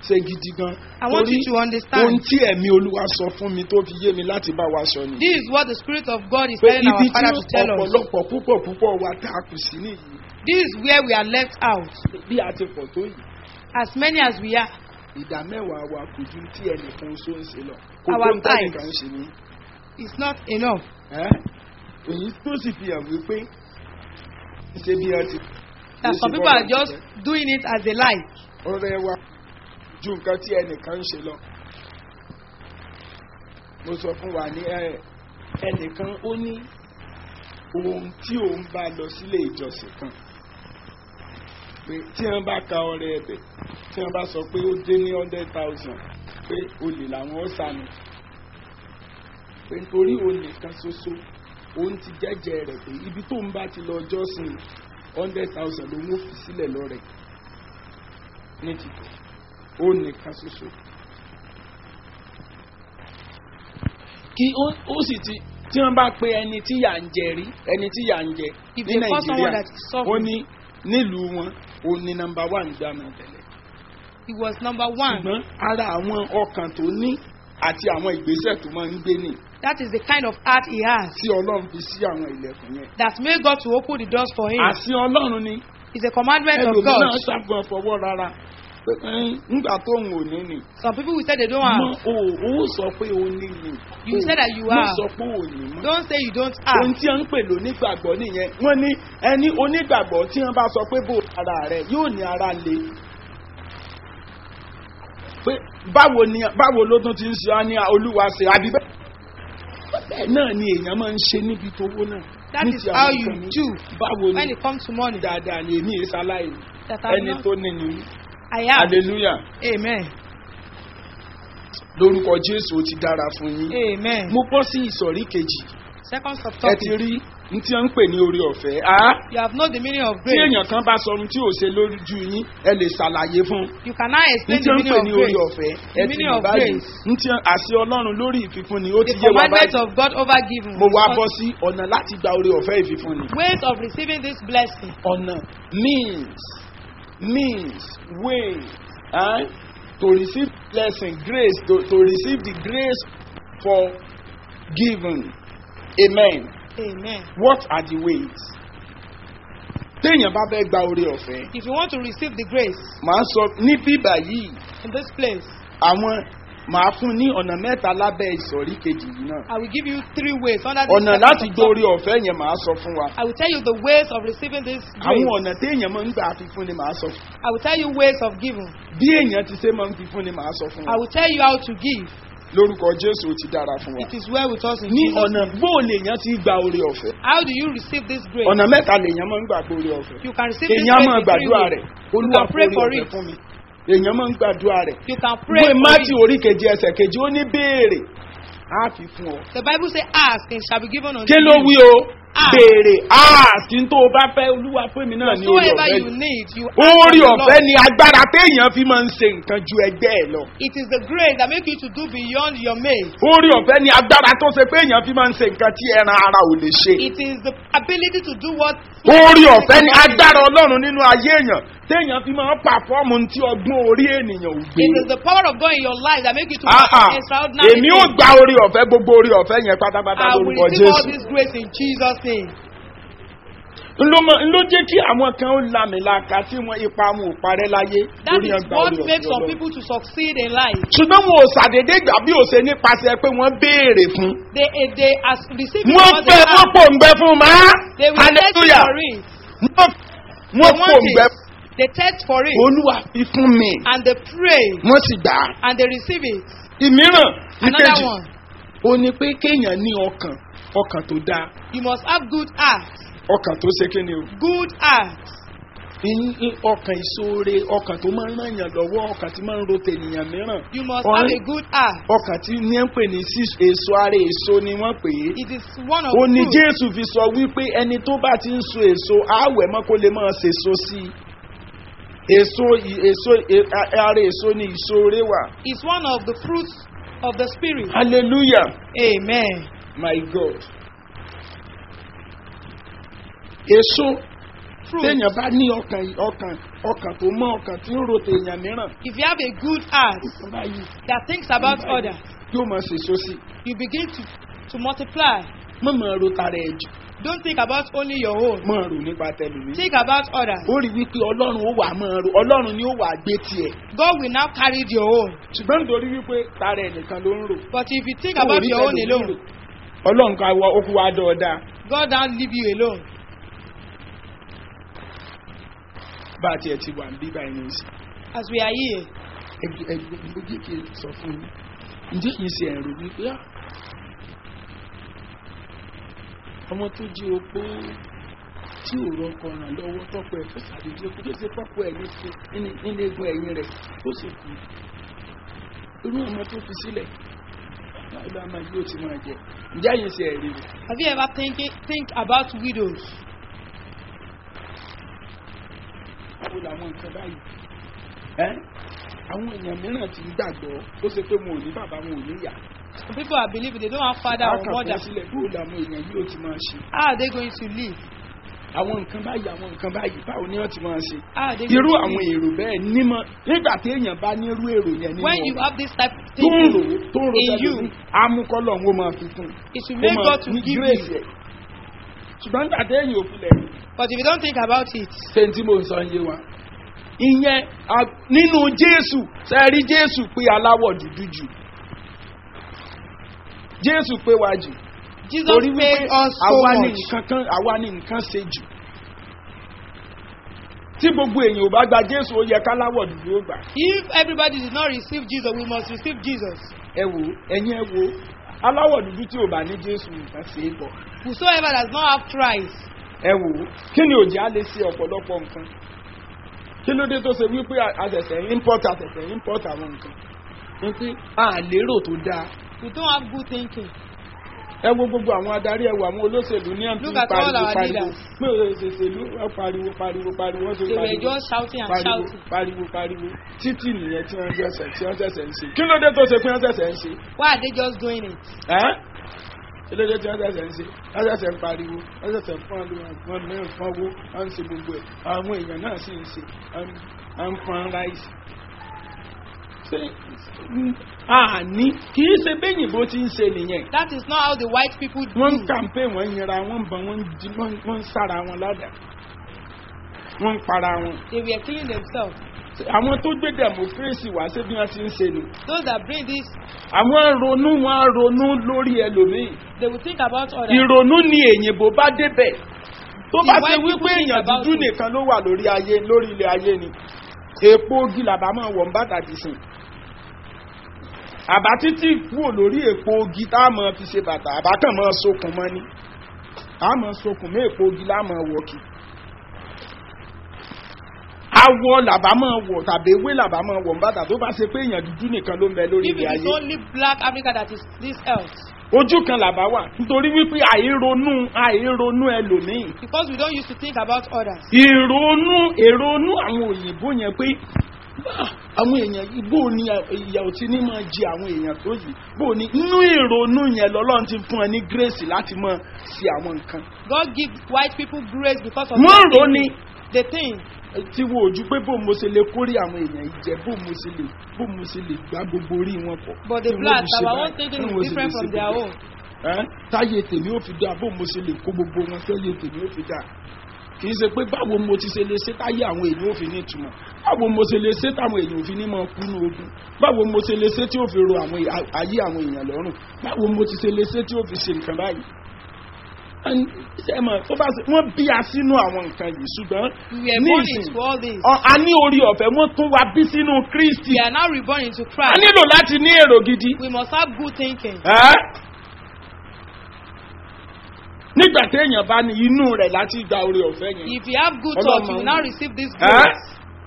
[SPEAKER 3] ṣe gidi gan.
[SPEAKER 4] I want you to
[SPEAKER 3] ohun
[SPEAKER 4] understand.
[SPEAKER 3] tí ẹ̀mí olúwa sọ fún mi tó fi yé mi láti bá wa sọ nìyí.
[SPEAKER 4] This is what the Spirit of God is
[SPEAKER 3] pé
[SPEAKER 4] telling our
[SPEAKER 3] ibi tí
[SPEAKER 4] Father to tell us.
[SPEAKER 3] ọ̀pọ̀lọpọ̀ púpọ̀ púpọ̀ wa tá a kù sí nìyí.
[SPEAKER 4] This is where we are left out.
[SPEAKER 3] bí a ti pọ̀ tó yìí
[SPEAKER 4] As many as we are,
[SPEAKER 3] ìdá mẹ́wàá wa kò ju tí ẹnìkan ṣó ń ṣe lọ. kò
[SPEAKER 4] Our
[SPEAKER 3] tó ń tẹ́nìkan
[SPEAKER 4] tithes.
[SPEAKER 3] ṣe ní.
[SPEAKER 4] it's not enough.
[SPEAKER 3] ẹ́ èyí tó sì fi hàn wípé ṣe bí ẹ ti.
[SPEAKER 4] That some people are just doing it as they like.
[SPEAKER 3] ọ̀rẹ́ wa ju nǹkan tí ẹnìkan ń ṣe lọ. mo sọ fún wa ní ẹ ẹnìkan ó ní ohun tí òun bá lọ sílé ìjọsìn kan pé tí wọ́n bá ka ọrẹ ẹ̀bẹ̀ tí wọ́n bá sọ pé ó dé ní hundred thousand pé olè làwọn ó sànù pé nítorí òun nìkan ṣoṣo òun ti jẹ́jẹ́ rẹ̀ pé ibi tó ń bá ti lọ jọ́sìn hundred thousand lòun ó fi sílẹ̀ lọ́rẹ̀ ní títò òun nìkan ṣoṣo. kí ó ó sì ti tí wọ́n bá pe ẹni tí yà ń jẹ rí ẹni tí yà ń jẹ
[SPEAKER 4] If
[SPEAKER 3] ní
[SPEAKER 4] they call someone
[SPEAKER 3] nàìjíríà
[SPEAKER 4] that is
[SPEAKER 3] ó
[SPEAKER 4] suffering,
[SPEAKER 3] ní nílùú wọn ó ní nọmba wà nígbà náà tẹ́lẹ̀
[SPEAKER 4] he was number one.
[SPEAKER 3] ṣùgbọ́n ara àwọn ọkàn tó ní àti àwọn ìgbésẹ̀ tó máa ń gbé ní
[SPEAKER 4] That is the kind of heart he has.
[SPEAKER 3] tí ọlọ́run fi sí àwọn ilẹ̀kùn yẹn.
[SPEAKER 4] That made God to open the doors for him.
[SPEAKER 3] àṣì ọlọ́run ni
[SPEAKER 4] It's a commandment of God.
[SPEAKER 3] ẹlòmíràn ṣàgbọ́n fọwọ́ rárá pé "Ẹn, ńgbà tó ń ò ní ni
[SPEAKER 4] Some people will say they don't
[SPEAKER 3] mọ
[SPEAKER 4] have.
[SPEAKER 3] o ò sọ pé o ní ni
[SPEAKER 4] You say that you
[SPEAKER 3] mo
[SPEAKER 4] have.
[SPEAKER 3] sọ pé o ní mọ́.
[SPEAKER 4] Don't say you don't
[SPEAKER 3] ohun
[SPEAKER 4] have.
[SPEAKER 3] tí wọ́n ń pè lónígbàgbọ́ nìyẹn wọ́n ní ẹni onígbàgbọ́ tí wọ́n bá sọ pé bò ara rẹ̀ yóò ní ara le. pé báwo ni báwo ló tún ti ń ṣe á ní olúwa ṣe àbí bẹ́ẹ̀. bẹ́ẹ̀ náà ni èèyàn máa ń ṣe níbi tówó náà.
[SPEAKER 4] That
[SPEAKER 3] ní
[SPEAKER 4] is
[SPEAKER 3] ti
[SPEAKER 4] how
[SPEAKER 3] àwọn
[SPEAKER 4] you
[SPEAKER 3] nǹkan mi.
[SPEAKER 4] do
[SPEAKER 3] báwo ni
[SPEAKER 4] when it comes to money.
[SPEAKER 3] dáadáa ni èmi èsà láì
[SPEAKER 4] That I
[SPEAKER 3] ẹni
[SPEAKER 4] not,
[SPEAKER 3] tó ní ni
[SPEAKER 4] I have.
[SPEAKER 3] hallelujah
[SPEAKER 4] Amen.
[SPEAKER 3] lórúkọ jésù ó ti dára fún yín.
[SPEAKER 4] Amen.
[SPEAKER 3] mo bọ́ sí ìsọ̀rí kejì
[SPEAKER 4] Second
[SPEAKER 3] ẹ
[SPEAKER 4] subtopic.
[SPEAKER 3] ti rí ní tí wọ́n ń pè ní orí ọ̀fẹ́. Ah?
[SPEAKER 4] You have known the meaning of
[SPEAKER 3] tí
[SPEAKER 4] grace.
[SPEAKER 3] èèyàn kan bá sọ ohun tí ò ṣe lójú yín ẹ lè ṣàlàyé fún un
[SPEAKER 4] You cannot
[SPEAKER 3] ní
[SPEAKER 4] explain
[SPEAKER 3] tí
[SPEAKER 4] the
[SPEAKER 3] ó ń
[SPEAKER 4] meaning
[SPEAKER 3] pè
[SPEAKER 4] of
[SPEAKER 3] ní orí
[SPEAKER 4] grace.
[SPEAKER 3] ọ̀fẹ́
[SPEAKER 4] The
[SPEAKER 3] ẹ ti
[SPEAKER 4] meaning
[SPEAKER 3] mọ̀
[SPEAKER 4] of
[SPEAKER 3] báyìí
[SPEAKER 4] grace.
[SPEAKER 3] ní tí àṣẹ ọlọ́run lórí ìfífúnni ó ti
[SPEAKER 4] The
[SPEAKER 3] yé wa
[SPEAKER 4] commandment
[SPEAKER 3] báyìí
[SPEAKER 4] of God over giving.
[SPEAKER 3] mo wá bọ́ sí ọ̀nà láti gba orí ọ̀fẹ́ ìfífúnni.
[SPEAKER 4] Ways of receiving this blessing.
[SPEAKER 3] ọ̀nà means means way eh? to receive blessing grace to, to receive the grace for giving amen
[SPEAKER 4] Amen.
[SPEAKER 3] what are the ways téèyàn bá fẹ́ gba orí ọ̀fẹ́
[SPEAKER 4] If you want to receive the grace
[SPEAKER 3] màá sọ ní bíbà yìí
[SPEAKER 4] in this place,
[SPEAKER 3] àwọn màá fún ní ọ̀nà mẹ́ta lábẹ́ ìsọ̀rí kejì yìí náà
[SPEAKER 4] I will give you three ways under this
[SPEAKER 3] ọ̀nà
[SPEAKER 4] second
[SPEAKER 3] láti
[SPEAKER 4] subtopic.
[SPEAKER 3] gbọ́ orí ọ̀fẹ́ yẹn màá sọ fún wa
[SPEAKER 4] I will tell you the ways of receiving this grace.
[SPEAKER 3] àwọn ọ̀nà téèyàn máa ń gbà fi fún ni màá sọ fún
[SPEAKER 4] I will tell you ways of giving.
[SPEAKER 3] bí èèyàn ti ṣe máa ń fi fún ni màá sọ fún
[SPEAKER 4] I
[SPEAKER 3] wa
[SPEAKER 4] will tell you how to give.
[SPEAKER 3] lórúkọ jésù ó ti dára fún wa
[SPEAKER 4] It is well with us in
[SPEAKER 3] ní
[SPEAKER 4] Jesus.
[SPEAKER 3] ọ̀nà bóò lèèyàn ti gba orí ọ̀fẹ́
[SPEAKER 4] How do you receive this grace?
[SPEAKER 3] ọ̀nà mẹ́ta lèèyàn máa ń gbà gba orí ọ̀fẹ́
[SPEAKER 4] You can receive this
[SPEAKER 3] èèyàn
[SPEAKER 4] grace
[SPEAKER 3] máa
[SPEAKER 4] in three
[SPEAKER 3] gbàdúrà
[SPEAKER 4] ways.
[SPEAKER 3] rẹ̀
[SPEAKER 4] You
[SPEAKER 3] olúwa
[SPEAKER 4] can pray
[SPEAKER 3] fún
[SPEAKER 4] for
[SPEAKER 3] orí
[SPEAKER 4] it.
[SPEAKER 3] ọ̀fẹ́ fún mi èèyàn máa ń gbàdúrà rẹ̀
[SPEAKER 4] You can pray
[SPEAKER 3] ìwé
[SPEAKER 4] for
[SPEAKER 3] mátì
[SPEAKER 4] it.
[SPEAKER 3] orí kejì ẹsẹ̀ kejì ó ní béèrè á fi fún ọ
[SPEAKER 4] The Bible says, ask and shall be given unto
[SPEAKER 3] kí ló
[SPEAKER 4] you.
[SPEAKER 3] wí o
[SPEAKER 4] Ask.
[SPEAKER 3] béèrè áàkì tó o bá fẹ́ olúwa fún mi náà ní orí
[SPEAKER 4] Whatsoever
[SPEAKER 3] ọ̀fẹ́
[SPEAKER 4] you
[SPEAKER 3] yìí
[SPEAKER 4] need, you ask
[SPEAKER 3] orí
[SPEAKER 4] of the
[SPEAKER 3] ọ̀fẹ́
[SPEAKER 4] Lord.
[SPEAKER 3] ni agbára téèyàn fi máa ń ṣe nǹkan ju ẹgbẹ́ ẹ̀ lọ
[SPEAKER 4] It is the grace that make you to do beyond your mate.
[SPEAKER 3] orí ọ̀fẹ́ ni agbára tó ṣe pé èèyàn fi máa ń ṣe nǹkan tí ẹran ara ò lè ṣe
[SPEAKER 4] It is the ability to do what.
[SPEAKER 3] orí ọ̀fẹ́ ni agbára ọlọ́run nínú ayé èèyàn téèyàn fi máa ń pàfọ́ọ̀mù tí ọgbọ́n orí ènìyàn ò gbé
[SPEAKER 4] It is the power of God in your life that make you to
[SPEAKER 3] Ah, ah.
[SPEAKER 4] perform extraordinary
[SPEAKER 3] èmi ò
[SPEAKER 4] things.
[SPEAKER 3] gba orí ọ̀fẹ́ gbogbo orí ọ̀fẹ́ yẹn pátápátá
[SPEAKER 4] I will
[SPEAKER 3] lórúkọ
[SPEAKER 4] receive all
[SPEAKER 3] jésù
[SPEAKER 4] this grace in Jesus' name.
[SPEAKER 3] ló mọ ló jẹ́ kí àwọn kan ó lamìlaka tí wọ́n ipa wọn ò parẹ́ láyé
[SPEAKER 4] That
[SPEAKER 3] lórí
[SPEAKER 4] is
[SPEAKER 3] ọgbà
[SPEAKER 4] what
[SPEAKER 3] orí
[SPEAKER 4] makes
[SPEAKER 3] ọ̀fẹ́
[SPEAKER 4] some
[SPEAKER 3] ọlọ́run.
[SPEAKER 4] people to succeed in life.
[SPEAKER 3] ṣùgbọ́n wọn ò ṣàdédé gbà bí ó ṣe nípasẹ̀ pé wọ́n béèrè fún.
[SPEAKER 4] They eh, they as receive it
[SPEAKER 3] wọ́n
[SPEAKER 4] because they
[SPEAKER 3] fẹ́ wọ́n
[SPEAKER 4] have.
[SPEAKER 3] pòǹgbẹ fún ma.
[SPEAKER 4] They will test
[SPEAKER 3] hallelujah
[SPEAKER 4] for it.
[SPEAKER 3] wọ́n
[SPEAKER 4] They
[SPEAKER 3] wọ́n
[SPEAKER 4] want
[SPEAKER 3] pòǹgbẹ
[SPEAKER 4] it. They test for it
[SPEAKER 3] olúwa fi fún mi
[SPEAKER 4] and they pray
[SPEAKER 3] wọ́n sì gbà á.
[SPEAKER 4] and they receive it.
[SPEAKER 3] ìmíràn
[SPEAKER 4] Another
[SPEAKER 3] ìkejì
[SPEAKER 4] one,
[SPEAKER 3] ó ní pé kéèyàn ní ọkàn ọkàn tó dáa
[SPEAKER 4] you must have good heart.
[SPEAKER 3] ọkàn tó ṣe kíni o.
[SPEAKER 4] Good heart.
[SPEAKER 3] Ní- ní ọkàn ìṣoore ọkàn tó máa ń ràn yàn lọ́wọ́ ọkàn tí máa ń ro tènìyàn mìíràn
[SPEAKER 4] You must
[SPEAKER 3] Ọ̀rẹ́-
[SPEAKER 4] have a good heart.
[SPEAKER 3] ọkàn tí ní ń pè ní sí- èso ara èso ni wọ́n pè é.
[SPEAKER 4] It is one of
[SPEAKER 3] ó ní
[SPEAKER 4] fruit.
[SPEAKER 3] jésù fi sọ wípé ẹni tó bá ti ń so èso àwẹ̀ mọ́ kó lè máa ṣèso sí i èso ì- èso e- a- ara èso ni ìṣoore wà
[SPEAKER 4] It's one of the fruits of the spirit.
[SPEAKER 3] hallelujah
[SPEAKER 4] Amen.
[SPEAKER 3] my god èso
[SPEAKER 4] fruit.
[SPEAKER 3] téèyàn bá ní ọkàn ọkàn ọkàn tó mọ ọkàn tí ń ro tèèyàn mìíràn
[SPEAKER 4] If you have a good heart
[SPEAKER 3] nǹkan báyìí
[SPEAKER 4] that thinks about others,
[SPEAKER 3] yóò máa ṣèso sí
[SPEAKER 4] you begin to, to multiply.
[SPEAKER 3] mọ̀ máa ro tara ẹ̀ jù
[SPEAKER 4] Don't think about only your own.
[SPEAKER 3] máa rò nípa tẹlifí.
[SPEAKER 4] Think about others.
[SPEAKER 3] ó rí wípé ọlọ́run ó wà máa ro ọlọ́run ni ó wà gbé tiẹ̀
[SPEAKER 4] God will now carry your own.
[SPEAKER 3] ṣùgbọ́n nítorí wípé tara ẹ̀ nìkan ló ń rò.
[SPEAKER 4] But if you think
[SPEAKER 3] Ó
[SPEAKER 4] about
[SPEAKER 3] rí
[SPEAKER 4] your own
[SPEAKER 3] tẹlòmíì
[SPEAKER 4] alone,
[SPEAKER 3] rò. ọlọ́run ká wọ okùn wa dọ̀ọ̀dà
[SPEAKER 4] God don't leave you alone.
[SPEAKER 3] bá a tiẹ̀ ti wà ń bí báyìí ní ìsìn.
[SPEAKER 4] As we are here,
[SPEAKER 3] ẹgbẹ́ ẹgbẹ́ méjì kì í sọ fún mi ǹjẹ́ kì í ṣe ẹ̀rù wípé á ọmọ tó jí opó tí ò rọkọ ràn lọ́wọ́ tọ́pọ̀ ẹ̀ tó ṣàdédé kó tó ṣe tọ́pọ̀ ẹ̀ ní ṣe nílé egun ẹ̀yìn rẹ̀ tó sì kú irú ọmọ tó fi sílẹ̀ báwo la máa yóò ti máa jẹ ǹjẹ́ àyè ṣe ẹ̀rí rẹ̀
[SPEAKER 4] have you ever think, think about widows?
[SPEAKER 3] báwo làwọn nǹkan báyìí ẹ́ àwọn èèyàn mìíràn ti ń gbàgbọ́ ó ṣe pé wọn ò ní bàbá wọn ò ní ìyá
[SPEAKER 4] Some people are believing they don't have father or
[SPEAKER 3] Àkàkọ́
[SPEAKER 4] mother.
[SPEAKER 3] sílẹ̀ báwo làwọn èèyàn yóò ti máa ṣe
[SPEAKER 4] How are they going to live?
[SPEAKER 3] àwọn nǹkan báyìí àwọn nǹkan báyìí báwo ni wọ́n ti máa ṣe.
[SPEAKER 4] How are they
[SPEAKER 3] irú
[SPEAKER 4] going to
[SPEAKER 3] àwọn
[SPEAKER 4] live?
[SPEAKER 3] èrò bẹ́ẹ̀ nímọ̀ nígbà tí èèyàn bá ní irú èrò yẹn nínú
[SPEAKER 4] When you
[SPEAKER 3] ọ̀rọ̀
[SPEAKER 4] have this type of
[SPEAKER 3] tó ń rò
[SPEAKER 4] thinking,
[SPEAKER 3] ó tó ń rò
[SPEAKER 4] in you,
[SPEAKER 3] sẹ́lẹ̀ amúkọ́lọ̀ ń máa fi kún
[SPEAKER 4] it will
[SPEAKER 3] ó
[SPEAKER 4] make
[SPEAKER 3] máa
[SPEAKER 4] God to
[SPEAKER 3] ní
[SPEAKER 4] give
[SPEAKER 3] grace
[SPEAKER 4] you.
[SPEAKER 3] ẹ̀. ṣùgbọ́n nígbà tí èèyàn ò filẹ̀ rí
[SPEAKER 4] But if you don't think about it,
[SPEAKER 3] ṣé tí mo ń sọ yé wa. ìyẹn a- nínú jésù sẹ́ẹ̀rí jésù pé aláwọ̀ dúdú jù jésù pé wá jù
[SPEAKER 4] Jesus
[SPEAKER 3] torí
[SPEAKER 4] paid
[SPEAKER 3] wípé
[SPEAKER 4] us so
[SPEAKER 3] àwa ní
[SPEAKER 4] much.
[SPEAKER 3] nǹkan kan àwa ní nǹkan ṣe jù tí gbogbo èèyàn ò bá gba jésù ó yẹ káláwọ̀ dúdú ó gbà
[SPEAKER 4] If everybody did not receive Jesus, we must receive Jesus.
[SPEAKER 3] ẹ wò ẹ̀yin ẹ wò aláwọ̀ dúdú tí ò bá ní jésù nǹkan ṣe é bọ̀
[SPEAKER 4] Whosoever does not have Christ,
[SPEAKER 3] ẹ wò kí ni òjì á lè ṣe ọ̀pọ̀lọpọ̀ nǹkan kí ló dé tó ṣe wípé àṣẹ̀ṣẹ̀ import àṣẹ̀ṣẹ̀ import àwọn nǹkan wípé a lérò tó dáa
[SPEAKER 4] we don't have good thinking.
[SPEAKER 3] ẹ wo gbogbo àwọn adarí ẹ wo àwọn olóṣèlú ní àǹtí
[SPEAKER 4] Look at all
[SPEAKER 3] pariwo
[SPEAKER 4] our
[SPEAKER 3] pariwo
[SPEAKER 4] leaders.
[SPEAKER 3] pé òṣèlú wọn pariwo pariwo pariwo wọn tó
[SPEAKER 4] They were
[SPEAKER 3] pariwo
[SPEAKER 4] just shouting and
[SPEAKER 3] pariwo
[SPEAKER 4] shouting.
[SPEAKER 3] pariwo pariwo títì nìyẹn tí wọn ṣẹ̀ṣẹ̀ tí wọn ṣẹ̀ṣẹ̀ ń ṣe kí ló dé tó ṣe pé wọn ṣẹ̀ṣẹ̀ ń ṣe
[SPEAKER 4] Why are they just doing it?
[SPEAKER 3] ẹ́ kí ló dé tí wọn ṣẹ̀ṣẹ̀ ń ṣe wọn ṣẹ̀ṣẹ̀ ń pariwo wọn ṣẹ̀ṣẹ̀ ń fún àwọn mìíràn fún owó wọn ń ṣe gbogbo ẹ̀ àwọn èèyàn náà sì ń ṣe wọn ń fún ráìsì. Ṣé- àní kì í ṣe bẹ́yìnbó ti ń ṣe nìyẹn
[SPEAKER 4] That is not how the white people do.
[SPEAKER 3] wọ́n ń kàmpé wọ́n ń yẹra wọ́n ń bọ̀ wọ́n ń jí wọ́n ń- wọ́n ń sára wọn ládàá wọ́n ń para wọn.
[SPEAKER 4] They were killing themselves.
[SPEAKER 3] àwọn tó gbé democracy wá sí bí wọ́n ti ń ṣe nù.
[SPEAKER 4] Those that bring this,
[SPEAKER 3] àwọn ronú wọn ronú lórí ẹlòmíì.
[SPEAKER 4] they will think about others.
[SPEAKER 3] ìrònú ni èyìnbó bá débẹ̀. tó bá
[SPEAKER 4] The
[SPEAKER 3] ṣe
[SPEAKER 4] white
[SPEAKER 3] wípé
[SPEAKER 4] people think
[SPEAKER 3] èèyàn
[SPEAKER 4] about
[SPEAKER 3] dúdú
[SPEAKER 4] it.
[SPEAKER 3] nìkan ló wà lórí ayé lórí ilẹ̀ ayé ni èpo ogi làbá máa wọ̀ ń bàtà ti sìn. àbá títí kúrò lórí èpo ogi tá a máa fi ṣe bàtà àbá kàn máa sokùn mọ́ ni a máa sokùn mọ́ èpo ogi lá máa wọ̀ kì. awọ làbá máa wọ̀ tàbí ewé làbá máa wọ̀ ń bàtà tó bá ṣe pé èèyàn dúdú nìkan ló ń bẹ lórí
[SPEAKER 4] If
[SPEAKER 3] ilẹ̀
[SPEAKER 4] it is
[SPEAKER 3] ayé
[SPEAKER 4] only black Africa that is this earth,
[SPEAKER 3] ojú kan làbá wà nítorí wípé àìronú àìronú ẹlòmíì
[SPEAKER 4] because we don't used to think about others.
[SPEAKER 3] ìrònú èrònú àwọn òyìnbó yẹn pé "Ah, àwọn èèyàn yìí bó ni ìyà ò ti ní máa jẹ àwọn èèyàn tó yìí bó ni inú ìrònú yẹn lọ́lọ́run ti fún ẹ ní grace láti máa ṣe àwọn nǹkan.
[SPEAKER 4] God give white people grace because of
[SPEAKER 3] wọ́n
[SPEAKER 4] their
[SPEAKER 3] rò ní
[SPEAKER 4] thinking. They think
[SPEAKER 3] tí wo ojú pé bó mo ṣe lè kórè àwọn èèyàn yìí jẹ bó mo ṣe lè bó mo ṣe lè gbá gbogbo orí wọn pọ̀.
[SPEAKER 4] but the
[SPEAKER 3] Tí wọ́n
[SPEAKER 4] black
[SPEAKER 3] fi ṣe
[SPEAKER 4] our
[SPEAKER 3] báyìí,
[SPEAKER 4] own thinking
[SPEAKER 3] tí
[SPEAKER 4] is
[SPEAKER 3] wọ́n sì
[SPEAKER 4] different
[SPEAKER 3] lè
[SPEAKER 4] from
[SPEAKER 3] ṣe
[SPEAKER 4] their
[SPEAKER 3] gbogbo
[SPEAKER 4] own.
[SPEAKER 3] ẹ̀. Ẹ́, táyé tèmi ó fi dáa bó mo ṣe lè kó gbogbo wọn sẹ́yẹ tèmi ó fi dáa kì í ṣe pé báwo mo ti ṣe lè ṣe táyé àwọn èèyàn ò fi ní ìtumọ̀ báwo mo ṣe lè ṣe táwọn èèyàn ò fi ní máa kú ní ogun báwo mo ṣe lè ṣe tí ó fi ro àwọn èè- ayé àwọn èèyàn lọ́rùn báwo mo ti ṣe lè ṣe tí ó fi ṣe nǹkan báyìí. Ẹn- ṣé ẹ mọ̀, tó bá ṣe- wọ́n bí a sínú àwọn nǹkan yìí ṣùgbọ́n
[SPEAKER 4] We were
[SPEAKER 3] ní
[SPEAKER 4] born
[SPEAKER 3] ìsìn
[SPEAKER 4] into all this.
[SPEAKER 3] ọ- a ní orí ọ̀fẹ́ wọ́n tún wa bí sínú kristi
[SPEAKER 4] We are now reborn into
[SPEAKER 3] a
[SPEAKER 4] Christ.
[SPEAKER 3] nílò láti ní èrò gidi.
[SPEAKER 4] We must have good thinking.
[SPEAKER 3] Ẹ́? nígbà tí èèyàn bá ní inú rẹ̀ láti gba orí ọ̀fẹ́ yẹn
[SPEAKER 4] If you have good
[SPEAKER 3] Ọlọ́run
[SPEAKER 4] thoughts, you
[SPEAKER 3] máa
[SPEAKER 4] will
[SPEAKER 3] ń
[SPEAKER 4] now
[SPEAKER 3] wò.
[SPEAKER 4] receive this
[SPEAKER 3] Ẹ́?
[SPEAKER 4] grace.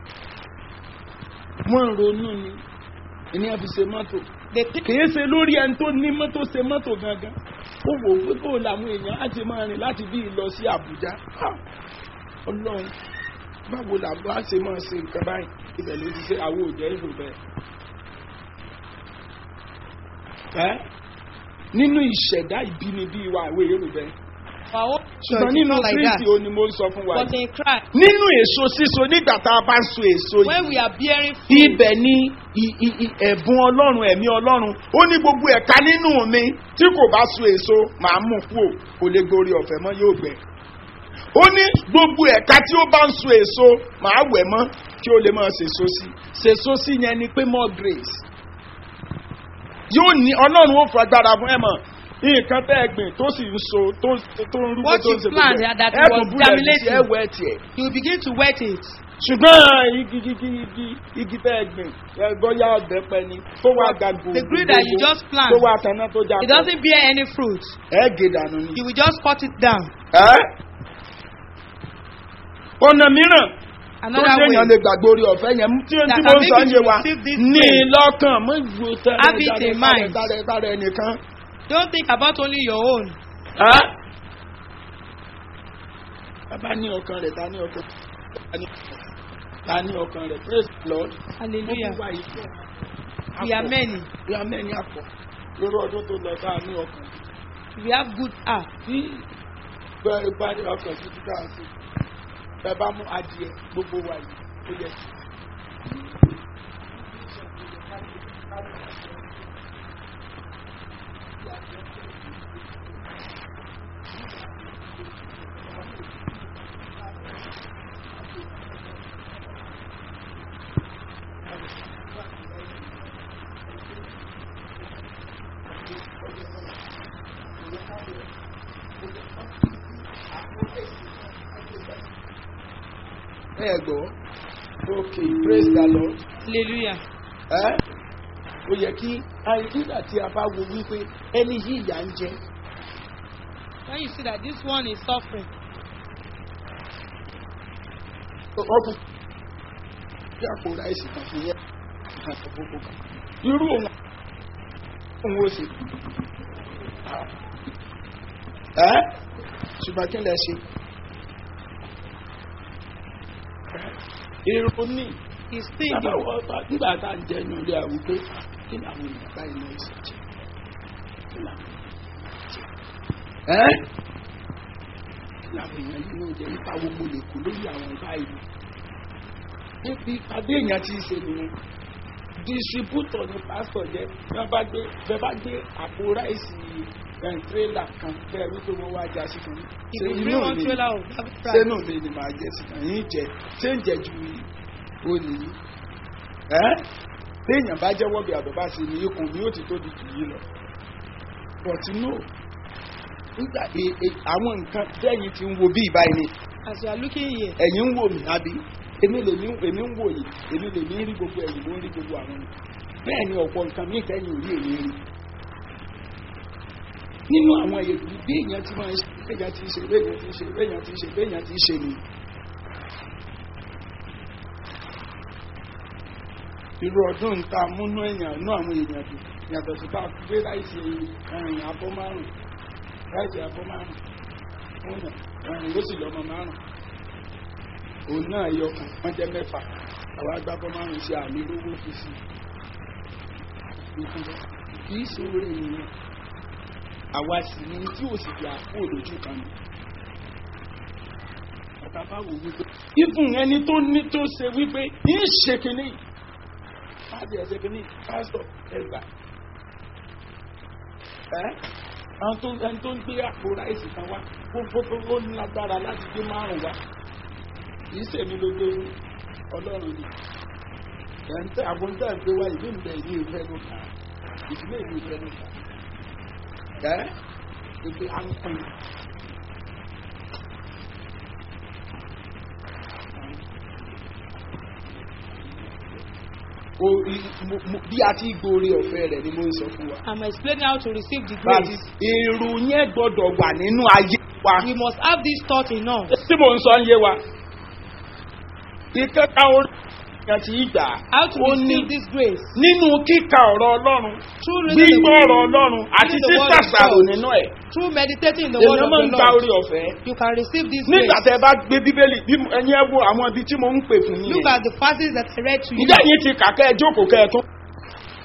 [SPEAKER 3] wọ́n ń ronú ni ìní àfi ṣe mọ́tò
[SPEAKER 4] They think
[SPEAKER 3] kìí ṣe lórí ẹni tó ní mọ́tò ṣe mọ́tò gangan ó wò ó pé kó làwọn èèyàn á ti máa rìn láti bí lọ sí àbújá Ah! ọlọ́run báwo làbọ́ á ṣe máa ṣe nǹkan báyìí ibẹ̀ ló ti ṣe àwọn òjẹ́ ìlú bẹ́ẹ̀. ẹ́ nínú ìṣẹ̀dá ìbínibí wa àwọn èrò bẹ́ẹ̀
[SPEAKER 4] our own
[SPEAKER 3] ṣùgbọ́n
[SPEAKER 4] church is
[SPEAKER 3] nínú
[SPEAKER 4] not like that.
[SPEAKER 3] kristi ó ní mo ń sọ fún wa
[SPEAKER 4] But
[SPEAKER 3] yìí.
[SPEAKER 4] in Christ,
[SPEAKER 3] nínú èso síso nígbà tá a bá ń so èso
[SPEAKER 4] when
[SPEAKER 3] yìí
[SPEAKER 4] we are bearing fruit,
[SPEAKER 3] ibẹ̀ ni i- i- i- ẹ̀bùn ọlọ́run ẹ̀mí ọlọ́run ó ní gbogbo ẹ̀ka nínú mi tí kò bá so èso màá mú kú ò kò lè gborí ọ̀fẹ́ mọ́ yóò gbẹ. ó ní gbogbo ẹ̀ka tí ó bá ń so èso màá wẹ̀ mọ́ kí ó lè máa sèso sí sèso sí yẹn ni pé more grace. yóò ní ọlọ́run ó fagbára fún ẹ̀ mọ̀ nǹkan tẹ́ ẹ gbìn tó sì ń so tó tó ń rúgbó
[SPEAKER 4] What
[SPEAKER 3] tó ń
[SPEAKER 4] you
[SPEAKER 3] ṣe
[SPEAKER 4] plant,
[SPEAKER 3] gbogbo ẹ̀
[SPEAKER 4] that
[SPEAKER 3] ẹ̀
[SPEAKER 4] was
[SPEAKER 3] tún búlẹ̀ ní sí
[SPEAKER 4] germinating.
[SPEAKER 3] ẹ̀ wẹ̀ tiẹ̀
[SPEAKER 4] you will begin to wet it.
[SPEAKER 3] ṣùgbọ́n igi igi igi igi tẹ́ ẹ gbìn ẹ bóyá ọ̀bẹ pẹ ni tó wá ga gbòògbò
[SPEAKER 4] The green that you just plant,
[SPEAKER 3] tó wá tanná tó já
[SPEAKER 4] It doesn't bear any fruit.
[SPEAKER 3] ẹ gé dànù ni.
[SPEAKER 4] You will just cut it down.
[SPEAKER 3] ẹ ọ̀nà mìíràn tó
[SPEAKER 4] Another
[SPEAKER 3] ṣe èèyàn
[SPEAKER 4] way.
[SPEAKER 3] lè gbàgbé orí ọ̀fẹ́ yẹn tí
[SPEAKER 4] That
[SPEAKER 3] tí
[SPEAKER 4] can
[SPEAKER 3] mo ń sọ
[SPEAKER 4] make
[SPEAKER 3] ń
[SPEAKER 4] you
[SPEAKER 3] yé wa
[SPEAKER 4] receive this
[SPEAKER 3] ní
[SPEAKER 4] grace.
[SPEAKER 3] lọ́kàn mọ́ ìwò
[SPEAKER 4] Have it in mind.
[SPEAKER 3] tẹ́lẹ̀ tẹ́lẹ̀ ẹnìkan.
[SPEAKER 4] Don't think about only your own.
[SPEAKER 3] ẹ bàbá ní ọkàn rẹ̀ ta ní ọkàn ta ní- ta ní ọkàn rẹ̀ praise the lord.
[SPEAKER 4] Hallelujah.
[SPEAKER 3] Wọ́n wá ìfẹ́.
[SPEAKER 4] We are many.
[SPEAKER 3] bí a mẹ́ni àpọ̀ lórí ọdún tó lọ bá a ní ọkàn
[SPEAKER 4] We have good heart.
[SPEAKER 3] tí bẹ́ẹ̀ bá ní ọkàn títí ká sí ẹ bá mú adìẹ gbogbo wa yìí ó yẹ kí. ẹ gbọ́ ok praise the lord
[SPEAKER 4] Hallelujah.
[SPEAKER 3] ẹ ó yẹ kí àìsígbà tí a bá wo wípé ẹni yìí ìyá ń jẹ
[SPEAKER 4] When you see that this one is suffering,
[SPEAKER 3] ọkùn bí àpò ráìsì kan fún yẹn kan tó kókó kan irú òun òun ó sì ẹ ṣùgbọ́n kí lẹ ṣe èrò ní
[SPEAKER 4] he's
[SPEAKER 3] bàbá
[SPEAKER 4] thinking,
[SPEAKER 3] wọ bá nígbà tá à ń jẹ inú ilé àwọn pé kí ni àwọn èèyàn báyìí náà ṣe jẹ kí ni àwọn èèyàn jẹ ẹ kí ni àwọn èèyàn yìí náà jẹ nípa wo mo lè kú lórí àwọn báyìí níbi àbí èèyàn ti ṣe nìyẹn distributor ni pastor jẹ bí wọn bá gbé bẹ́ẹ̀ bá gbé àpò ráìsì ẹ̀ tírélà kan bẹ́ẹ̀ wípé wọ́n wá já sí kan
[SPEAKER 4] if
[SPEAKER 3] ṣe
[SPEAKER 4] you
[SPEAKER 3] inú
[SPEAKER 4] bring one
[SPEAKER 3] mi
[SPEAKER 4] trailer of that
[SPEAKER 3] ṣé
[SPEAKER 4] price,
[SPEAKER 3] náà lè ní máa jẹ sí kan yín jẹ ṣé ń jẹ ju olè yìí ẹ téèyàn bá jẹ́wọ́ bí àbẹ̀bá ṣe ni ikùn mi ó ti tóbi jù yìí lọ but no nígbà e- e- àwọn nǹkan tẹ́yìn ti ń wo bí ìbáyìí ni
[SPEAKER 4] as you are looking here,
[SPEAKER 3] ẹ̀yin ń wò mí àbí èmi lè ní èmi ń wò yìí èmi lè ní rí gbogbo ẹ̀yìn ló ń rí gbogbo àwọn ni bẹ́ẹ̀ ni ọ̀pọ̀ nǹkan mí tẹ́yìn ò rí èmi rí nínú àwọn èdè bí èèyàn ti máa ń ṣe béèyàn ti ṣe béèyàn ti ṣe béèyàn ti ṣe béèyàn ti ṣe ni. irú ọdún ta múnú èèyàn nú àwọn èèyàn dùn yàtọ̀ sí bá gbé láìsí ẹ̀rìn abọ́ márùn láìsí abọ́ márùn fún yàn ẹ̀rìn ló sì lọ́mọ márùn òun náà yọ kàn wọ́n jẹ́ mẹ́fà àwọn agbábọ́ márùn sí àmì lówó fi sí kì í ṣòro ènìyàn àwa sì ni tí ò sì fi àpò lójú kan ni ọ̀tá bá wò wípé ìfún ẹni tó ní tó ṣe wípé ń ṣe kínní láti ẹsẹ̀ kínní pásítọ̀ ẹgbà ẹ́ àwọn tó ẹni tó ń gbé àpò ráìsì kan wá gbogbo ó ní lágbára láti gbé márùn wá kì í ṣèmi ló gbé fún ọlọ́run ni ẹ̀ǹtẹ́ àbọ̀ǹtẹ́ gbé wá ìlú ìbẹ̀ ìlú ìfẹ́ ló kà ìdílé ìlú ìfẹ́ ló kà ẹ́ ìgbé à ń pín o i- mo- mo- bí a ti gbóore ọ̀fẹ́ rẹ̀ ni mo ń sọ fún wa.
[SPEAKER 4] I'm explaining how to receive the
[SPEAKER 3] Bàbí
[SPEAKER 4] grace.
[SPEAKER 3] èrò yẹn gbọ́dọ̀ wà nínú ayé wa.
[SPEAKER 4] We must have this thought in us.
[SPEAKER 3] Tí mò ń sọ ń yé wa. Ìkẹta orí ìyàn tí í gbà.
[SPEAKER 4] How to
[SPEAKER 3] ó ní
[SPEAKER 4] receive this grace.
[SPEAKER 3] nínú kíka ọ̀rọ̀ Ọlọ́run.
[SPEAKER 4] Through reading the
[SPEAKER 3] Gbígbọ́ ọ̀rọ̀
[SPEAKER 4] word,
[SPEAKER 3] Ọlọ́run àti
[SPEAKER 4] reading the word of
[SPEAKER 3] sísàṣàrò
[SPEAKER 4] God.
[SPEAKER 3] nínú ẹ̀.
[SPEAKER 4] through meditating in the word
[SPEAKER 3] Èèyàn
[SPEAKER 4] of
[SPEAKER 3] máa ń
[SPEAKER 4] the
[SPEAKER 3] gba
[SPEAKER 4] Lord,
[SPEAKER 3] orí ọ̀fẹ́.
[SPEAKER 4] you can receive this
[SPEAKER 3] Nígbà
[SPEAKER 4] grace.
[SPEAKER 3] tẹ bá gbé Bíbélì bí ẹni ẹ wo àwọn ibi tí mo ń pè fún yín.
[SPEAKER 4] Look at the passages that I read to you.
[SPEAKER 3] Ǹjẹ́ yín ti kà kẹ́ ẹ jókòó kẹ́ ẹ tún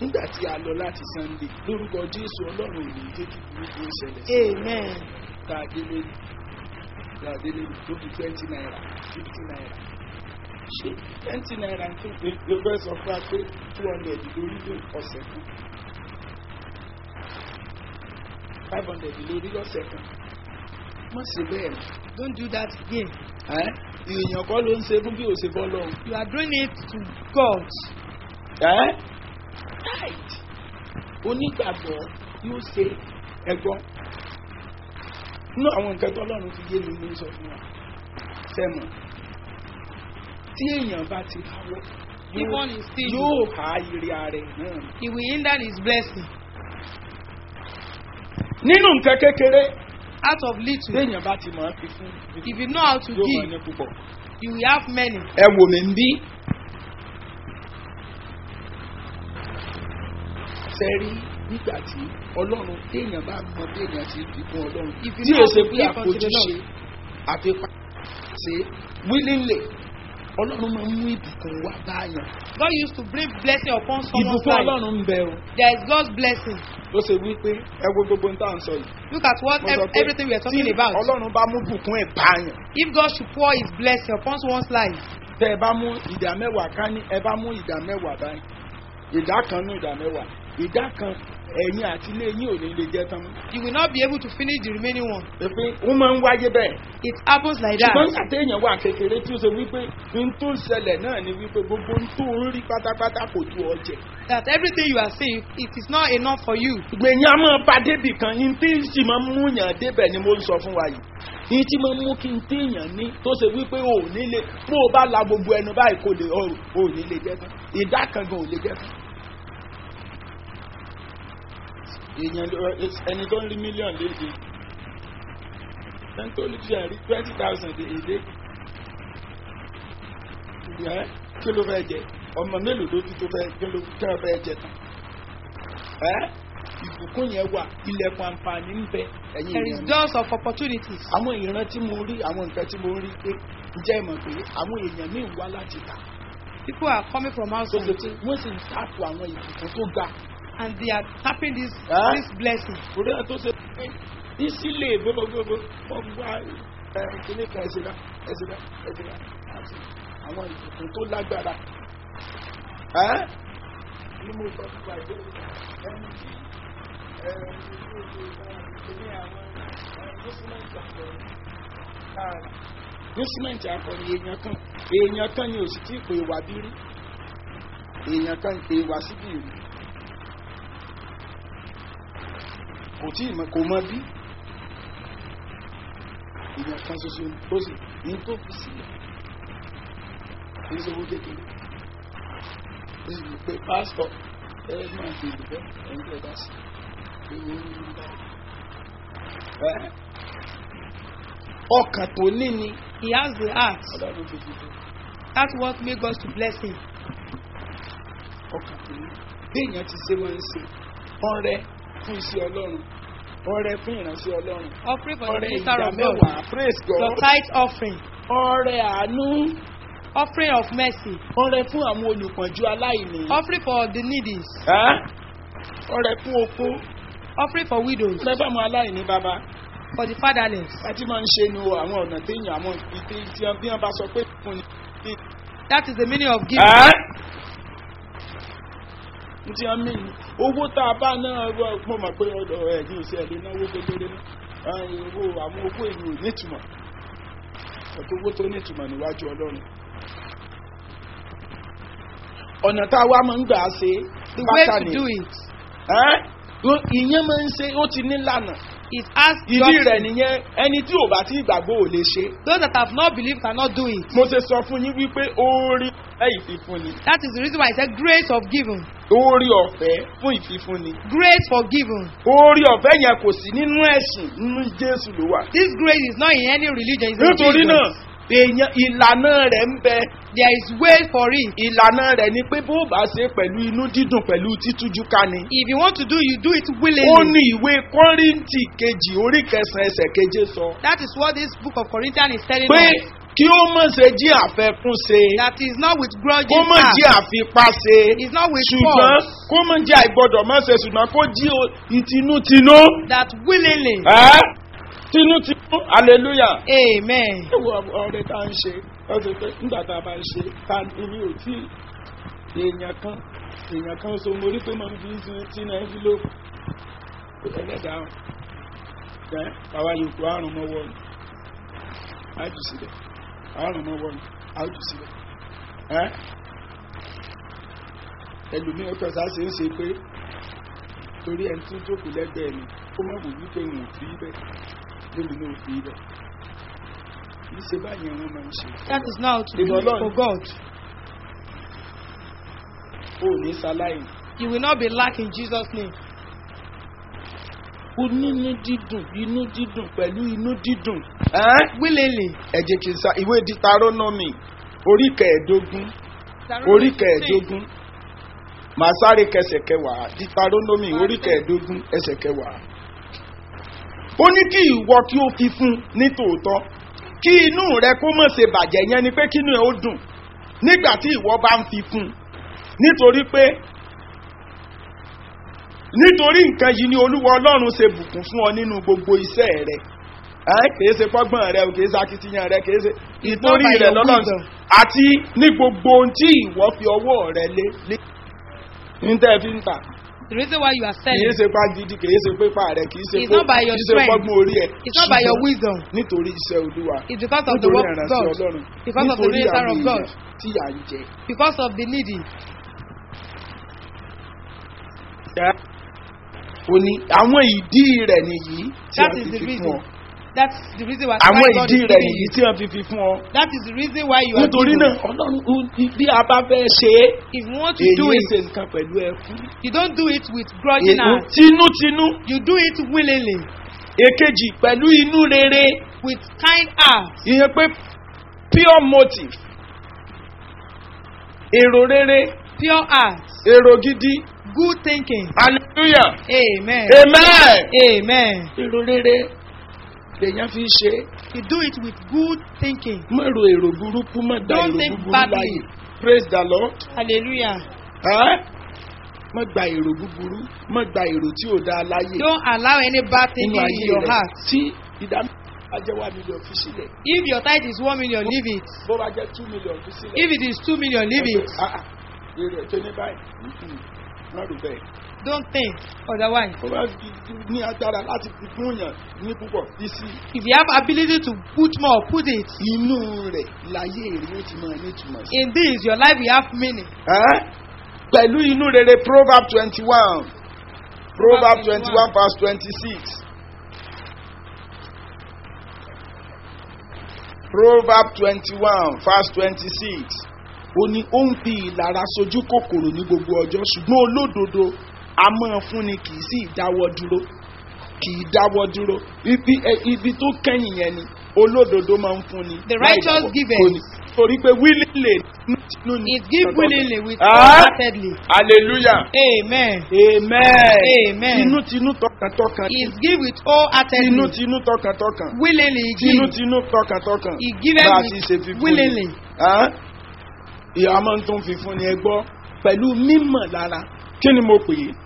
[SPEAKER 3] nígbà tí a lọ láti sunday lórúkọ jésù ọlọ́run ò ní jẹ́ kí burúkú ó ṣẹlẹ̀ sí wa.
[SPEAKER 4] Amen.
[SPEAKER 3] tá a délé tá a délé tó fi twenty naira fifty naira ṣé twenty naira tó ló fẹ́ sọ fún wa pé two hundred lórí ló ọ̀sẹ̀ kan five hundred lórí lọ́sẹ̀ kan má ṣe bẹ́ẹ̀ mọ́.
[SPEAKER 4] Don't do that again.
[SPEAKER 3] ẹ́ èèyàn kọ́ ló ń ṣe fún bí ó ṣe bọ́ lọ́hùn.
[SPEAKER 4] You are doing it to God.
[SPEAKER 3] ẹ́ right onígbàgbọ́ yóò ṣe ẹ̀gbọ́n nínú àwọn nǹkan tó ọlọ́run fi yé mi ní sọ fún wa sẹ́mọ̀ tí èèyàn bá ti háwọ́
[SPEAKER 4] If one is still,
[SPEAKER 3] yóò há ire ara ẹ̀ náà
[SPEAKER 4] he will hinder his blessing.
[SPEAKER 3] nínú nǹkan kékeré
[SPEAKER 4] Out of little,
[SPEAKER 3] téèyàn bá ti mọ̀ ọ́n fi fún
[SPEAKER 4] if you know how to
[SPEAKER 3] yóò mọ̀
[SPEAKER 4] give,
[SPEAKER 3] ní púpọ̀
[SPEAKER 4] you will have many.
[SPEAKER 3] ẹ wò mí ń bí sẹ́rí nígbà tí ọlọ́run téèyàn bá mọ téèyàn ti fi fún ọlọ́run
[SPEAKER 4] If you
[SPEAKER 3] tí
[SPEAKER 4] know
[SPEAKER 3] o ṣe
[SPEAKER 4] how to
[SPEAKER 3] pé
[SPEAKER 4] give unto the
[SPEAKER 3] àfojúṣe àfipá ṣe willingly ọlọ́run máa ń mú ìbùkún wá báyàn
[SPEAKER 4] God used to bring blessing upon someone's
[SPEAKER 3] ìbùkún
[SPEAKER 4] life.
[SPEAKER 3] ọlọ́run ń bẹ o
[SPEAKER 4] There is God's blessing.
[SPEAKER 3] ló ṣe wípé ẹ wo gbogbo ń tà ń sọ yìí
[SPEAKER 4] Look at what
[SPEAKER 3] mo sọ
[SPEAKER 4] ev-
[SPEAKER 3] pé
[SPEAKER 4] everything we are
[SPEAKER 3] tí
[SPEAKER 4] talking about.
[SPEAKER 3] ọlọ́run bá mú bùkún ẹ̀ báyàn
[SPEAKER 4] If God should pour his blessing upon someone's life,
[SPEAKER 3] tẹ ẹ bá mú ìdá mẹ́wàá ká ní ẹ bá mú ìdá mẹ́wàá báyìí ìdá kan nú ìdá mẹ́wàá ìdá kan ẹ̀yìn àti ilé yín ò ní lè jẹ́ tán mọ́.
[SPEAKER 4] you will not be able to finish the remaining one.
[SPEAKER 3] pé wọ́n máa ń wáyé bẹ́ẹ̀.
[SPEAKER 4] It happens like that.
[SPEAKER 3] ṣùgbọ́n nígbà téèyàn wà kékeré tí ó ṣe wípé n tó ń ṣẹlẹ̀ náà ni wípé gbogbo n tó ń rí pátápátá kò tó ọjẹ́.
[SPEAKER 4] That everything you are saying, it is not enough for you.
[SPEAKER 3] gbẹ̀yìn a máa bá débì kan yín tí ń sì máa ń mú yàn débẹ̀ ni mo ń sọ fún wa yìí. yín tí máa ń mú kí n téèyàn ní tó ṣe wípé o ò ní lè bó o bá la gbogbo ẹnu báyìí kò lè o ò ní lè jẹ́ tán ìdá kan gan ò lè jẹ́ tán. èèyàn ló- ẹni tó ń rí mílíọ̀nù léde ẹni tó lè fi àrí twenty thousand èdè ẹ kí ló fẹ́ jẹ ọmọ mélòó ló ti tó fẹ́ kí ló kí wọ́n fẹ́ jẹ tán ẹ ìbùkún yẹn wà ilẹ̀kùn àǹfààní ń bẹ ẹ̀yìn
[SPEAKER 4] There is
[SPEAKER 3] ìrìn
[SPEAKER 4] doors of opportunities.
[SPEAKER 3] àwọn ìran tí mo rí àwọn nǹkan tí mo rí pé ǹjẹ́ ìmọ̀ pé àwọn èèyàn míì wá láti ta
[SPEAKER 4] People are coming from
[SPEAKER 3] tó
[SPEAKER 4] outside
[SPEAKER 3] ṣe pé wọ́n sì ń tàpù àwọn ìbùkún tó ga
[SPEAKER 4] and they are tapping this
[SPEAKER 3] Huh?
[SPEAKER 4] this blessing.
[SPEAKER 3] orí ẹ̀ tó ṣe pé ìsílẹ̀ gbogbogbò wọ́n wá ẹ̀ kíní kan ẹ̀sìnká ẹ̀sìnká ẹ̀sìnká àti àwọn ìbùkún tó lágbára. ẹ́ ní mo sọ fún wa ìwé ẹni tí ẹ̀ ní àwọn gọ́símẹ̀ntì àkọrin gọ́símẹ̀ntì àkọrin èèyàn kan èèyàn kan ni òsì tí kò ìwà bí rí èèyàn kan kò ìwà síbí rí. kò tí ì mọ kò mọ bí ìyẹn kan ṣoṣo ni ó sì ní tó fi sílẹ̀ kì í ṣe owó kékeré ó sì ní pé pásítọ̀ ẹ máa fi ìlú bẹ́ẹ̀ ẹ̀yin tẹ̀ dá sí i ewu ń rí bá ẹ ọkàn tó ní ni
[SPEAKER 4] He has the heart.
[SPEAKER 3] ọlọ́run fi dìbò
[SPEAKER 4] That's what made God to bless him.
[SPEAKER 3] ọkàn tó ní bí èèyàn ti ṣe wọ́n ń ṣe ọrẹ fún iṣẹ́ ọlọ́run ọrẹ fún ìránṣẹ́ ọlọ́run
[SPEAKER 4] Offering for the
[SPEAKER 3] ọrẹ
[SPEAKER 4] minister
[SPEAKER 3] ìdá
[SPEAKER 4] of God.
[SPEAKER 3] mẹ́wàá praise
[SPEAKER 4] Your
[SPEAKER 3] God
[SPEAKER 4] tithe offering.
[SPEAKER 3] ọrẹ àánú
[SPEAKER 4] Offering of mercy.
[SPEAKER 3] ọrẹ fún àwọn olùpọ̀njú aláìní
[SPEAKER 4] Offering for the needy.
[SPEAKER 3] Ẹ́? ọrẹ fún opó
[SPEAKER 4] Offering for widows.
[SPEAKER 3] ọrẹ fún àwọn aláìní bàbá
[SPEAKER 4] For the fatherless.
[SPEAKER 3] láti máa ń ṣe ni o àwọn ọ̀nà téèyàn àwọn ìpè tí wọ́n bí wọ́n bá sọ pé fún ni.
[SPEAKER 4] That is the meaning of giving.
[SPEAKER 3] Ẹ́? ní tí wọ́n mí ni owó tá a bá náà wọ- mo mọ̀ pé ọ̀dọ̀ ẹ̀ ní òsì ẹ̀ lè náwó kékeré náà Ẹ́, owó àwọn owó èyí ò nítumọ̀ ọ̀tọ̀ owó tó nítumọ̀ níwájú ọlọ́run ọ̀nà tá a wá máa ń gbà ṣe
[SPEAKER 4] The way
[SPEAKER 3] bákan
[SPEAKER 4] to
[SPEAKER 3] ni
[SPEAKER 4] do it
[SPEAKER 3] ẹ́ ìyẹn máa ń ṣe ó ti nílànà
[SPEAKER 4] is ask
[SPEAKER 3] ìdí
[SPEAKER 4] God.
[SPEAKER 3] rẹ̀ nìyẹn ẹni tí ò bá ti gbàgbọ́ ò lè ṣe
[SPEAKER 4] Those that have not believed cannot do it.
[SPEAKER 3] mo ṣe sọ fún yín wípé orí ẹ ìfìfúnni
[SPEAKER 4] That is the reason why I said grace of giving.
[SPEAKER 3] orí ọ̀fẹ́ fún ìfìfúnni
[SPEAKER 4] Grace for giving.
[SPEAKER 3] orí ọ̀fẹ́ yẹn kò sí nínú ẹ̀sìn nínú jésù ló wà
[SPEAKER 4] This grace is not in any religion. It's in
[SPEAKER 3] nítorí náà
[SPEAKER 4] Jesus.
[SPEAKER 3] èèyàn ìlànà rẹ̀ ń bẹ
[SPEAKER 4] There is way for it.
[SPEAKER 3] ìlànà rẹ̀ ni pé bó bá ṣe pẹ̀lú inú dídùn pẹ̀lú títújú ká ni
[SPEAKER 4] If you want to do, you do it
[SPEAKER 3] ó
[SPEAKER 4] willingly.
[SPEAKER 3] ní ìwé kọ́ríntì kejì orí kẹsàn-án ẹsẹ̀ keje sọ
[SPEAKER 4] That is what this book of Corinthians is telling
[SPEAKER 3] pé
[SPEAKER 4] us.
[SPEAKER 3] kí ó mọ̀ ṣe jí àfẹ́kún ṣe
[SPEAKER 4] that is not with
[SPEAKER 3] kó
[SPEAKER 4] grudging
[SPEAKER 3] mọ̀ jí
[SPEAKER 4] heart,
[SPEAKER 3] àfipá ṣe
[SPEAKER 4] is not with
[SPEAKER 3] ṣùgbọ́n
[SPEAKER 4] force,
[SPEAKER 3] kó mọ̀ jí àìgbọ́dọ̀ mọ̀ ṣe ṣùgbọ́n kó jí o- ìtinútinú
[SPEAKER 4] that willingly.
[SPEAKER 3] ẹ́ tinútinú hallelujah.
[SPEAKER 4] Amen.
[SPEAKER 3] ẹwọ ọrẹ tá à ń ṣe ọsẹ pé nígbà tá a bá ń ṣe ta èmi ò tí èèyàn kan èèyàn kan so mo rí pé mo ń fi sí tí náà fi ló ẹlẹ́dàá ẹ bàbá yòókù àrùn mọ́wọ́ ni á jù sílẹ̀ àrùn mọ́wọ́ ni á jù sílẹ̀ ẹ ẹlòmíì ọkọ̀ sá ṣe ń ṣe pé torí ẹni tó jókòó lẹ́gbẹ̀ẹ́ mi ó má wò wípé òun ò fi bẹ́ẹ̀ lómi náà ò fi bẹ́ẹ̀ ìṣe báyìí wọn máa ń ṣe.
[SPEAKER 4] That is not to
[SPEAKER 3] Ìbọn
[SPEAKER 4] do
[SPEAKER 3] Ọlọ́run.
[SPEAKER 4] for God.
[SPEAKER 3] o ò ní ṣaláì.
[SPEAKER 4] You will not be lacking in Jesus' name.
[SPEAKER 3] o nínú dídùn inú dídùn pẹ̀lú inú dídùn.
[SPEAKER 4] Willingly.
[SPEAKER 3] ẹ jẹ́ kí n sa ìwé ditaronomy orí kẹẹ̀ẹ́dógún orí kẹẹ̀ẹ́dógún màá sáré kẹsẹ̀ kẹwàá ditaronomy orí kẹẹ̀ẹ́dógún ẹsẹ̀ kẹwàá. ó ní kí ìwọ kí ó fi fún ní tòótọ́ kí inú rẹ kó mọ̀ ṣe bàjẹ́ yẹn ni pé kí inú ẹ ó dùn nígbà tí ìwọ bá ń fi fún nítorí pé nítorí nǹkan yìí ni olúwa ọlọ́run ṣe bùkún fún ọ nínú gbogbo iṣẹ́ rẹ ẹ kìí ṣe pọ́gbọ́n rẹ o kìí ṣe akitiyan rẹ kìí ṣe ìtorí
[SPEAKER 4] by
[SPEAKER 3] rẹ
[SPEAKER 4] your
[SPEAKER 3] lọ́lọ́run
[SPEAKER 4] wisdom.
[SPEAKER 3] àti ní gbogbo ohun tí ìwọ fi ọwọ́ rẹ lé lé ní tẹ́ ẹ fi ń tà
[SPEAKER 4] The reason why you are
[SPEAKER 3] kìí
[SPEAKER 4] selling
[SPEAKER 3] ṣe pa gidi kìí ṣe pépà rẹ kìí ṣe
[SPEAKER 4] It's
[SPEAKER 3] pó-
[SPEAKER 4] not by your
[SPEAKER 3] kìí ṣe
[SPEAKER 4] strength.
[SPEAKER 3] pọ́gbọ́n orí ẹ
[SPEAKER 4] It's not by your
[SPEAKER 3] ṣùgbọ́n
[SPEAKER 4] wisdom.
[SPEAKER 3] nítorí iṣẹ́ olúwa
[SPEAKER 4] It's because of the
[SPEAKER 3] nítorí
[SPEAKER 4] work of
[SPEAKER 3] ìrànṣẹ́
[SPEAKER 4] God.
[SPEAKER 3] ọlọ́run
[SPEAKER 4] Because of the
[SPEAKER 3] nítorí
[SPEAKER 4] minister
[SPEAKER 3] àwọn
[SPEAKER 4] of God.
[SPEAKER 3] èèyàn tí à ń jẹ.
[SPEAKER 4] Because of the needy.
[SPEAKER 3] ó ní àwọn ìdí rẹ̀ nìyí tí
[SPEAKER 4] That
[SPEAKER 3] a
[SPEAKER 4] is
[SPEAKER 3] fi
[SPEAKER 4] the
[SPEAKER 3] fi fún
[SPEAKER 4] reason.
[SPEAKER 3] ọ.
[SPEAKER 4] That's the reason why
[SPEAKER 3] àwọn
[SPEAKER 4] why God
[SPEAKER 3] ìdí
[SPEAKER 4] is
[SPEAKER 3] rẹ̀
[SPEAKER 4] giving
[SPEAKER 3] nìyí
[SPEAKER 4] you.
[SPEAKER 3] tí a fi fi fún ọ.
[SPEAKER 4] That is the reason why you are
[SPEAKER 3] nítorí
[SPEAKER 4] giving.
[SPEAKER 3] náà ọlọ́run ó- bí a bá fẹ́ ṣe é
[SPEAKER 4] If you want to do
[SPEAKER 3] èyí
[SPEAKER 4] it,
[SPEAKER 3] ṣe nǹkan pẹ̀lú ẹkún.
[SPEAKER 4] you don't do it with grudging
[SPEAKER 3] Èyí
[SPEAKER 4] heart.
[SPEAKER 3] tinútinú
[SPEAKER 4] You do it willingly,
[SPEAKER 3] èkejì pẹ̀lú inú rere
[SPEAKER 4] with kind heart,
[SPEAKER 3] ìyẹn pé pure motive èrò rere
[SPEAKER 4] pure heart,
[SPEAKER 3] èrò gidi
[SPEAKER 4] good thinking.
[SPEAKER 3] hallelujah
[SPEAKER 4] Amen.
[SPEAKER 3] amen.
[SPEAKER 4] Amen.
[SPEAKER 3] èrò rere lèèyàn fi ṣe é.
[SPEAKER 4] You do it with good thinking.
[SPEAKER 3] má ro èrò burúkú má da
[SPEAKER 4] Don't
[SPEAKER 3] èrò
[SPEAKER 4] think
[SPEAKER 3] búburú
[SPEAKER 4] badly.
[SPEAKER 3] láàyè praise the lord.
[SPEAKER 4] Hallelujah.
[SPEAKER 3] Ẹ́? má gba èrò búburú má gba èrò tí ò dáa láyè
[SPEAKER 4] Don't allow any bad
[SPEAKER 3] nínú
[SPEAKER 4] thinking in
[SPEAKER 3] ayé
[SPEAKER 4] your
[SPEAKER 3] rẹ
[SPEAKER 4] heart.
[SPEAKER 3] tí ìdá ajẹ́wà mílíọ̀n fi sílẹ̀
[SPEAKER 4] If your tithe is one million, leave it.
[SPEAKER 3] bó bá jẹ́ two million fi sílẹ̀.
[SPEAKER 4] If it is two million, leave it.
[SPEAKER 3] Ah, ah, èrè ẹ̀ tó ní báyìí mhm, má rò bẹ́ẹ̀.
[SPEAKER 4] Don't think otherwise.
[SPEAKER 3] bó bá fi- ní agbára láti fi fún yàn ní púpọ̀ fi sí
[SPEAKER 4] If you have ability to put more, put it.
[SPEAKER 3] inú rẹ̀ láyé èrè ó ti máa nítumọ̀ sí.
[SPEAKER 4] In this, your life will have meaning.
[SPEAKER 3] Ẹ́? pẹ̀lú inú rere proverb twenty one proverb twenty one verse twenty six. proverb twenty one verse twenty six ó ní ó ń fi ìlara sojú kòkòrò ní gbogbo ọjọ́ ṣùgbọ́n olódodo a máa fúnni kì í sì dáwọ́ dúró kì í dáwọ́ dúró ibi ẹ, ibi tó kẹ́yìn yẹn ni olódodo máa ń fúnni.
[SPEAKER 4] The
[SPEAKER 3] láì
[SPEAKER 4] righteous
[SPEAKER 3] dáwọ́-
[SPEAKER 4] giveth.
[SPEAKER 3] kò ní- torí pé willingly nínú ni.
[SPEAKER 4] It give willingly with
[SPEAKER 3] Ah.
[SPEAKER 4] wholeheartedly.
[SPEAKER 3] hallelujah
[SPEAKER 4] Amen.
[SPEAKER 3] amen
[SPEAKER 4] Amen.
[SPEAKER 3] tinútinú tọkàntọkàn
[SPEAKER 4] It give with wholeheartedly.
[SPEAKER 3] tinútinú tọkàntọkàn
[SPEAKER 4] Willingly he give.
[SPEAKER 3] tinútinú tọkàntọkàn
[SPEAKER 4] He giveth
[SPEAKER 3] bá a
[SPEAKER 4] with
[SPEAKER 3] ti ṣe fi fún
[SPEAKER 4] willingly.
[SPEAKER 3] ni ìyá máa ń tún fi fún ni ẹ gbọ́ pẹ̀lú mímọ̀ lára kí ni mo pè é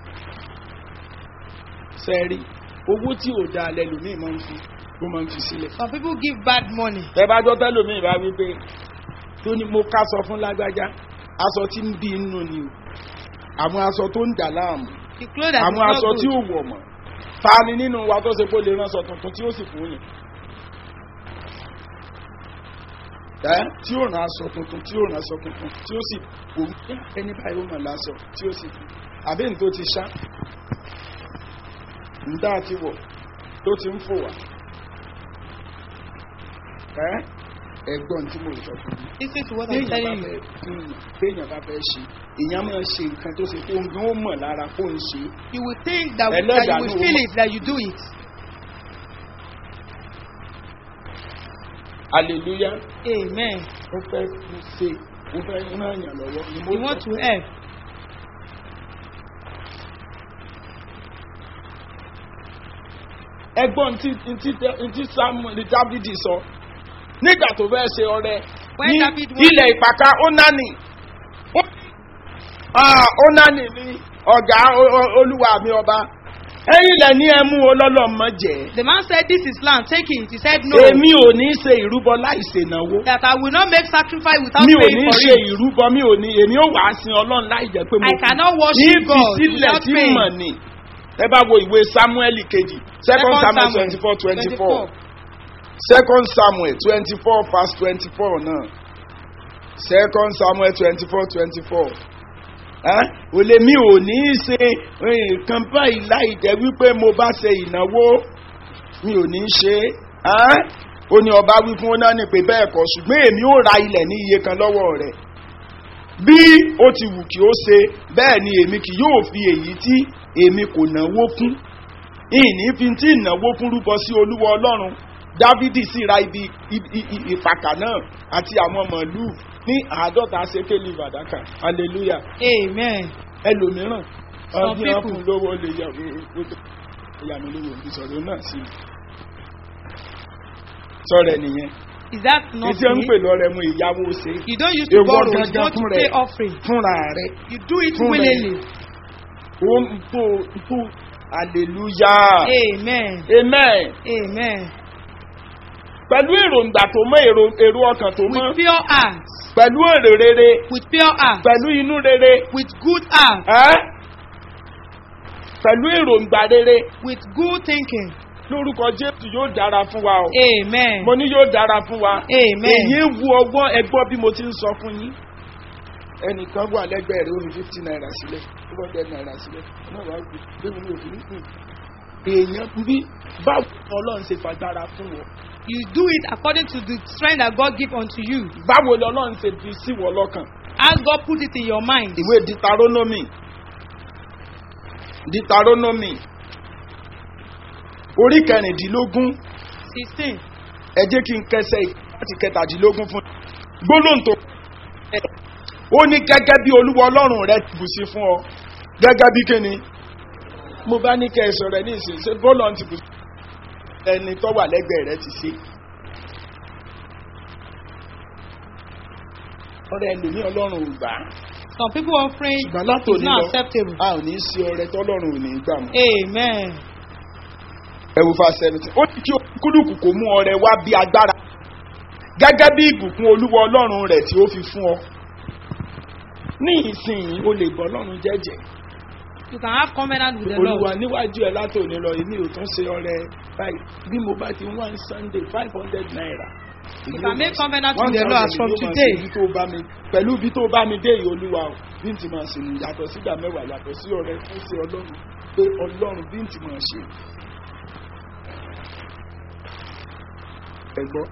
[SPEAKER 3] sẹ́ẹ̀rí owó tí ò dáa lẹ́lòmíì máa ń fi ó máa ń fi sílẹ̀
[SPEAKER 4] Some people give bad money.
[SPEAKER 3] ẹ bá gbọ́ tẹ́lòmíì bá wí pé tó ní mo ká sọ fún lágbájá aṣọ tí ń bí inú ni o àwọn aṣọ tó ń dà láàmú
[SPEAKER 4] The clothes that is
[SPEAKER 3] àwọn
[SPEAKER 4] not
[SPEAKER 3] aṣọ tí
[SPEAKER 4] good.
[SPEAKER 3] ò wọ̀ mọ́ ta ni nínú wa tó ṣe pé ó lè ránṣọ tuntun tí ó sì fún yẹn ẹ tí ó rán aṣọ tuntun tí ó rán aṣọ tuntun tí ó sì wò ó "Yá, ẹni báyìí ó mọ̀ láṣọ tí ó sì fún àbí ní tó ti ṣá nígbà tí wọ̀ tó ti ń fò wá ẹ ẹgbọ́n tí mo sọ fún mi
[SPEAKER 4] Listen to what I'm
[SPEAKER 3] téèyàn bá
[SPEAKER 4] telling you.
[SPEAKER 3] fẹ́ fún yàn téèyàn bá fẹ́ ṣe èèyàn máa ṣe nǹkan tó ṣe pé òun gan ó mọ̀ lára kó ń ṣe é
[SPEAKER 4] You will think that,
[SPEAKER 3] Ẹlẹ́dàá
[SPEAKER 4] that you will
[SPEAKER 3] ló
[SPEAKER 4] feel
[SPEAKER 3] mọ̀.
[SPEAKER 4] it, that you do it.
[SPEAKER 3] hallelujah
[SPEAKER 4] Amen.
[SPEAKER 3] ó fẹ́ fi ṣe ó fẹ́ ràn yàn lọ́wọ́ ni mo
[SPEAKER 4] You want
[SPEAKER 3] sọ.
[SPEAKER 4] to help.
[SPEAKER 3] ẹgbọ́n tí tí tí samuel dábìdì sọ nígbà tó fẹ́ ṣe ọrẹ
[SPEAKER 4] When
[SPEAKER 3] ní
[SPEAKER 4] David went-
[SPEAKER 3] ilẹ̀ ìpàkà onani Ó- Ah, onani ni ọ̀gá o- o- olúwa mi ọba ẹ̀yin lẹ̀ ní ẹmú olọ́lọ́mọ jẹ́
[SPEAKER 4] The man said, This is land, take it. He said, No.
[SPEAKER 3] èmi ò ní ṣe ìrúbọ láì ṣènáwó
[SPEAKER 4] That I will not make sacrifice without
[SPEAKER 3] mi ò
[SPEAKER 4] paying
[SPEAKER 3] ní
[SPEAKER 4] for
[SPEAKER 3] ṣe
[SPEAKER 4] it.
[SPEAKER 3] ìrúbọ mi ò ní èmi ò wá sin ọlọ́run láì jẹ́ pé mo
[SPEAKER 4] I
[SPEAKER 3] fi-
[SPEAKER 4] cannot
[SPEAKER 3] ní
[SPEAKER 4] worship
[SPEAKER 3] fi
[SPEAKER 4] God
[SPEAKER 3] sílẹ̀
[SPEAKER 4] without
[SPEAKER 3] tí
[SPEAKER 4] paying.
[SPEAKER 3] mọ̀ ni ẹ bá wo ìwé samuel kejì second samuel twenty four twenty four second samuel twenty four verse twenty four náà second samuel twenty four twenty four ò lè mi ò ní í ṣe nǹkan báyìí láì jẹ́ wípé mo bá ṣe ìnáwó mi ò ní í ṣe é ó ní ọba wí fún ọ́nà ní pé bẹ́ẹ̀ kọ́ ṣùgbọ́n èmi ò ra ilẹ̀ ní iye kan lọ́wọ́ rẹ̀ bí ó ti wù kí ó ṣe bẹ́ẹ̀ ni èmi kì yóò fi èyí tí èmi kò náwó fún ìní fi tí ìnáwó fún rúbọ sí olúwa ọlọ́run dávidi sì ra ibi ìpàkà náà àti àwọn màálùú ní àádọ́ta ṣékélì fàdákà hallelujah
[SPEAKER 4] Amen.
[SPEAKER 3] ẹlòmíràn
[SPEAKER 4] Some
[SPEAKER 3] ọdún
[SPEAKER 4] people-
[SPEAKER 3] ọkùnrin lówó lè yà ìyá mi lówó ìsọ̀rọ̀ náà sí i sọ̀rọ̀ ẹ̀ nìyẹn
[SPEAKER 4] Is that not
[SPEAKER 3] ìdí ń
[SPEAKER 4] me?
[SPEAKER 3] pè lọ́rẹ̀ mu ìyàwó ṣe
[SPEAKER 4] You don't use to
[SPEAKER 3] Èwo
[SPEAKER 4] borrow, you
[SPEAKER 3] gangan
[SPEAKER 4] want to
[SPEAKER 3] fún
[SPEAKER 4] pay
[SPEAKER 3] rẹ̀.
[SPEAKER 4] offering.
[SPEAKER 3] fúnra rẹ̀
[SPEAKER 4] You do it
[SPEAKER 3] Fún rẹ̀.
[SPEAKER 4] willingly.
[SPEAKER 3] ó ń tó tó hallelujah
[SPEAKER 4] Amen.
[SPEAKER 3] amen
[SPEAKER 4] Amen.
[SPEAKER 3] pẹ̀lú èròǹgbà tó mọ́ èrò èrò ọkàn tó mọ́
[SPEAKER 4] With pure heart.
[SPEAKER 3] pẹ̀lú èrè rere
[SPEAKER 4] With pure heart.
[SPEAKER 3] pẹ̀lú inú rere
[SPEAKER 4] With good heart.
[SPEAKER 3] ẹ́ pẹ̀lú èròǹgbà rere
[SPEAKER 4] With good thinking.
[SPEAKER 3] lórúkọ jésù yóò dára fún wa o
[SPEAKER 4] Amen.
[SPEAKER 3] mo ní yóò dára fún wa
[SPEAKER 4] Amen.
[SPEAKER 3] èyí ń wu ọgbọ́n ẹgbọ́n bí mo ti ń sọ fún yín ẹnìkan wà lẹ́gbẹ̀ẹ́ rẹ̀ ó fi fifty naira sílẹ̀ ó bọ́ ten naira sílẹ̀ náà wàá gbé bẹ́ẹ̀ ni òfin kù èèyàn bí báwo ni ọlọ́run ṣe fagbára fún wọn
[SPEAKER 4] You do it according to the strength that God give unto you.
[SPEAKER 3] báwo ni ọlọ́run ṣe fi sí wọ lọ́kàn
[SPEAKER 4] As God put it in your mind.
[SPEAKER 3] ìwé ditaronomy ditaronomy orí kẹrìndínlógún
[SPEAKER 4] 16.
[SPEAKER 3] ẹ jẹ́ kí n kẹsẹ̀ láti kẹtàdínlógún fún gbólóhùn tó ó ní gẹ́gẹ́ bí olúwa ọlọ́run rẹ ti bù sí fún ọ gẹ́gẹ́ bí kíni mo bá ní kẹsàn rẹ ní ìsìn ṣe bọ́ọ̀lù ti bù sí ẹni tó wà lẹ́gbẹ̀ẹ́ rẹ ti ṣe ọrẹ ẹlòmí ọlọ́run ò gbà á
[SPEAKER 4] Some people offering
[SPEAKER 3] ṣùgbọ́n
[SPEAKER 4] is
[SPEAKER 3] látòní
[SPEAKER 4] not
[SPEAKER 3] lọ
[SPEAKER 4] acceptable.
[SPEAKER 3] a ò ní í ṣe ọrẹ tọ́lọ́run ò ní í gbà mọ́
[SPEAKER 4] Amen.
[SPEAKER 3] ẹwù fa seventeen ó ní kí kúlùkù kò mú ọrẹ wá bí agbára gẹ́gẹ́ bí ìbùkún olúwa ọlọ́run rẹ̀ tí ó fi fún ọ ní ìsinyìí o lè bọ́ ọlọ́run jẹ́jẹ́
[SPEAKER 4] You can have covenant with the
[SPEAKER 3] olúwa
[SPEAKER 4] Lord.
[SPEAKER 3] níwájú ẹ látòní lọ èmi ò tún ṣe ọrẹ báyìí bí mo bá ti wá ní sunday five hundred naira.
[SPEAKER 4] You can make covenant
[SPEAKER 3] One
[SPEAKER 4] with the Lord as
[SPEAKER 3] thousand
[SPEAKER 4] from
[SPEAKER 3] ló máa ṣe
[SPEAKER 4] today.
[SPEAKER 3] ibi tó bá mi pẹ̀lú ibi tó bá mi dé yìí olúwa o bí n ti máa ṣe nìyí yàtọ̀ sígbà mẹ́wàá yàtọ̀ sí ọrẹ fún sí ọlọ́run pé ọlọ́run bí n ti máa ṣe. ẹ gbọ́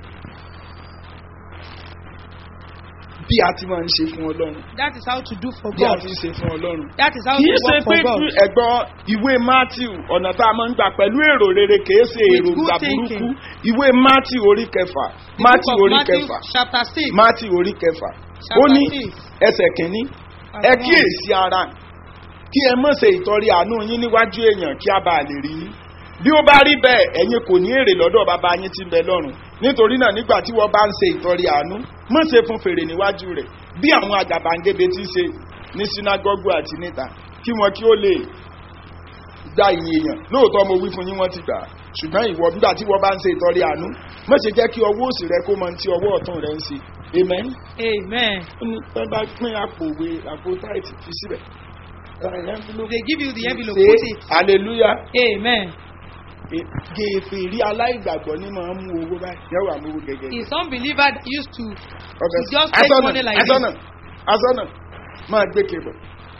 [SPEAKER 3] bí a ti máa ń ṣe fún ọlọ́run
[SPEAKER 4] That is how to do for
[SPEAKER 3] bí a
[SPEAKER 4] God.
[SPEAKER 3] ti ń ṣe fún ọlọ́run
[SPEAKER 4] That is how
[SPEAKER 3] kì í
[SPEAKER 4] to
[SPEAKER 3] ṣe
[SPEAKER 4] work
[SPEAKER 3] pé
[SPEAKER 4] for God.
[SPEAKER 3] tú ẹ̀gbọ́n ìwé matthew ọ̀nà tá a máa ń gbà pẹ̀lú èrò rere kìí ṣe
[SPEAKER 4] With
[SPEAKER 3] èrò
[SPEAKER 4] good
[SPEAKER 3] ìgbà
[SPEAKER 4] thinking.
[SPEAKER 3] burúkú ìwé matthew orí kẹfà
[SPEAKER 4] The book
[SPEAKER 3] matthew
[SPEAKER 4] of
[SPEAKER 3] orí
[SPEAKER 4] Matthew
[SPEAKER 3] kẹfà
[SPEAKER 4] chapter 6.
[SPEAKER 3] matthew orí kẹfà ó
[SPEAKER 4] Chapter
[SPEAKER 3] ní
[SPEAKER 4] six.
[SPEAKER 3] ẹsẹ̀ kìíní ẹ
[SPEAKER 4] verse one.
[SPEAKER 3] kíyèsí ara kí ẹ mọ̀ ṣe ìtọ́rí àánú yín níwájú èèyàn kí a bá lè rí yín bí ó bá rí bẹ́ẹ̀ ẹ̀yin kò ní èrè lọ́dọ̀ bàbá yín tí ń bẹ lọ́run nítorí náà nígbà tí wọ́n bá ń ṣe ìtọ́rí àánú mọ̀ ṣe fún fèrè níwájú rẹ̀ bí àwọn àgàbàǹgebè ti ṣe ní sinagogu àti níta kí wọn kí ó lè gba ìyìn èèyàn lóòótọ́ mo wí fún yín wọ́n ti gbà á ṣùgbọ́n ìwọ nígbà tí wọ́n bá ń ṣe ìtọ́rí àánú mọ̀ ṣe jẹ́ kí ọwọ́ òsì rẹ kó mọ tí ọwọ́ ọ̀tún rẹ ń ṣe amen
[SPEAKER 4] Amen.
[SPEAKER 3] ó ní pẹ́ bá pín àpò òwe àpò táìtì fi síbẹ̀.
[SPEAKER 4] They give you the envelope,
[SPEAKER 3] Say
[SPEAKER 4] put it.
[SPEAKER 3] hallelujah.
[SPEAKER 4] Amen.
[SPEAKER 3] Gèèfè rí aláìgbàgbọ́ ní máa ń mú owó báyìí. Yẹ́wò àmúwò gẹ́gẹ́.
[SPEAKER 4] Is some believer that used to
[SPEAKER 3] Okay.
[SPEAKER 4] to just take
[SPEAKER 3] Asọ́nà
[SPEAKER 4] money like
[SPEAKER 3] asọ́nà asọ́nà máa gbé kébọ̀.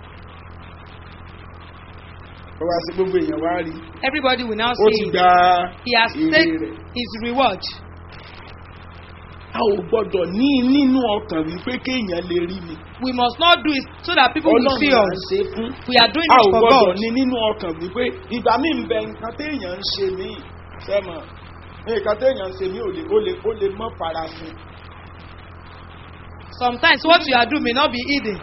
[SPEAKER 3] Ó wá sí gbogbo èèyàn wá rí.
[SPEAKER 4] everybody will now
[SPEAKER 3] Ó ti
[SPEAKER 4] see
[SPEAKER 3] gba
[SPEAKER 4] he has
[SPEAKER 3] èrè
[SPEAKER 4] taken
[SPEAKER 3] rẹ̀.
[SPEAKER 4] his reward.
[SPEAKER 3] A ò gbọ́dọ̀ ní nínú ọkàn wípé kéèyàn lè rí mi.
[SPEAKER 4] We must not do it so that people will see
[SPEAKER 3] Ọlọ́run là ń
[SPEAKER 4] us.
[SPEAKER 3] ṣe fún.
[SPEAKER 4] We are doing
[SPEAKER 3] a
[SPEAKER 4] it
[SPEAKER 3] ò
[SPEAKER 4] for
[SPEAKER 3] gbọdọ̀
[SPEAKER 4] God.
[SPEAKER 3] ní nínú ọkàn wípé ìgbà míì ń bẹ nǹkan téèyàn ń ṣe mí sẹ́mọ̀ nǹkan téèyàn ń ṣe mí ò lè ó lè ó lè mọ́ farasin.
[SPEAKER 4] Sometimes what you are doing may not be hidden.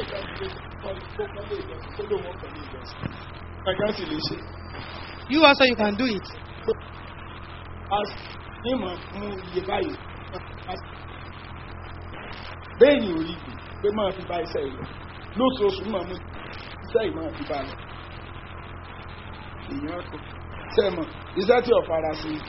[SPEAKER 3] ẹ̀kan sì lè ṣe.
[SPEAKER 4] You also you can do it.
[SPEAKER 3] a ní mọ̀ mú iye báyìí bẹ́ẹ̀ ni orí ìgbè pé máa fi bá iṣẹ́ ìlọ lóṣooṣù máa mú iṣẹ́ ìmọ̀ fi bá lọ. èèyàn kò sẹ́mọ̀ iṣẹ́ tí ọ̀fara sí i.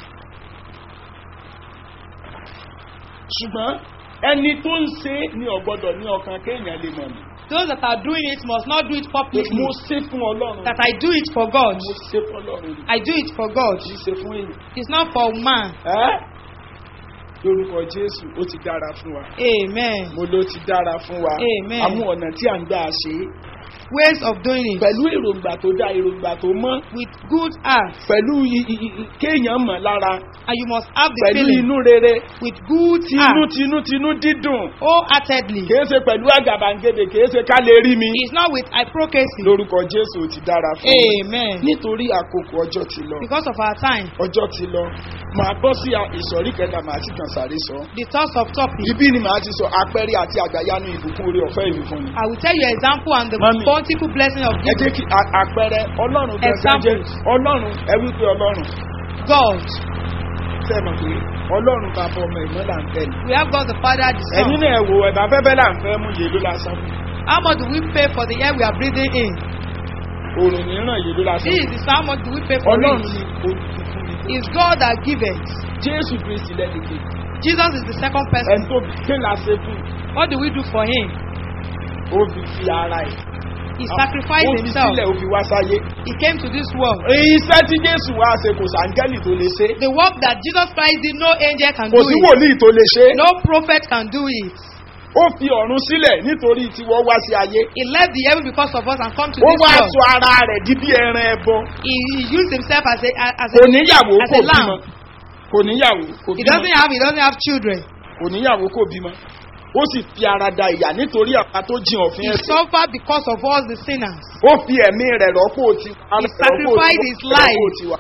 [SPEAKER 3] ṣùgbọ́n ẹni tó ń ṣe é ní ọ̀gbọ́dọ̀ ní ọkàn kéèyàn lè mọ̀ mí.
[SPEAKER 4] Those that are doing it must not do it
[SPEAKER 3] pé
[SPEAKER 4] publicly.
[SPEAKER 3] mo ṣe fún ọlọ́run
[SPEAKER 4] That I do it for God.
[SPEAKER 3] mo ṣe fún ọlọ́run ni
[SPEAKER 4] I do it for God.
[SPEAKER 3] kì í ṣe fún èèyàn.
[SPEAKER 4] It's not for man.
[SPEAKER 3] ẹ́ lórúkọ jésù ó ti dára fún wa
[SPEAKER 4] Amen.
[SPEAKER 3] mo ló ti dára fún wa
[SPEAKER 4] Amen.
[SPEAKER 3] àwọn ọ̀nà tí à ń gbà ṣe é
[SPEAKER 4] Ways of doing it
[SPEAKER 3] pẹ̀lú èròǹgbà tó dá èròǹgbà tó mọ́
[SPEAKER 4] with good heart.
[SPEAKER 3] pẹ̀lú i- i- i- kéèyàn mọ̀ lára
[SPEAKER 4] And you must have the
[SPEAKER 3] pẹ̀lú
[SPEAKER 4] feeling
[SPEAKER 3] inú rere
[SPEAKER 4] with good
[SPEAKER 3] tinú
[SPEAKER 4] heart.
[SPEAKER 3] tinú tinú dídùn
[SPEAKER 4] Wholeheartedly.
[SPEAKER 3] kìí ṣe pẹ̀lú àgàbàǹgebè kìí ṣe ká lè rí mi
[SPEAKER 4] It's not with hypocrisy.
[SPEAKER 3] lórúkọ jésù ó ti dára fún wa
[SPEAKER 4] Amen.
[SPEAKER 3] nítorí àkókò ọjọ́ ti lọ
[SPEAKER 4] Because of our time,
[SPEAKER 3] ọjọ́ ti lọ màá bọ́ sí a- ìsọ̀rí kẹta màá sì kàn sáré sọ
[SPEAKER 4] the thoughts of topic.
[SPEAKER 3] ibi ni màá ti sọ àpẹẹrẹ àti àgbàyanu ìbùkún orí ọ̀fẹ́ ìlú fún mi.
[SPEAKER 4] I will tell you example and the
[SPEAKER 3] Mami.
[SPEAKER 4] bountiful blessing of
[SPEAKER 3] ẹ jẹ́ kí a- àpẹẹrẹ ọlọ́run gẹ́gẹ́ jẹ́
[SPEAKER 4] Examples.
[SPEAKER 3] ọlọ́run ẹ wí pé ọlọ́run
[SPEAKER 4] God.
[SPEAKER 3] ṣe mọ̀ pé ọlọ́run bàbá ọmọ ìmọ̀ là ń tẹ̀lé.
[SPEAKER 4] We have God the Father, the
[SPEAKER 3] ẹ̀yin
[SPEAKER 4] Son.
[SPEAKER 3] náà wò ẹ̀bà fẹ́fẹ́ là ń fẹ́ mú yèlú lásán
[SPEAKER 4] How much do we pay for the air we are breathing in?
[SPEAKER 3] òrùn mìíràn yèlú lásán
[SPEAKER 4] This is how much do we pay for
[SPEAKER 3] ọlọ́run
[SPEAKER 4] it?
[SPEAKER 3] ni olùkùnkùn ni
[SPEAKER 4] It's God that giveth.
[SPEAKER 3] jésù kristi lẹ́dẹ̀kẹ́
[SPEAKER 4] Jesus is the second
[SPEAKER 3] ẹni
[SPEAKER 4] person.
[SPEAKER 3] tó ké la ṣe fún
[SPEAKER 4] What do we do for him?
[SPEAKER 3] ó fi fi ara ẹ̀
[SPEAKER 4] He
[SPEAKER 3] ó
[SPEAKER 4] sacrificed
[SPEAKER 3] fi
[SPEAKER 4] himself.
[SPEAKER 3] sílẹ̀ ó fi wá sáyé.
[SPEAKER 4] He came to this world.
[SPEAKER 3] iṣẹ́ tí jésù wá ṣe kò sàǹgẹ́lì tó lè ṣe
[SPEAKER 4] The work that Jesus Christ did, no angel can
[SPEAKER 3] kò
[SPEAKER 4] do
[SPEAKER 3] sí
[SPEAKER 4] it.
[SPEAKER 3] wòlíì tó lè ṣe
[SPEAKER 4] No prophet can do it.
[SPEAKER 3] ó fi ọ̀run sílẹ̀ nítorí tiwọ́ wá sí ayé
[SPEAKER 4] He left the heaven because of us and come to
[SPEAKER 3] ó
[SPEAKER 4] this
[SPEAKER 3] wá
[SPEAKER 4] world.
[SPEAKER 3] sọ ara rẹ̀ di bí ẹran ẹbọ
[SPEAKER 4] He, he used himself as a as
[SPEAKER 3] kò
[SPEAKER 4] a
[SPEAKER 3] níyàwó
[SPEAKER 4] as
[SPEAKER 3] kò
[SPEAKER 4] a
[SPEAKER 3] bímọ
[SPEAKER 4] lamb.
[SPEAKER 3] kò níyàwó kò
[SPEAKER 4] He
[SPEAKER 3] bímọ
[SPEAKER 4] doesn't have he doesn't have children.
[SPEAKER 3] kò níyàwó kò bímọ ó sì fi ara da ìyà nítorí àpá tó jìn
[SPEAKER 4] He
[SPEAKER 3] òfin ẹsẹ̀
[SPEAKER 4] suffered because of us the sinners.
[SPEAKER 3] ó fi ẹ̀mí rẹ̀ rọ́pò ti
[SPEAKER 4] He sacrificed his life.
[SPEAKER 3] tiwa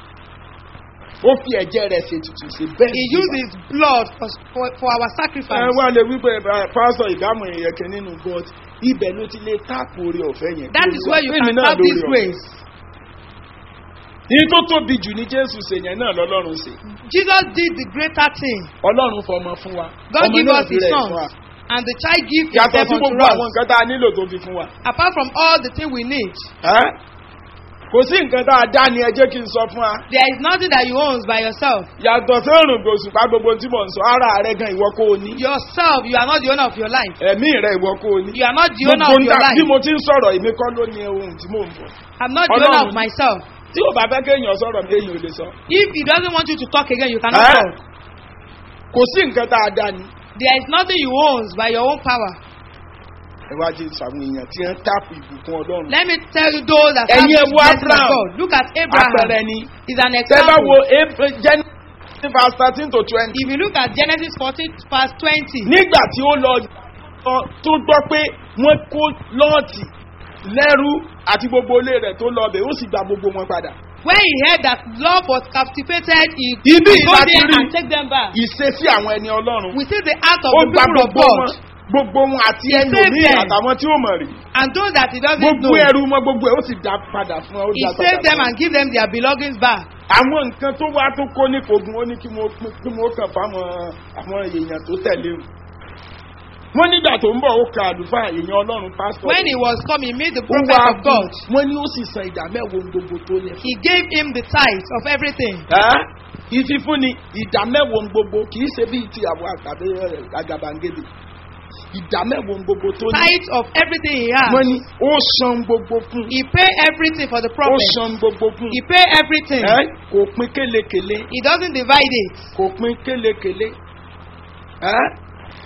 [SPEAKER 3] ó fi ẹ̀jẹ̀ rẹ̀ ṣètùtù sí bẹ́ẹ̀
[SPEAKER 4] He
[SPEAKER 3] sí
[SPEAKER 4] used
[SPEAKER 3] wa.
[SPEAKER 4] his blood for, for, for our
[SPEAKER 3] ẹ
[SPEAKER 4] sacrifice.
[SPEAKER 3] wá lè wípé pásọ ìdáàmú ìyẹ̀kẹ́ nínú god ibẹ̀ ló ti lè táàpù orí ọ̀fẹ́ yẹn.
[SPEAKER 4] That is where you
[SPEAKER 3] Èmi
[SPEAKER 4] can
[SPEAKER 3] náà
[SPEAKER 4] have
[SPEAKER 3] lórí
[SPEAKER 4] this
[SPEAKER 3] ọ̀fẹ́.
[SPEAKER 4] grace.
[SPEAKER 3] ní tó tóbi jù ní jésù ṣe yẹn náà lọ́lọ́run ṣe
[SPEAKER 4] Jesus did the greater thing.
[SPEAKER 3] ọlọ́run fọmọ fún wa
[SPEAKER 4] God
[SPEAKER 3] ọmọ
[SPEAKER 4] give
[SPEAKER 3] náà
[SPEAKER 4] us
[SPEAKER 3] fi
[SPEAKER 4] his
[SPEAKER 3] rẹ̀
[SPEAKER 4] son.
[SPEAKER 3] fún wa
[SPEAKER 4] And the child give
[SPEAKER 3] yàtọ̀
[SPEAKER 4] himself
[SPEAKER 3] sí
[SPEAKER 4] unto
[SPEAKER 3] gbogbo àwọn
[SPEAKER 4] us.
[SPEAKER 3] nǹkan tá a nílò tó fi fún wa.
[SPEAKER 4] Apart from all the thing we need,
[SPEAKER 3] Ẹ́? kò sí nǹkan tá a dá ni ẹ jẹ́ kí n sọ fún wa.
[SPEAKER 4] there is nothing that you own by yourself.
[SPEAKER 3] yàtọ̀ sí òrùn gbòòsùpá gbogbo tí mò ń sọ ara rẹ gan ìwọ kó o ní.
[SPEAKER 4] Yourself, you are not the owner of your life.
[SPEAKER 3] ẹ̀mí rẹ ìwọ kó o ní.
[SPEAKER 4] You are not the owner
[SPEAKER 3] gbogbo
[SPEAKER 4] of your
[SPEAKER 3] nǹkan bí
[SPEAKER 4] life.
[SPEAKER 3] mo ti ń sọ̀rọ̀ èmi kọ́ ló ní ohun tí mò ń bọ̀.
[SPEAKER 4] I'm not the owner
[SPEAKER 3] Ọlọ́run
[SPEAKER 4] of
[SPEAKER 3] ni.
[SPEAKER 4] myself.
[SPEAKER 3] tí o bá fẹ́ kéèyàn sọ̀rọ̀ mi èèyàn ò lè sọ.
[SPEAKER 4] If he doesn't want you to talk again, you cannot
[SPEAKER 3] Ẹ́?
[SPEAKER 4] talk.
[SPEAKER 3] kò sí nǹkan tá a dá ni.
[SPEAKER 4] There is nothing you own by your own power.
[SPEAKER 3] ẹ wá jẹ́ ìsàwọn èèyàn tí wọ́n táàpù ìbùkún ọlọ́run.
[SPEAKER 4] Let me tell you those that have
[SPEAKER 3] Ẹ̀yin
[SPEAKER 4] this
[SPEAKER 3] ẹ wo
[SPEAKER 4] blessing of
[SPEAKER 3] Abraham.
[SPEAKER 4] God. Look at Abraham.
[SPEAKER 3] àpẹẹrẹ ni.
[SPEAKER 4] Is an
[SPEAKER 3] tẹ́ bá wo
[SPEAKER 4] example.
[SPEAKER 3] Ab- Genesis verse thirteen to twenty.
[SPEAKER 4] If you look at Genesis 14 verse 20,
[SPEAKER 3] nígbà tí ó lọ ọ- tó gbọ́ pé wọ́n kó lọ́ọ̀tì lẹ́rú àti gbogbo ilé rẹ̀ tó lọ bẹ̀ ó sì gba gbogbo wọn padà.
[SPEAKER 4] when he heard that love was captivated, he
[SPEAKER 3] Ibi
[SPEAKER 4] go
[SPEAKER 3] láti
[SPEAKER 4] there
[SPEAKER 3] rí.
[SPEAKER 4] and take them back.
[SPEAKER 3] ìṣesí àwọn ẹni ọlọ́run.
[SPEAKER 4] We see the act of
[SPEAKER 3] ó
[SPEAKER 4] the
[SPEAKER 3] gba
[SPEAKER 4] people of
[SPEAKER 3] gbogbo wọn
[SPEAKER 4] God.
[SPEAKER 3] gbogbo wọn àti
[SPEAKER 4] He saved
[SPEAKER 3] ẹlòmíì
[SPEAKER 4] them.
[SPEAKER 3] àtàwọn tí ó mọ̀ rí.
[SPEAKER 4] And those that he doesn't
[SPEAKER 3] gbogbo
[SPEAKER 4] know,
[SPEAKER 3] ẹrú wọn gbogbo ẹ ó sì dá padà fún ọ. ó
[SPEAKER 4] he
[SPEAKER 3] dá
[SPEAKER 4] saved
[SPEAKER 3] padà
[SPEAKER 4] them
[SPEAKER 3] fún ọ.
[SPEAKER 4] and give them their belongings back.
[SPEAKER 3] àwọn nǹkan tó wá tó kó ní kogun ó ní kí mo kí mo kàn fáwọn àwọn èèyàn tó tẹ̀lé o. wọ́n nígbà tó ń bọ̀ ó ka àlùfáà èèyàn ọlọ́run pásítọ̀.
[SPEAKER 4] When he was coming, he met the
[SPEAKER 3] ó
[SPEAKER 4] prophet
[SPEAKER 3] wá
[SPEAKER 4] of God.
[SPEAKER 3] wọ́n ní ó sì san ìdá mẹ́wàá ohun gbogbo tó yẹ fún
[SPEAKER 4] He gave him the tithe of everything.
[SPEAKER 3] Ẹ́, ìfífúnni ìdá mẹ́wàá ohun gbogbo kì í ṣe bíi ti àwọn àgbàdo àgàbàǹgẹ̀dẹ̀ ìdá mẹ́wàá ohun gbogbo tó ní.
[SPEAKER 4] Tithe of everything he has.
[SPEAKER 3] wọ́n ní ó san gbogbo fún
[SPEAKER 4] He pay everything for the
[SPEAKER 3] ó
[SPEAKER 4] prophet.
[SPEAKER 3] san gbogbo fún
[SPEAKER 4] He pay everything.
[SPEAKER 3] Ẹ́, kò pín kélekèle
[SPEAKER 4] He doesn't divide it.
[SPEAKER 3] kò pín kélekèle Ẹ́,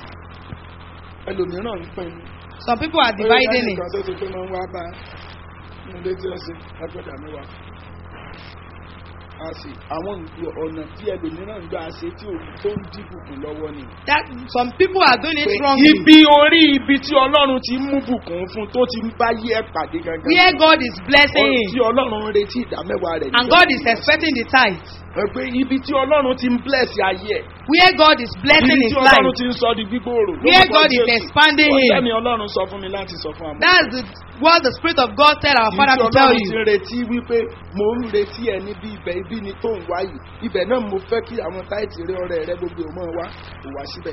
[SPEAKER 3] ẹlòmíràn ń pín in.
[SPEAKER 4] Some people are dividing it.
[SPEAKER 3] kan tó ti pé máa ń wá bá nílé tí ó ṣe ẹgbẹ́dà mẹ́wàá. a sì àwọn ọ̀nà tí ẹlòmíràn ń gbà ṣe tí òun tó ń dìbùkún lọ́wọ́ ni.
[SPEAKER 4] That some people are doing it
[SPEAKER 3] pé
[SPEAKER 4] wrongly.
[SPEAKER 3] ibi orí ibi tí ọlọ́run ti ń mú bùkún fún tó ti ń bá yí ẹ̀ pàdé gangan.
[SPEAKER 4] Where God is blessing
[SPEAKER 3] Ọ- tí
[SPEAKER 4] him.
[SPEAKER 3] ọlọ́run ń retí ìdámẹ́wàá rẹ̀.
[SPEAKER 4] And God is expecting the tithe.
[SPEAKER 3] ẹ pé ibi tí ọlọ́run ti ń bless ayé ẹ̀.
[SPEAKER 4] Where God is blessing
[SPEAKER 3] ibi
[SPEAKER 4] his
[SPEAKER 3] tí ọlọ́run
[SPEAKER 4] life.
[SPEAKER 3] ti ń sọ di gbígbóòrò.
[SPEAKER 4] Where
[SPEAKER 3] Lórúkọ
[SPEAKER 4] God is
[SPEAKER 3] Jésù.
[SPEAKER 4] expanding
[SPEAKER 3] Ó
[SPEAKER 4] him.
[SPEAKER 3] tẹ́mi ọlọ́run sọ fún mi láti sọ fún àmọ́.
[SPEAKER 4] That's the, what the Spirit of God tell our Father
[SPEAKER 3] Ibi
[SPEAKER 4] to
[SPEAKER 3] tí
[SPEAKER 4] tell
[SPEAKER 3] ọlọ́run ti
[SPEAKER 4] you.
[SPEAKER 3] ń retí wípé mò ń retí ẹ níbi ibẹ̀ bí ni tó ń wá yìí ibẹ̀ náà mo fẹ́ kí àwọn táìtì rẹ ọrẹ rẹ gbogbo ò mọ̀ wá kò wá síbẹ̀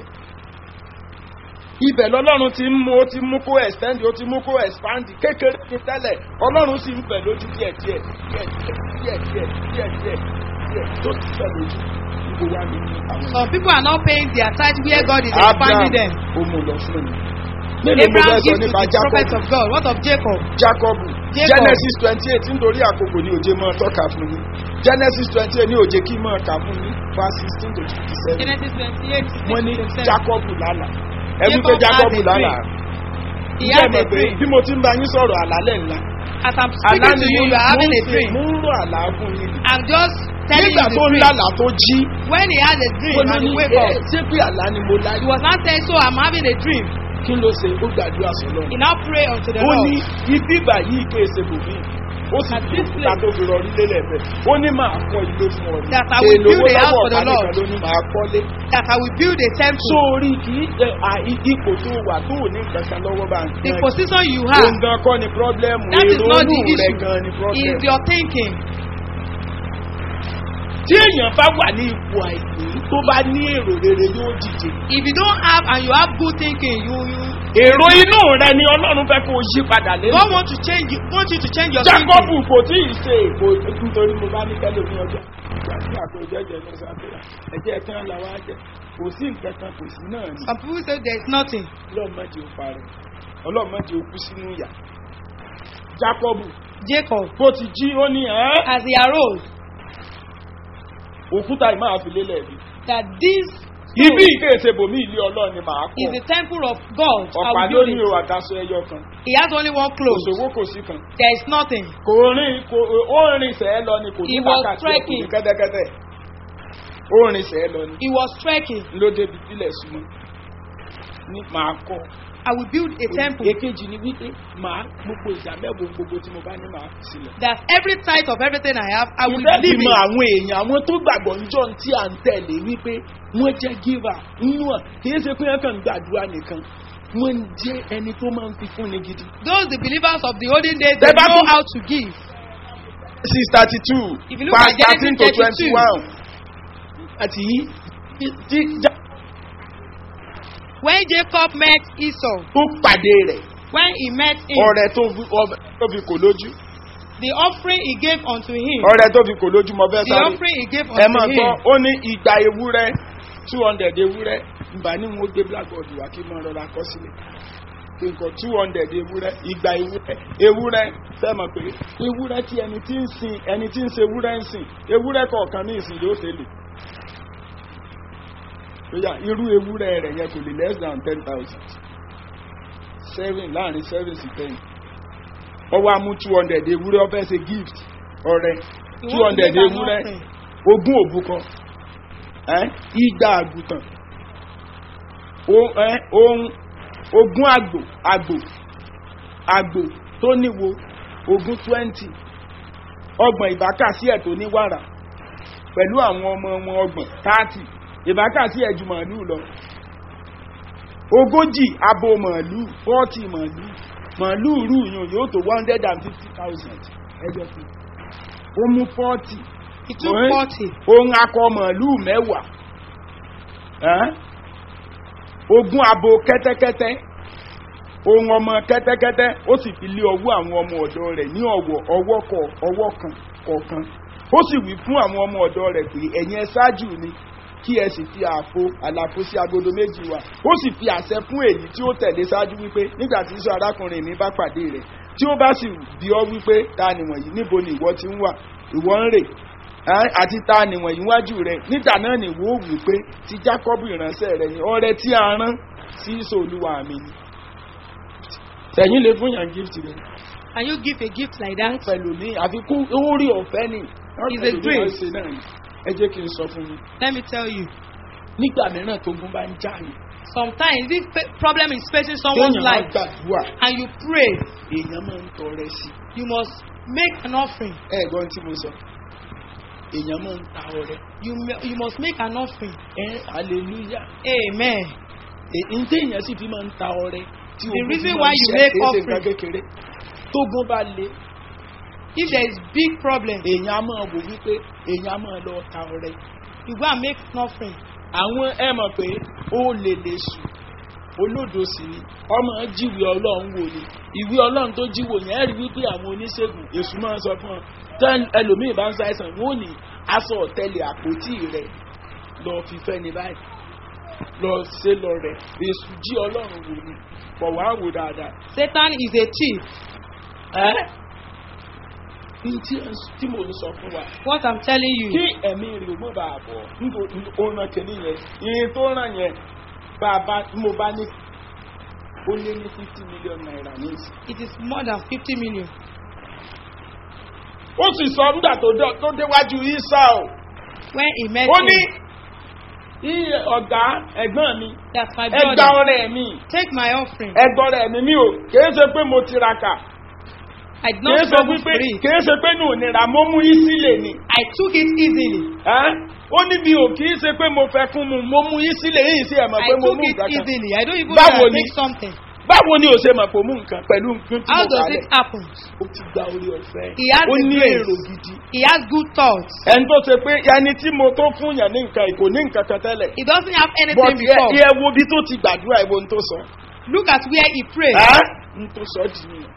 [SPEAKER 3] ibẹ̀ lọ́lọ́run ti ń mú ó ti mú kó extend ó ti mú kó expand kékeré ní tẹ́lẹ̀ ọlọ́run sì ń bẹ̀ lójú díẹ̀ díẹ̀ díẹ̀ díẹ̀ díẹ̀ díẹ̀ díẹ̀ díẹ̀ tó ti bẹ̀ lójú gbogbo wa ní àwọn.
[SPEAKER 4] Some people are not paying their tithe where God is expanding them.
[SPEAKER 3] ó mú lọ fún mi. mélòó mo
[SPEAKER 4] Abraham
[SPEAKER 3] fẹ́ sọ
[SPEAKER 4] gives to
[SPEAKER 3] nípa
[SPEAKER 4] the prophet
[SPEAKER 3] jacob
[SPEAKER 4] of God. What of Jacob?
[SPEAKER 3] jacob
[SPEAKER 4] Jacob.
[SPEAKER 3] genesis twenty eight nítorí àkókò ní òjé máa tọ́ka fún mi genesis twenty eight ní òjé kí máa kà fún mi verse sixteen to twenty seven
[SPEAKER 4] Genesis 28, 16
[SPEAKER 3] wọ́n ní
[SPEAKER 4] to 27.
[SPEAKER 3] jacob lálà ẹbí pé
[SPEAKER 4] Jacob
[SPEAKER 3] jacob
[SPEAKER 4] had a
[SPEAKER 3] lálà
[SPEAKER 4] He
[SPEAKER 3] ǹjẹ́
[SPEAKER 4] had
[SPEAKER 3] mọ̀
[SPEAKER 4] a
[SPEAKER 3] pé
[SPEAKER 4] dream.
[SPEAKER 3] bí mo ti ń bá yín sọ̀rọ̀ àlálẹ̀ ńlá
[SPEAKER 4] As I'm
[SPEAKER 3] àlá
[SPEAKER 4] speaking
[SPEAKER 3] ni
[SPEAKER 4] to you,
[SPEAKER 3] mo
[SPEAKER 4] you are having a
[SPEAKER 3] mo ń
[SPEAKER 4] dream.
[SPEAKER 3] mo ń rò àlá fún yín ni.
[SPEAKER 4] I'm just telling
[SPEAKER 3] nígbà
[SPEAKER 4] you the
[SPEAKER 3] tó ń
[SPEAKER 4] dream.
[SPEAKER 3] lálà tó jí
[SPEAKER 4] When he had a dream
[SPEAKER 3] ó
[SPEAKER 4] and
[SPEAKER 3] ní
[SPEAKER 4] he
[SPEAKER 3] ní
[SPEAKER 4] wake
[SPEAKER 3] ẹ
[SPEAKER 4] up,
[SPEAKER 3] ṣé pé àlá ni mo láyé
[SPEAKER 4] he was not saying, so I'm having a dream.
[SPEAKER 3] kí ló ṣe ó gbàdúrà sọlọ
[SPEAKER 4] He now pray unto the
[SPEAKER 3] ó ní
[SPEAKER 4] Lord.
[SPEAKER 3] ibi ìgbà yìí ké ṣe bòmí ó sì
[SPEAKER 4] At
[SPEAKER 3] fi
[SPEAKER 4] this
[SPEAKER 3] òkúta
[SPEAKER 4] place.
[SPEAKER 3] tó fi rọrí lélẹ̀ bẹ́ẹ̀ ó ní máa kọ́ ilé fún ọ ní
[SPEAKER 4] That I will
[SPEAKER 3] èlò
[SPEAKER 4] build
[SPEAKER 3] owó
[SPEAKER 4] a house
[SPEAKER 3] lọ́wọ́
[SPEAKER 4] for the
[SPEAKER 3] ọ̀tá
[SPEAKER 4] Lord.
[SPEAKER 3] nìkan ló ní máa kọ́lé
[SPEAKER 4] That I will build a temple.
[SPEAKER 3] sórí kì í ṣe à, i- ipò tó wà tó ò ní kankan lọ́wọ́ bá ń
[SPEAKER 4] the
[SPEAKER 3] gan
[SPEAKER 4] position you have
[SPEAKER 3] òun gan kọ́ ni pírọ́blẹ́mù
[SPEAKER 4] That is
[SPEAKER 3] èrò
[SPEAKER 4] not the
[SPEAKER 3] inú rẹ̀
[SPEAKER 4] issue.
[SPEAKER 3] gan ni
[SPEAKER 4] is
[SPEAKER 3] pírọ́blẹ́mù
[SPEAKER 4] your thinking.
[SPEAKER 3] tí èèyàn bá wà ní ipò àìní tó bá ní èrò rere yóò dìde
[SPEAKER 4] If you don't have and you have good thinking, you you
[SPEAKER 3] èrò inú rẹ ni ọlọ́run fẹ́ kó o yí padà lé
[SPEAKER 4] God want to change you want you to change your
[SPEAKER 3] jacob
[SPEAKER 4] thinking.
[SPEAKER 3] kò tí ì ṣe èkó nítorí mo bá ní kẹ́lẹ́ ní ọjọ́ ìgbà tí àpò ìjẹ́jẹ́ lọ sábẹ́rẹ́ ẹ̀jẹ̀ kan làwọn á jẹ kò sí nǹkan kan kò sí náà ni
[SPEAKER 4] Some people say there is nothing.
[SPEAKER 3] ọlọ́mọdé ó parẹ́ ọlọ́mọdé ó kú sínú ìyà jacob
[SPEAKER 4] Jacob,
[SPEAKER 3] bó ti jí ó ní ẹ́
[SPEAKER 4] as he arose,
[SPEAKER 3] òkúta yìí máa fi lélẹ̀ bí
[SPEAKER 4] that this
[SPEAKER 3] ibi ìkéèsè bòmí ilé ọlọ́run ni màá
[SPEAKER 4] is
[SPEAKER 3] kọ́
[SPEAKER 4] the temple of God. I
[SPEAKER 3] ọ̀pá
[SPEAKER 4] will
[SPEAKER 3] ló
[SPEAKER 4] build
[SPEAKER 3] ní
[SPEAKER 4] it.
[SPEAKER 3] o àtàṣọ ẹyọ kan
[SPEAKER 4] He has only one
[SPEAKER 3] kò
[SPEAKER 4] clothes.
[SPEAKER 3] sówó kò sí kan
[SPEAKER 4] There is nothing.
[SPEAKER 3] kò rìn kò ó rìn sẹ́ẹ̀ lọ ni kò ní
[SPEAKER 4] He was
[SPEAKER 3] wákàtí kò ní
[SPEAKER 4] trekking.
[SPEAKER 3] kẹ́tẹ́kẹ́tẹ́ ó rìn sẹ́ẹ̀ lọ ni
[SPEAKER 4] He was trekking.
[SPEAKER 3] ló débi sílẹ̀ súnmọ́ ní màá kọ́
[SPEAKER 4] I will build a temple.
[SPEAKER 3] èkejì ni wípé màá gbogbo ìjà mẹ́wòó gbogbo tí mo bá ní màá fi sílẹ̀.
[SPEAKER 4] That every tithe of everything I have, I will
[SPEAKER 3] ìfẹ́
[SPEAKER 4] leave
[SPEAKER 3] fi mọ
[SPEAKER 4] it.
[SPEAKER 3] àwọn èèyàn àwọn tó gbàgbọ́ níjọ́ tí à ń tẹ̀lé wípé wọ́n jẹ́ gíva nínú à kì í ṣe pé wọ́n kàn ń gbàdúrà nìkan wọ́n ń jẹ́ ẹni tó máa ń fi fúnni gidi.
[SPEAKER 4] Those the believers of the olden days, they
[SPEAKER 3] Tẹ́ bá
[SPEAKER 4] know
[SPEAKER 3] tún-
[SPEAKER 4] how to give.
[SPEAKER 3] six thirty two
[SPEAKER 4] If you look
[SPEAKER 3] past
[SPEAKER 4] at Genesis
[SPEAKER 3] thirteen to
[SPEAKER 4] 32.
[SPEAKER 3] twenty one àti yìí tí já
[SPEAKER 4] When Jacob met Esau,
[SPEAKER 3] tó pàdé rẹ̀
[SPEAKER 4] when he met him,
[SPEAKER 3] ọ̀rẹ́ tó fi ọbẹ̀ tó fi kò lójú
[SPEAKER 4] the offering he gave unto him,
[SPEAKER 3] ọ̀rẹ́ tó fi kò lójú mọ fẹ́
[SPEAKER 4] the
[SPEAKER 3] sáré.
[SPEAKER 4] offering he gave
[SPEAKER 3] ẹ máa
[SPEAKER 4] unto
[SPEAKER 3] gbọ́
[SPEAKER 4] him,
[SPEAKER 3] ó ní ìgbà ewúrẹ́ two hundred ewúrẹ́ ìgbà ní wọn gbé blackboard wá kí n máa rọra kọ́ sílẹ̀ kí n kọ two hundred ewúrẹ́ ìgbà ewúrẹ́ ewúrẹ́ fẹ́ mọ̀ pé ewúrẹ́ tí ẹni tí ń sin ẹni tí ń se ewúrẹ́ ń sìn ewúrẹ́ kọ̀ọ̀kan ní ìsìn yóò tẹ̀lé lóyà irú ewúrẹ́ rẹ̀ yẹn kò lè less than ten thousand seven láàrin seven sí ten ọwọ́ amú two hundred ewúrẹ́ ọ fẹ́ ṣe gift ọ̀rẹ́
[SPEAKER 4] he
[SPEAKER 3] two
[SPEAKER 4] wants to
[SPEAKER 3] hundred
[SPEAKER 4] make an
[SPEAKER 3] ewúrẹ́
[SPEAKER 4] offering.
[SPEAKER 3] ogún òbúkọ ẹ́ igba àgùntàn o- ẹ́, ohun ogún àgbò àgbò àgbò tó níwo ogún twenty ọgbọ̀n ìbákàsí ẹ̀ tó ní wàrà pẹ̀lú àwọn ọmọ wọn ọgbọ̀n thirty ìbákàsí ẹ̀ ju màálù lọ ogójì abo màálù forty màálù màálù rú yùn yóò tó one hundred and fifty thousand ẹjọ́ fún ó mú forty
[SPEAKER 4] He took
[SPEAKER 3] Right.
[SPEAKER 4] forty.
[SPEAKER 3] ohun akọ màálù mẹ́wàá ẹ́n? ogún abo kẹ́tẹ́kẹ́tẹ́ ohun ọmọ kẹ́tẹ́kẹ́tẹ́ ó sì fi lé ọwọ́ àwọn ọmọ ọ̀dọ́ rẹ̀ ní ọ̀wọ̀ ọwọ́ kọ ọwọ́ kan kọ̀ọ̀kan ó sì wí fún àwọn ọmọ ọ̀dọ́ rẹ̀ pé ẹ̀yin ẹ ṣáájú ni kí ẹ sì fi àfo àlàfo sí agodo méjì wa ó sì fi àṣẹ fún èyí tí ó tẹ̀lé ṣáájú wípé nígbà tí sọ arákùnrin mi bá pàdé rẹ̀ tí ó bá sì bí ọ wípé ta nìwọ̀nyí níbo ni ìwọ ti ń wà ìwọ ń rè ẹ́, àti ta nìwọ̀nyí wájú rẹ̀ nígbà náà ni ìwọ wù pé ti jákọ́bù ìránṣẹ́ rẹ̀ ni ọrẹ tí a rán sí ìṣòlùwà mi ni tẹ̀yìn lè fún yàn gift rẹ̀
[SPEAKER 4] Can you give a gift like that?
[SPEAKER 3] pẹ̀lú ní àfikún orí ọ̀fẹ́ ni
[SPEAKER 4] It's a grace.
[SPEAKER 3] ṣe náà ni ẹ jẹ́ kí n sọ fún yín
[SPEAKER 4] Let me tell you.
[SPEAKER 3] nígbà mìíràn tó gún bá ń já yìí
[SPEAKER 4] Sometimes this fa- problem is facing someone's
[SPEAKER 3] téèyàn bá
[SPEAKER 4] life
[SPEAKER 3] gbàdúrà
[SPEAKER 4] and you pray,
[SPEAKER 3] èèyàn máa ń tọrẹ sí
[SPEAKER 4] you must make an offering.
[SPEAKER 3] ẹ gbọ́n tí mo sọ èèyàn máa ń ta ọrẹ
[SPEAKER 4] You, ma- you must make an offering.
[SPEAKER 3] ẹ hallelujah
[SPEAKER 4] Amen.
[SPEAKER 3] èyí téèyàn sì fi máa ń ta ọrẹ tí
[SPEAKER 4] The
[SPEAKER 3] ogun
[SPEAKER 4] reason
[SPEAKER 3] fi
[SPEAKER 4] why
[SPEAKER 3] máa ń
[SPEAKER 4] you
[SPEAKER 3] ṣe
[SPEAKER 4] make
[SPEAKER 3] kìí ṣe
[SPEAKER 4] offering-
[SPEAKER 3] nǹkan kékeré tógun bá le
[SPEAKER 4] If there is big problem,
[SPEAKER 3] èèyàn á máa wò wípé èèyàn á máa lọ ta ọrẹ.
[SPEAKER 4] you go and make an offering.
[SPEAKER 3] àwọn ẹ mọ̀ pé ó lè lè sùn olódo sì ni ọmọ jíwèé ọlọ́run wò ni ìwé ọlọ́run tó jíwò yẹn rí wípé àwọn oníṣègùn èṣù máa ń sọ fún ọ tẹ́ ẹlòmíì bá ń ṣàìsàn wọn ò ní aṣọ ọ̀tẹlẹ̀ àpótí rẹ̀ lọ fi fẹ́ ni báyìí lọ ṣe lọ rẹ̀ èṣù jí ọlọ́run wò ni pọ̀ wá wò dáadáa.
[SPEAKER 4] Satan is a thief.
[SPEAKER 3] ẹ́ ní tí tí mò ń sọ fún wa
[SPEAKER 4] What I'm telling you.
[SPEAKER 3] kí ẹ̀mí rẹ̀ ò mọ̀ bá a bọ̀ nítorí ó ràn kìíní yẹn ìyẹn tó ràn yẹn bá a bá mo bá ní ó lé ní fifty million naira ní ìsìn.
[SPEAKER 4] It is more than 50 million.
[SPEAKER 3] ó sì sọ nígbà tó dé- tó déwájú isa o
[SPEAKER 4] When he met
[SPEAKER 3] ó ní
[SPEAKER 4] him,
[SPEAKER 3] iye ọ̀gá ẹ̀gbọ́n mi
[SPEAKER 4] that's my
[SPEAKER 3] ẹgbà
[SPEAKER 4] brother.
[SPEAKER 3] ọrẹ mi
[SPEAKER 4] Take my offering.
[SPEAKER 3] ẹgbà ọrẹ mi mi ò kìí ṣe pé mo tiraka
[SPEAKER 4] I did
[SPEAKER 3] kìí
[SPEAKER 4] not
[SPEAKER 3] ṣe
[SPEAKER 4] struggle
[SPEAKER 3] wípé
[SPEAKER 4] for it.
[SPEAKER 3] kìí ṣe pé nù nira mo mú ìsílẹ̀ ni
[SPEAKER 4] I took it easily.
[SPEAKER 3] ẹ́ ó ní mi ò kìí ṣe pé mo fẹ́ fún mu mo mú ìsílẹ̀ yìí sí ẹ̀ mọ̀
[SPEAKER 4] I
[SPEAKER 3] pé mo
[SPEAKER 4] took
[SPEAKER 3] mú
[SPEAKER 4] it
[SPEAKER 3] nǹkan kan
[SPEAKER 4] easily. I don't even
[SPEAKER 3] Báwo
[SPEAKER 4] know I
[SPEAKER 3] ni?
[SPEAKER 4] take something.
[SPEAKER 3] báwo ni o ṣe mọ̀ pé o mú nǹkan pẹ̀lú nǹkan tí
[SPEAKER 4] How
[SPEAKER 3] mo
[SPEAKER 4] does
[SPEAKER 3] kà
[SPEAKER 4] it
[SPEAKER 3] lẹ̀
[SPEAKER 4] happen?
[SPEAKER 3] ó ti gba orí ọ̀fẹ́
[SPEAKER 4] He has
[SPEAKER 3] ó
[SPEAKER 4] the
[SPEAKER 3] ní
[SPEAKER 4] grace.
[SPEAKER 3] èrò gidi
[SPEAKER 4] He has good thoughts.
[SPEAKER 3] ẹni tó ṣe pé ẹni tí mo tó fún yàn ní nǹkan kò ní nǹkan kan tẹ́lẹ̀
[SPEAKER 4] He doesn't have
[SPEAKER 3] but
[SPEAKER 4] anything
[SPEAKER 3] ẹ
[SPEAKER 4] before.
[SPEAKER 3] ẹ wo bí tó ti gbàdúrà ìwo ní tó sọ
[SPEAKER 4] Look at where he prayed.
[SPEAKER 3] ẹ́ ní tó sọ dì nìyẹn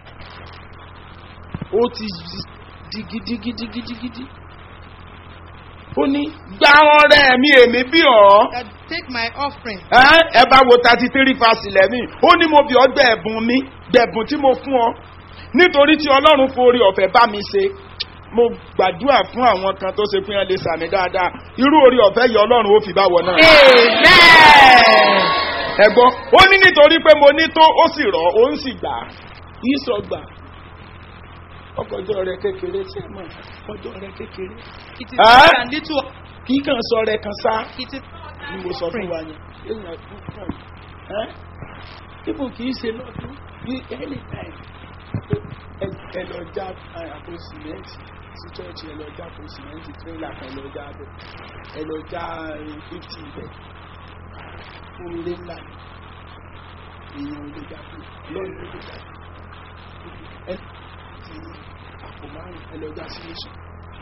[SPEAKER 3] ó ti di gidigidigidigidi ó ní gba ọrẹ mi èmi bí ọ
[SPEAKER 4] That take my offering.
[SPEAKER 3] ẹ́ ẹ bá wo thirty three verse eleven ó ní mo bí ọ gbẹ̀bùn mi gbẹ̀bùn tí mo fún ọ nítorí tí ọlọ́run forí ọ̀fẹ́ bá mi ṣe mo gbàdúrà fún àwọn kan tó ṣe fún yẹn lè sàmì dáadáa irú orí ọ̀fẹ́ yìí ọlọ́run ó fi bá wọ náà.
[SPEAKER 4] Amen.
[SPEAKER 3] ẹ̀gbọ́n ó ní nítorí pé mo ní tó ó sì rọ̀ ó ń sì gbà á yìí sọ gbà ọkọjọ́ rẹ kékeré tí ẹ mọ̀ ọjọ́ rẹ kékeré
[SPEAKER 4] It is
[SPEAKER 3] Ah?
[SPEAKER 4] more than little.
[SPEAKER 3] kì í kàn sọ rẹ kan sá
[SPEAKER 4] It is
[SPEAKER 3] ni mo sọ fún wa yẹn èèyàn kún fún ẹ ibo kì í ṣe lọ́dún ní anytime ẹ ẹ lọ já àpò sìmẹ́ǹtì sí chọ́ọ̀chì ẹ lọ já àpò sìmẹ́ǹtì tírélà kan ẹ lọ já bẹ̀ ẹ lọ já fifty bẹ̀ fún ilé ńlá èèyàn ò lè já pé lọ́ọ̀nù ló lè já pé ẹ ti àpò márùn ẹ lọ já sí nation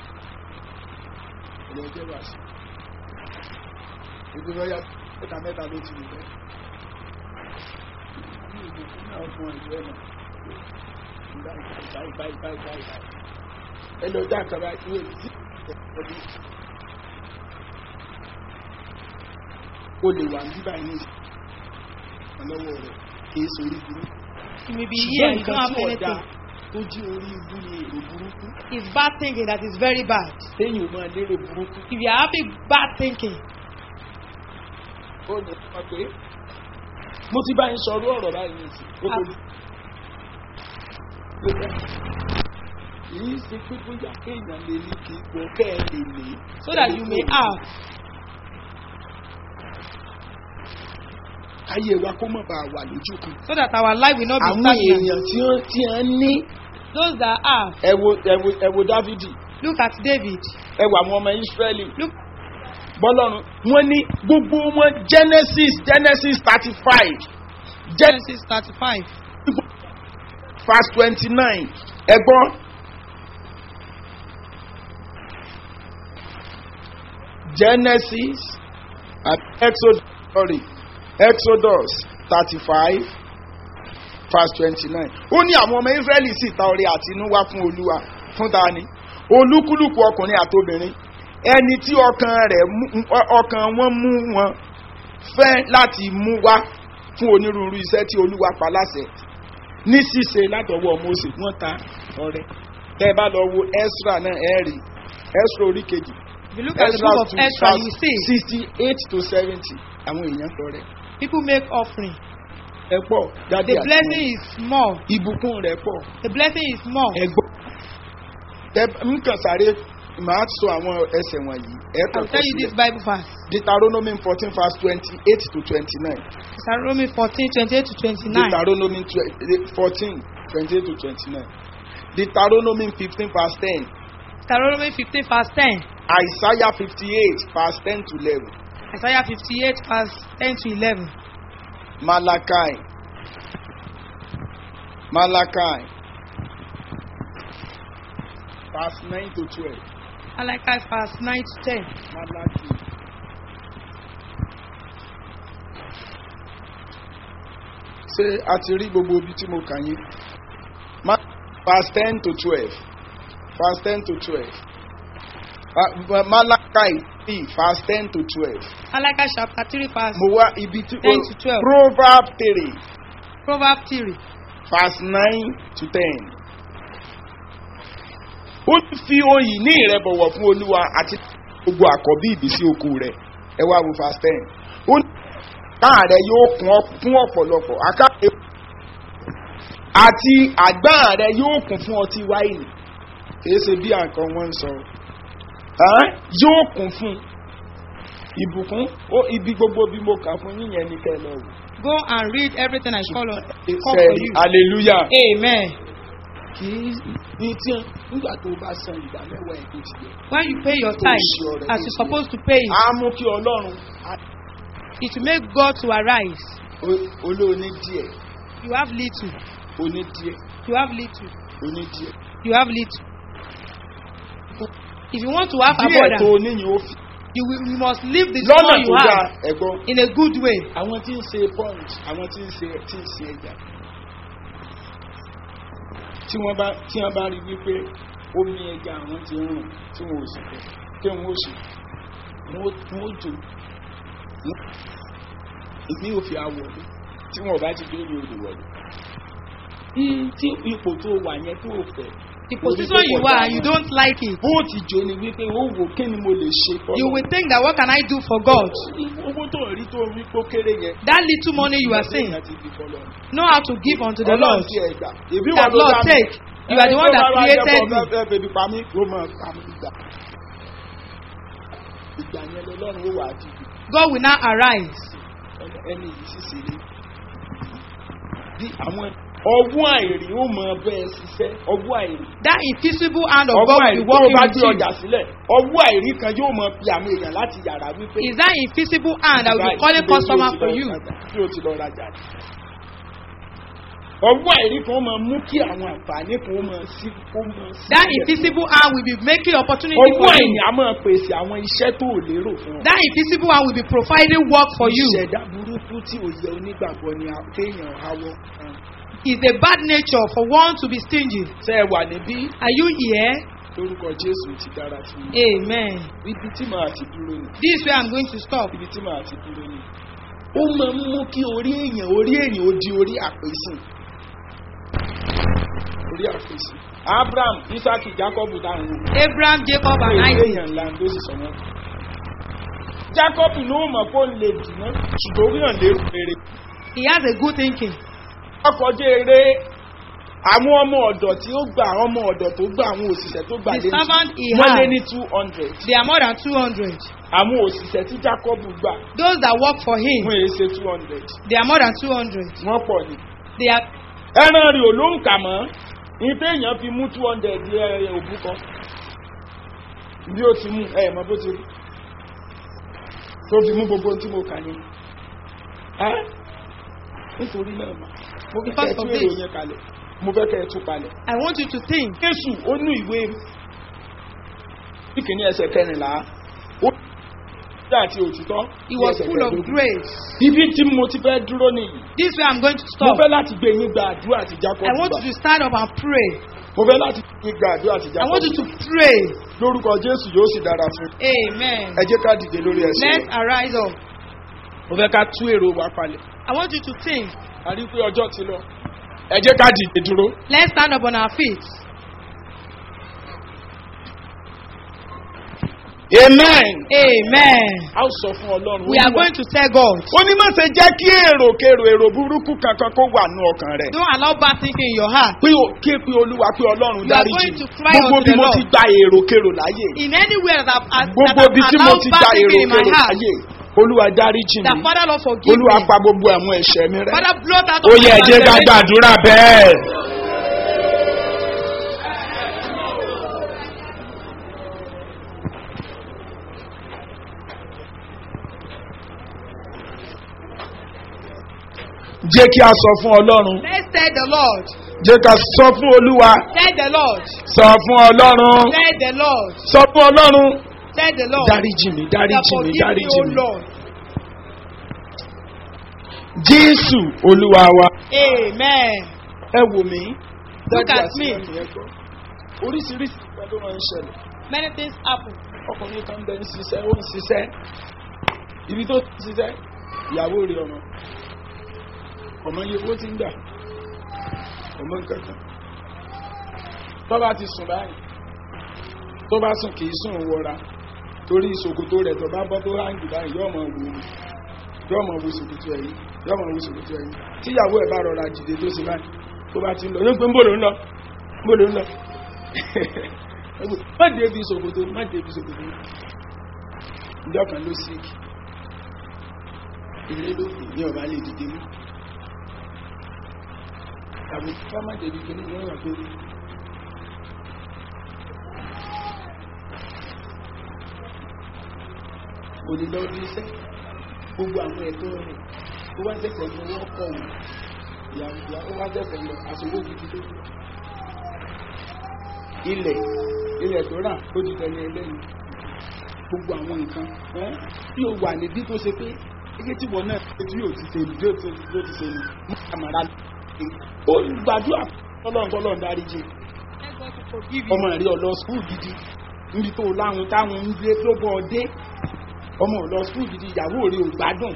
[SPEAKER 3] ẹ lọ jẹ́ wàásù ìgbìmọ̀ ya mẹ́ta mẹ́ta ló ti rẹ̀ ní ìlú fún àwọn ọmọ ìlú ẹ̀nà báyìí báyìí báyìí báyìí ẹ lọ já àkàrà ìwé tí ọdún o lè wà ní báyìí ní ọlọ́wọ́ rẹ̀ kìí sórí burúkú
[SPEAKER 4] you may be here. You don't
[SPEAKER 3] nǹkan
[SPEAKER 4] have
[SPEAKER 3] tí ọ̀dà
[SPEAKER 4] anything.
[SPEAKER 3] tó jí orí ibú ni èrò burúkú
[SPEAKER 4] It's bad thinking that is very bad.
[SPEAKER 3] téèyàn ò máa lérò burúkú
[SPEAKER 4] If you are having bad thinking,
[SPEAKER 3] ó ní ọmọ pé mo ti bá yín sọ̀rọ̀ ọ̀rọ̀ báyìí ní ìsìn ó tó yìí ṣe pé bóyá kéèyàn lè ní kí ipò kẹ́ ẹ lè ní.
[SPEAKER 4] so that you may have.
[SPEAKER 3] ayé wa kó mọ̀ bá wà lójú kan.
[SPEAKER 4] So that our life will not be
[SPEAKER 3] àwọn
[SPEAKER 4] stagnant.
[SPEAKER 3] èèyàn tí wọ́n tí wọ́n ní
[SPEAKER 4] Those that have.
[SPEAKER 3] ẹ wo ẹ wo ẹ wo dávidi
[SPEAKER 4] Look at David.
[SPEAKER 3] ẹ wo àwọn ọmọ israẹli
[SPEAKER 4] Look
[SPEAKER 3] bọ́lọ́run wọ́n ní gbogbo wọn genesis genesis thirty five
[SPEAKER 4] Genesis 35.
[SPEAKER 3] verse twenty nine ẹgbọ́n. genesis and exodus sorry exodus thirty five verse twenty nine ó ní àwọn ọmọ israẹli sì ta ọrẹ àtinúwá fún olúwa fún ta ni olúkúlùkù ọkùnrin àtobìnrin ẹni tí ọkàn rẹ̀ mú ọkàn wọn mú wọn fẹ́ láti mú wá fún onírúurú iṣẹ́ tí olúwa pa láṣẹ ní ṣíṣe látọwọ́ mose wọ́n ta ọrẹ tẹ́ ẹ bá lọ wo ezra náà ẹ rí ezra orí kejì
[SPEAKER 4] If you look at the book of Ezra, you see
[SPEAKER 3] sixty eight to seventy àwọn èèyàn tọrẹ
[SPEAKER 4] people make offering.
[SPEAKER 3] ẹ pọ̀ jáde
[SPEAKER 4] The
[SPEAKER 3] àti
[SPEAKER 4] blessing
[SPEAKER 3] wọn.
[SPEAKER 4] is small.
[SPEAKER 3] ìbùkún rẹ̀ pọ̀
[SPEAKER 4] The blessing is small.
[SPEAKER 3] ẹ gbọ́ tẹ nǹkan sáré màá sọ àwọn ẹsẹ̀ wọ̀nyí ẹ
[SPEAKER 4] I'll
[SPEAKER 3] kàn
[SPEAKER 4] tell you this Bible verse.
[SPEAKER 3] deuteronomy fourteen verse twenty eight to twenty nine
[SPEAKER 4] Deuteronomy 14, 28 to 29.
[SPEAKER 3] deuteronomy fourteen twenty eight to twenty nine deuteronomy fifteen verse ten
[SPEAKER 4] Deuteronomy 15, verse 10.
[SPEAKER 3] isaiah fifty eight verse ten to eleven
[SPEAKER 4] Isaiah 58, verse 10 to 11.
[SPEAKER 3] malachi malachi verse nine to twelve
[SPEAKER 4] Malachi verse 9 to 10.
[SPEAKER 3] malaki. ṣé a ti rí gbogbo ibi tí mo kà yín Ma- verse ten to twelve verse ten to twelve Ma- malachi three verse ten to twelve
[SPEAKER 4] Malachi chapter 3 verse
[SPEAKER 3] mo wá ibi tí
[SPEAKER 4] 10 to 12.
[SPEAKER 3] proverb three
[SPEAKER 4] Proverbs 3.
[SPEAKER 3] verse nine to ten. ó fi oyè ní ìrẹ́bọ̀wọ̀ fún olúwa àti gbogbo àkọ́bí ìbísí oko rẹ̀ ẹ wá wo verse ten. ó ní káà rẹ yóò kún ọ- fún ọ̀pọ̀lọpọ̀ akáàrẹ àti àgbá rẹ yóò kún fún ọtí wáìnì kìí ṣe bí àǹkan wọn ń sọ Ẹ́n? yóò kún fún ìbùkún ó ibi gbogbo bí mo kà fún yíyan ní kẹ́ ẹ lọ wò.
[SPEAKER 4] Go and read everything I call, on, call for
[SPEAKER 3] Sẹ́ẹ̀rì
[SPEAKER 4] you.
[SPEAKER 3] hallelujah.
[SPEAKER 4] Amen.
[SPEAKER 3] kì í ní tí nígbà tó bá san ìdá mẹ́wàá ẹ̀ tó ti yẹ.
[SPEAKER 4] When you pay your tithe as you're supposed to pay it,
[SPEAKER 3] á mú kí ọlọ́run á-
[SPEAKER 4] it will make God to arise.
[SPEAKER 3] o- olóòní díẹ̀
[SPEAKER 4] You have little.
[SPEAKER 3] oní díẹ̀
[SPEAKER 4] You have little.
[SPEAKER 3] oní díẹ̀.
[SPEAKER 4] You have little. If you want to have
[SPEAKER 3] díẹ̀ tó
[SPEAKER 4] abundance,
[SPEAKER 3] oníyìn ó fi
[SPEAKER 4] you, will, you must live the
[SPEAKER 3] lọ́nà
[SPEAKER 4] small
[SPEAKER 3] tó
[SPEAKER 4] you
[SPEAKER 3] dáa
[SPEAKER 4] have
[SPEAKER 3] ẹ̀gbọ́n.
[SPEAKER 4] in a good way.
[SPEAKER 3] àwọn tí ń ṣe punch àwọn tí ń ṣe tí ń ṣe ẹja tí wọ́n bá tí wọ́n bá rí wípé omi ẹja àwọn ti rùn tí wọ́n ò sì fẹ́ kí wọ́n ó sì wọ́n ó wọ́n ó jò wọ́n- ìpín òfin àwọ̀dé tí wọ́n bá ti dé ní odò wọ̀lú. tí ipò tó wà yẹn tó fẹ́
[SPEAKER 4] The position you are and you don't like it,
[SPEAKER 3] bó ti jó ni wípé ó wò kí ni mo lè ṣe fọ́lọ́.
[SPEAKER 4] you will think that what can I do for God?
[SPEAKER 3] owó tó rí tó rí kó kéré yẹn.
[SPEAKER 4] That little money you are saying,
[SPEAKER 3] Ìgbà tí ìdí fọ́lọ́.
[SPEAKER 4] know how to give unto the
[SPEAKER 3] Ọlọ́run
[SPEAKER 4] Lord.
[SPEAKER 3] ti ẹ̀gbà. Èbí
[SPEAKER 4] That
[SPEAKER 3] wọn ló
[SPEAKER 4] Lord
[SPEAKER 3] dá mi.
[SPEAKER 4] take. You are the one that created me.
[SPEAKER 3] Fẹ́ bèbí pa mí, ó máa pa mí gbà. Ìgbà yẹn lọ́lọ́run ó wà á dìbò.
[SPEAKER 4] God will now arise.
[SPEAKER 3] Ẹni- Ẹni yìí sì ṣe ní. Bí àwọn ọwọ́ àìrí ó mọ bẹ́ẹ̀ ṣiṣẹ́, ọwọ́ àìrí.
[SPEAKER 4] That invisible hand of
[SPEAKER 3] Ọwọ́
[SPEAKER 4] God will
[SPEAKER 3] àìrí
[SPEAKER 4] be
[SPEAKER 3] tó o
[SPEAKER 4] working
[SPEAKER 3] bá
[SPEAKER 4] with
[SPEAKER 3] gbé
[SPEAKER 4] you.
[SPEAKER 3] ọjà sílẹ̀, ọwọ́ àìrí kan yóò mọ pe àwọn èèyàn láti yàrá wípé.
[SPEAKER 4] Is that invisible hand that will be
[SPEAKER 3] Báyìí,
[SPEAKER 4] calling
[SPEAKER 3] ibi tí o
[SPEAKER 4] customer
[SPEAKER 3] ti
[SPEAKER 4] for
[SPEAKER 3] lọ
[SPEAKER 4] you?
[SPEAKER 3] rajà, Tí o ti lọ rajà. Ọwọ́ àìrí kan máa mú kí àwọn àǹfààní kan ó máa sí kó máa sí.
[SPEAKER 4] That invisible hand will be making opportunity
[SPEAKER 3] Ọwọ́
[SPEAKER 4] for
[SPEAKER 3] àìní
[SPEAKER 4] you.
[SPEAKER 3] a máa pèsè àwọn iṣẹ́ tó ò lérò fún ọ.
[SPEAKER 4] That invisible hand will be providing work for you.
[SPEAKER 3] Ìṣẹ̀dá burúkú tí òye onígbàgbọ́ ni a- kéèyàn awọ́.
[SPEAKER 4] It's a bad nature for one to be stingy.
[SPEAKER 3] Ṣé ẹ wà níbí?
[SPEAKER 4] Are you here?
[SPEAKER 3] Lórúkọ Jésù ti dára fún mi.
[SPEAKER 4] Amen.
[SPEAKER 3] Ibi tí màá ti dúró ni.
[SPEAKER 4] This is where I'm going to stop.
[SPEAKER 3] Ibi tí màá ti dúró ni. Ó máa ń mú kí orí èèyàn orí èèyàn ó di orí àpèsìn. Orí àpèsìn. Abraham, Isaac, Jacob táwọn wò.
[SPEAKER 4] Abraham, Jacob, and
[SPEAKER 3] Pé
[SPEAKER 4] Isaac.
[SPEAKER 3] èèyàn ńlá ló sì sọ wọ́n. Jacob ló mọ̀ kó lè dùnú ṣùgbọ́n orí hàn lérò rere.
[SPEAKER 4] He has a good thinking.
[SPEAKER 3] ọkọjá eré àwọn ọmọ ọ̀dọ̀ tí ó gbà àwọn ọmọ ọ̀dọ̀ tó gbà àwọn òṣìṣẹ́ tó gbà
[SPEAKER 4] The servant he
[SPEAKER 3] wọ́n lé
[SPEAKER 4] had.
[SPEAKER 3] ní two hundred
[SPEAKER 4] They are more than 200.
[SPEAKER 3] àwọn òṣìṣẹ́ tí jacob gbà
[SPEAKER 4] Those that work for him,
[SPEAKER 3] wọ́n èé ṣe two hundred
[SPEAKER 4] they are more than 200.
[SPEAKER 3] wọ́n pọ̀ ni.
[SPEAKER 4] They are
[SPEAKER 3] ẹran rẹ̀ ò ló ń kà mọ́ ní téèyàn fi mú two hundred ẹ òbú kan bí ó ti mú ẹ mọ bó ti rí tó fi mú gbogbo ohun tí mo kà ní. Ẹ́, nítorí náà mà mo fẹ́ kẹ́ ẹ
[SPEAKER 4] Because
[SPEAKER 3] tún
[SPEAKER 4] of
[SPEAKER 3] èrò
[SPEAKER 4] this.
[SPEAKER 3] yẹn kalẹ̀ mo fẹ́ kẹ́ ẹ tún palẹ̀.
[SPEAKER 4] I want you to think.
[SPEAKER 3] Jésù ó nú ìwé ìkíní ẹsẹ̀ kẹrìnlá ó ní àti òtítọ́.
[SPEAKER 4] He
[SPEAKER 3] ní
[SPEAKER 4] was
[SPEAKER 3] ẹsẹ̀
[SPEAKER 4] full of
[SPEAKER 3] kẹẹ̀dógún.
[SPEAKER 4] grace.
[SPEAKER 3] Ibi tí mo ti fẹ́ dúró nìyí.
[SPEAKER 4] This way I'm going to
[SPEAKER 3] Mo
[SPEAKER 4] stop.
[SPEAKER 3] fẹ́ láti gbé yín gba àdúrà àti Jacob
[SPEAKER 4] I want
[SPEAKER 3] gbà.
[SPEAKER 4] you to stand up and pray.
[SPEAKER 3] Mo fẹ́ láti gbé yín gba àdúrà àti
[SPEAKER 4] I
[SPEAKER 3] Jacob
[SPEAKER 4] want you to
[SPEAKER 3] gbà.
[SPEAKER 4] pray.
[SPEAKER 3] Lórúkọ Jésù yóò sì dára fún.
[SPEAKER 4] Amen.
[SPEAKER 3] Ẹ jẹ́ ká dìde lórí ẹsẹ̀.
[SPEAKER 4] Let's
[SPEAKER 3] wa.
[SPEAKER 4] arise up.
[SPEAKER 3] Mo fẹ́ ká tú èrò wa palẹ̀.
[SPEAKER 4] I want you to think.
[SPEAKER 3] A rí i pé ọjọ́ ti lọ. Ẹ jẹ́ ká dìde dúró.
[SPEAKER 4] Let's stand up on our feet.
[SPEAKER 3] Amen.
[SPEAKER 4] Amen.
[SPEAKER 3] A ó sọ fún Ọlọ́run.
[SPEAKER 4] We are
[SPEAKER 3] Olúwa,
[SPEAKER 4] going to tell God.
[SPEAKER 3] ó ní má ṣe jẹ́ kí èrò kèrò èrò burúkú kankan kó wà ní ọkàn rẹ̀.
[SPEAKER 4] Don't allow bad thinking in your heart.
[SPEAKER 3] pé o ké pé olúwa pé ọlọ́run
[SPEAKER 4] You are
[SPEAKER 3] dáríjì
[SPEAKER 4] going
[SPEAKER 3] mi.
[SPEAKER 4] to cry
[SPEAKER 3] gbogbo
[SPEAKER 4] unto
[SPEAKER 3] bí
[SPEAKER 4] the
[SPEAKER 3] mo
[SPEAKER 4] Lord.
[SPEAKER 3] ti gba èrò kèrò láyè
[SPEAKER 4] In anywhere that I've, that
[SPEAKER 3] gbogbo
[SPEAKER 4] I've
[SPEAKER 3] bí tí mo
[SPEAKER 4] allowed
[SPEAKER 3] ti
[SPEAKER 4] bad
[SPEAKER 3] gba èrò
[SPEAKER 4] thinking in my
[SPEAKER 3] kèrò
[SPEAKER 4] heart,
[SPEAKER 3] láyè olúwa dáríjì
[SPEAKER 4] that
[SPEAKER 3] mi
[SPEAKER 4] Father Lord forgive
[SPEAKER 3] olúwa
[SPEAKER 4] me.
[SPEAKER 3] pa gbogbo àwọn ẹ̀ṣẹ̀ mi rẹ́.
[SPEAKER 4] Father blot out
[SPEAKER 3] ó
[SPEAKER 4] all
[SPEAKER 3] yẹ
[SPEAKER 4] my
[SPEAKER 3] ẹ jẹ́ ká
[SPEAKER 4] transgressions.
[SPEAKER 3] gbàdúrà bẹ́ẹ̀. jẹ́ kí a sọ fún ọlọ́run
[SPEAKER 4] Let's tell the Lord.
[SPEAKER 3] jẹ́ ká sọ fún olúwa
[SPEAKER 4] Tell the Lord.
[SPEAKER 3] sọ fún ọlọ́run
[SPEAKER 4] Tell the Lord.
[SPEAKER 3] sọ fún ọlọ́run
[SPEAKER 4] Tell the Lord.
[SPEAKER 3] dáríjì mi
[SPEAKER 4] That
[SPEAKER 3] dáríjì mi
[SPEAKER 4] forgive me,
[SPEAKER 3] dáríjì
[SPEAKER 4] O
[SPEAKER 3] mi
[SPEAKER 4] Lord.
[SPEAKER 3] jésù olúwa wa.
[SPEAKER 4] Amen.
[SPEAKER 3] ẹ wò mí.
[SPEAKER 4] Look
[SPEAKER 3] Dájú
[SPEAKER 4] at
[SPEAKER 3] àti
[SPEAKER 4] me.
[SPEAKER 3] ẹ̀mí ẹ gbọ́. oríṣiríṣi ìgbà ló máa ń ṣẹlẹ̀.
[SPEAKER 4] Many things happen.
[SPEAKER 3] ọkùnrin kan bẹ ń ṣiṣẹ́ ó ń ṣiṣẹ́ ibi tó ti ṣiṣẹ́ ìyàwó rẹ̀ ọmọ ọmọ iye owó ti ń gbà ọmọ nǹkankan tó bá ti sùn báyìí tó bá sùn kì í sùn wọra torí ìṣòkòtò rẹ̀ tó bá bọ́ tó ráǹgì báyìí yóò mọ wò ó yóò mọ wo ṣòkòtò ẹ̀yìn yóò mọ wo ṣòkòtò ẹ̀yìn tíyàwó ẹ̀ bá rọra dìde tó ṣe báyìí tó bá ti ń lọ yóò pé ń bò ló ń lọ ń bò ló ń lọ má débi ṣòkòtò má débi ṣòkòtò ìjọ kan ló sí ilé ló kù ní ọba lè dìde mú tàbí ká má débi kí ní ìwọ̀n wà pé onídọ́ bí iṣẹ́ gbogbo àwọn ẹ̀tọ́ rẹ̀ ó wá tẹ̀sẹ̀ ní owó ọkọ̀ wọn ìyàwó ó wá tẹ̀sẹ̀ lọ àṣòwò gidi tó ilẹ̀ ilẹ̀ tó rà ó ti tẹ̀lé ẹlẹ́yìn gbogbo àwọn nǹkan ẹ́ tí o wà níbí tó ṣe pé ike tí wọn náà ṣe tí yóò ti ṣe bí ó ti bí ó ti ṣe ní mọ́tàmárà ó gbàdúrà tọ́lọ́run tọ́lọ́run dárí jì
[SPEAKER 4] Let God to forgive you.
[SPEAKER 3] ọmọ rí ọlọ skul gidi níbi tó láwọn táwọn ń gbé tó bọ́ ọdẹ ọmọ ọlọ skul gidi ìyàwó rí ò gbádùn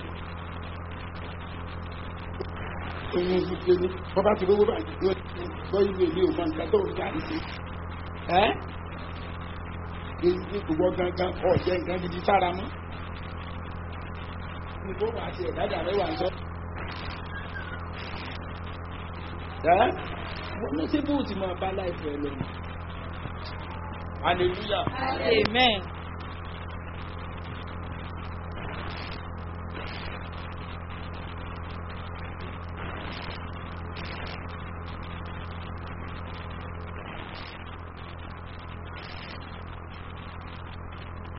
[SPEAKER 3] oyún ìgbé ní bọ́bá ti rówó báyìí yóò ti gbọ́ ìlú èlé òmọ nǹkan tó ń jáde sí ẹ́ èyí kò wọ́ gangan ọ̀jẹ̀ nǹkan gidi sára mọ́ ní tó wà á ti ẹ̀dájà mẹ́wàá ń sọ ẹ́ wọ́n ní sí bóòtù máa bá láìpẹ́ lọ hallelujah
[SPEAKER 4] Amen.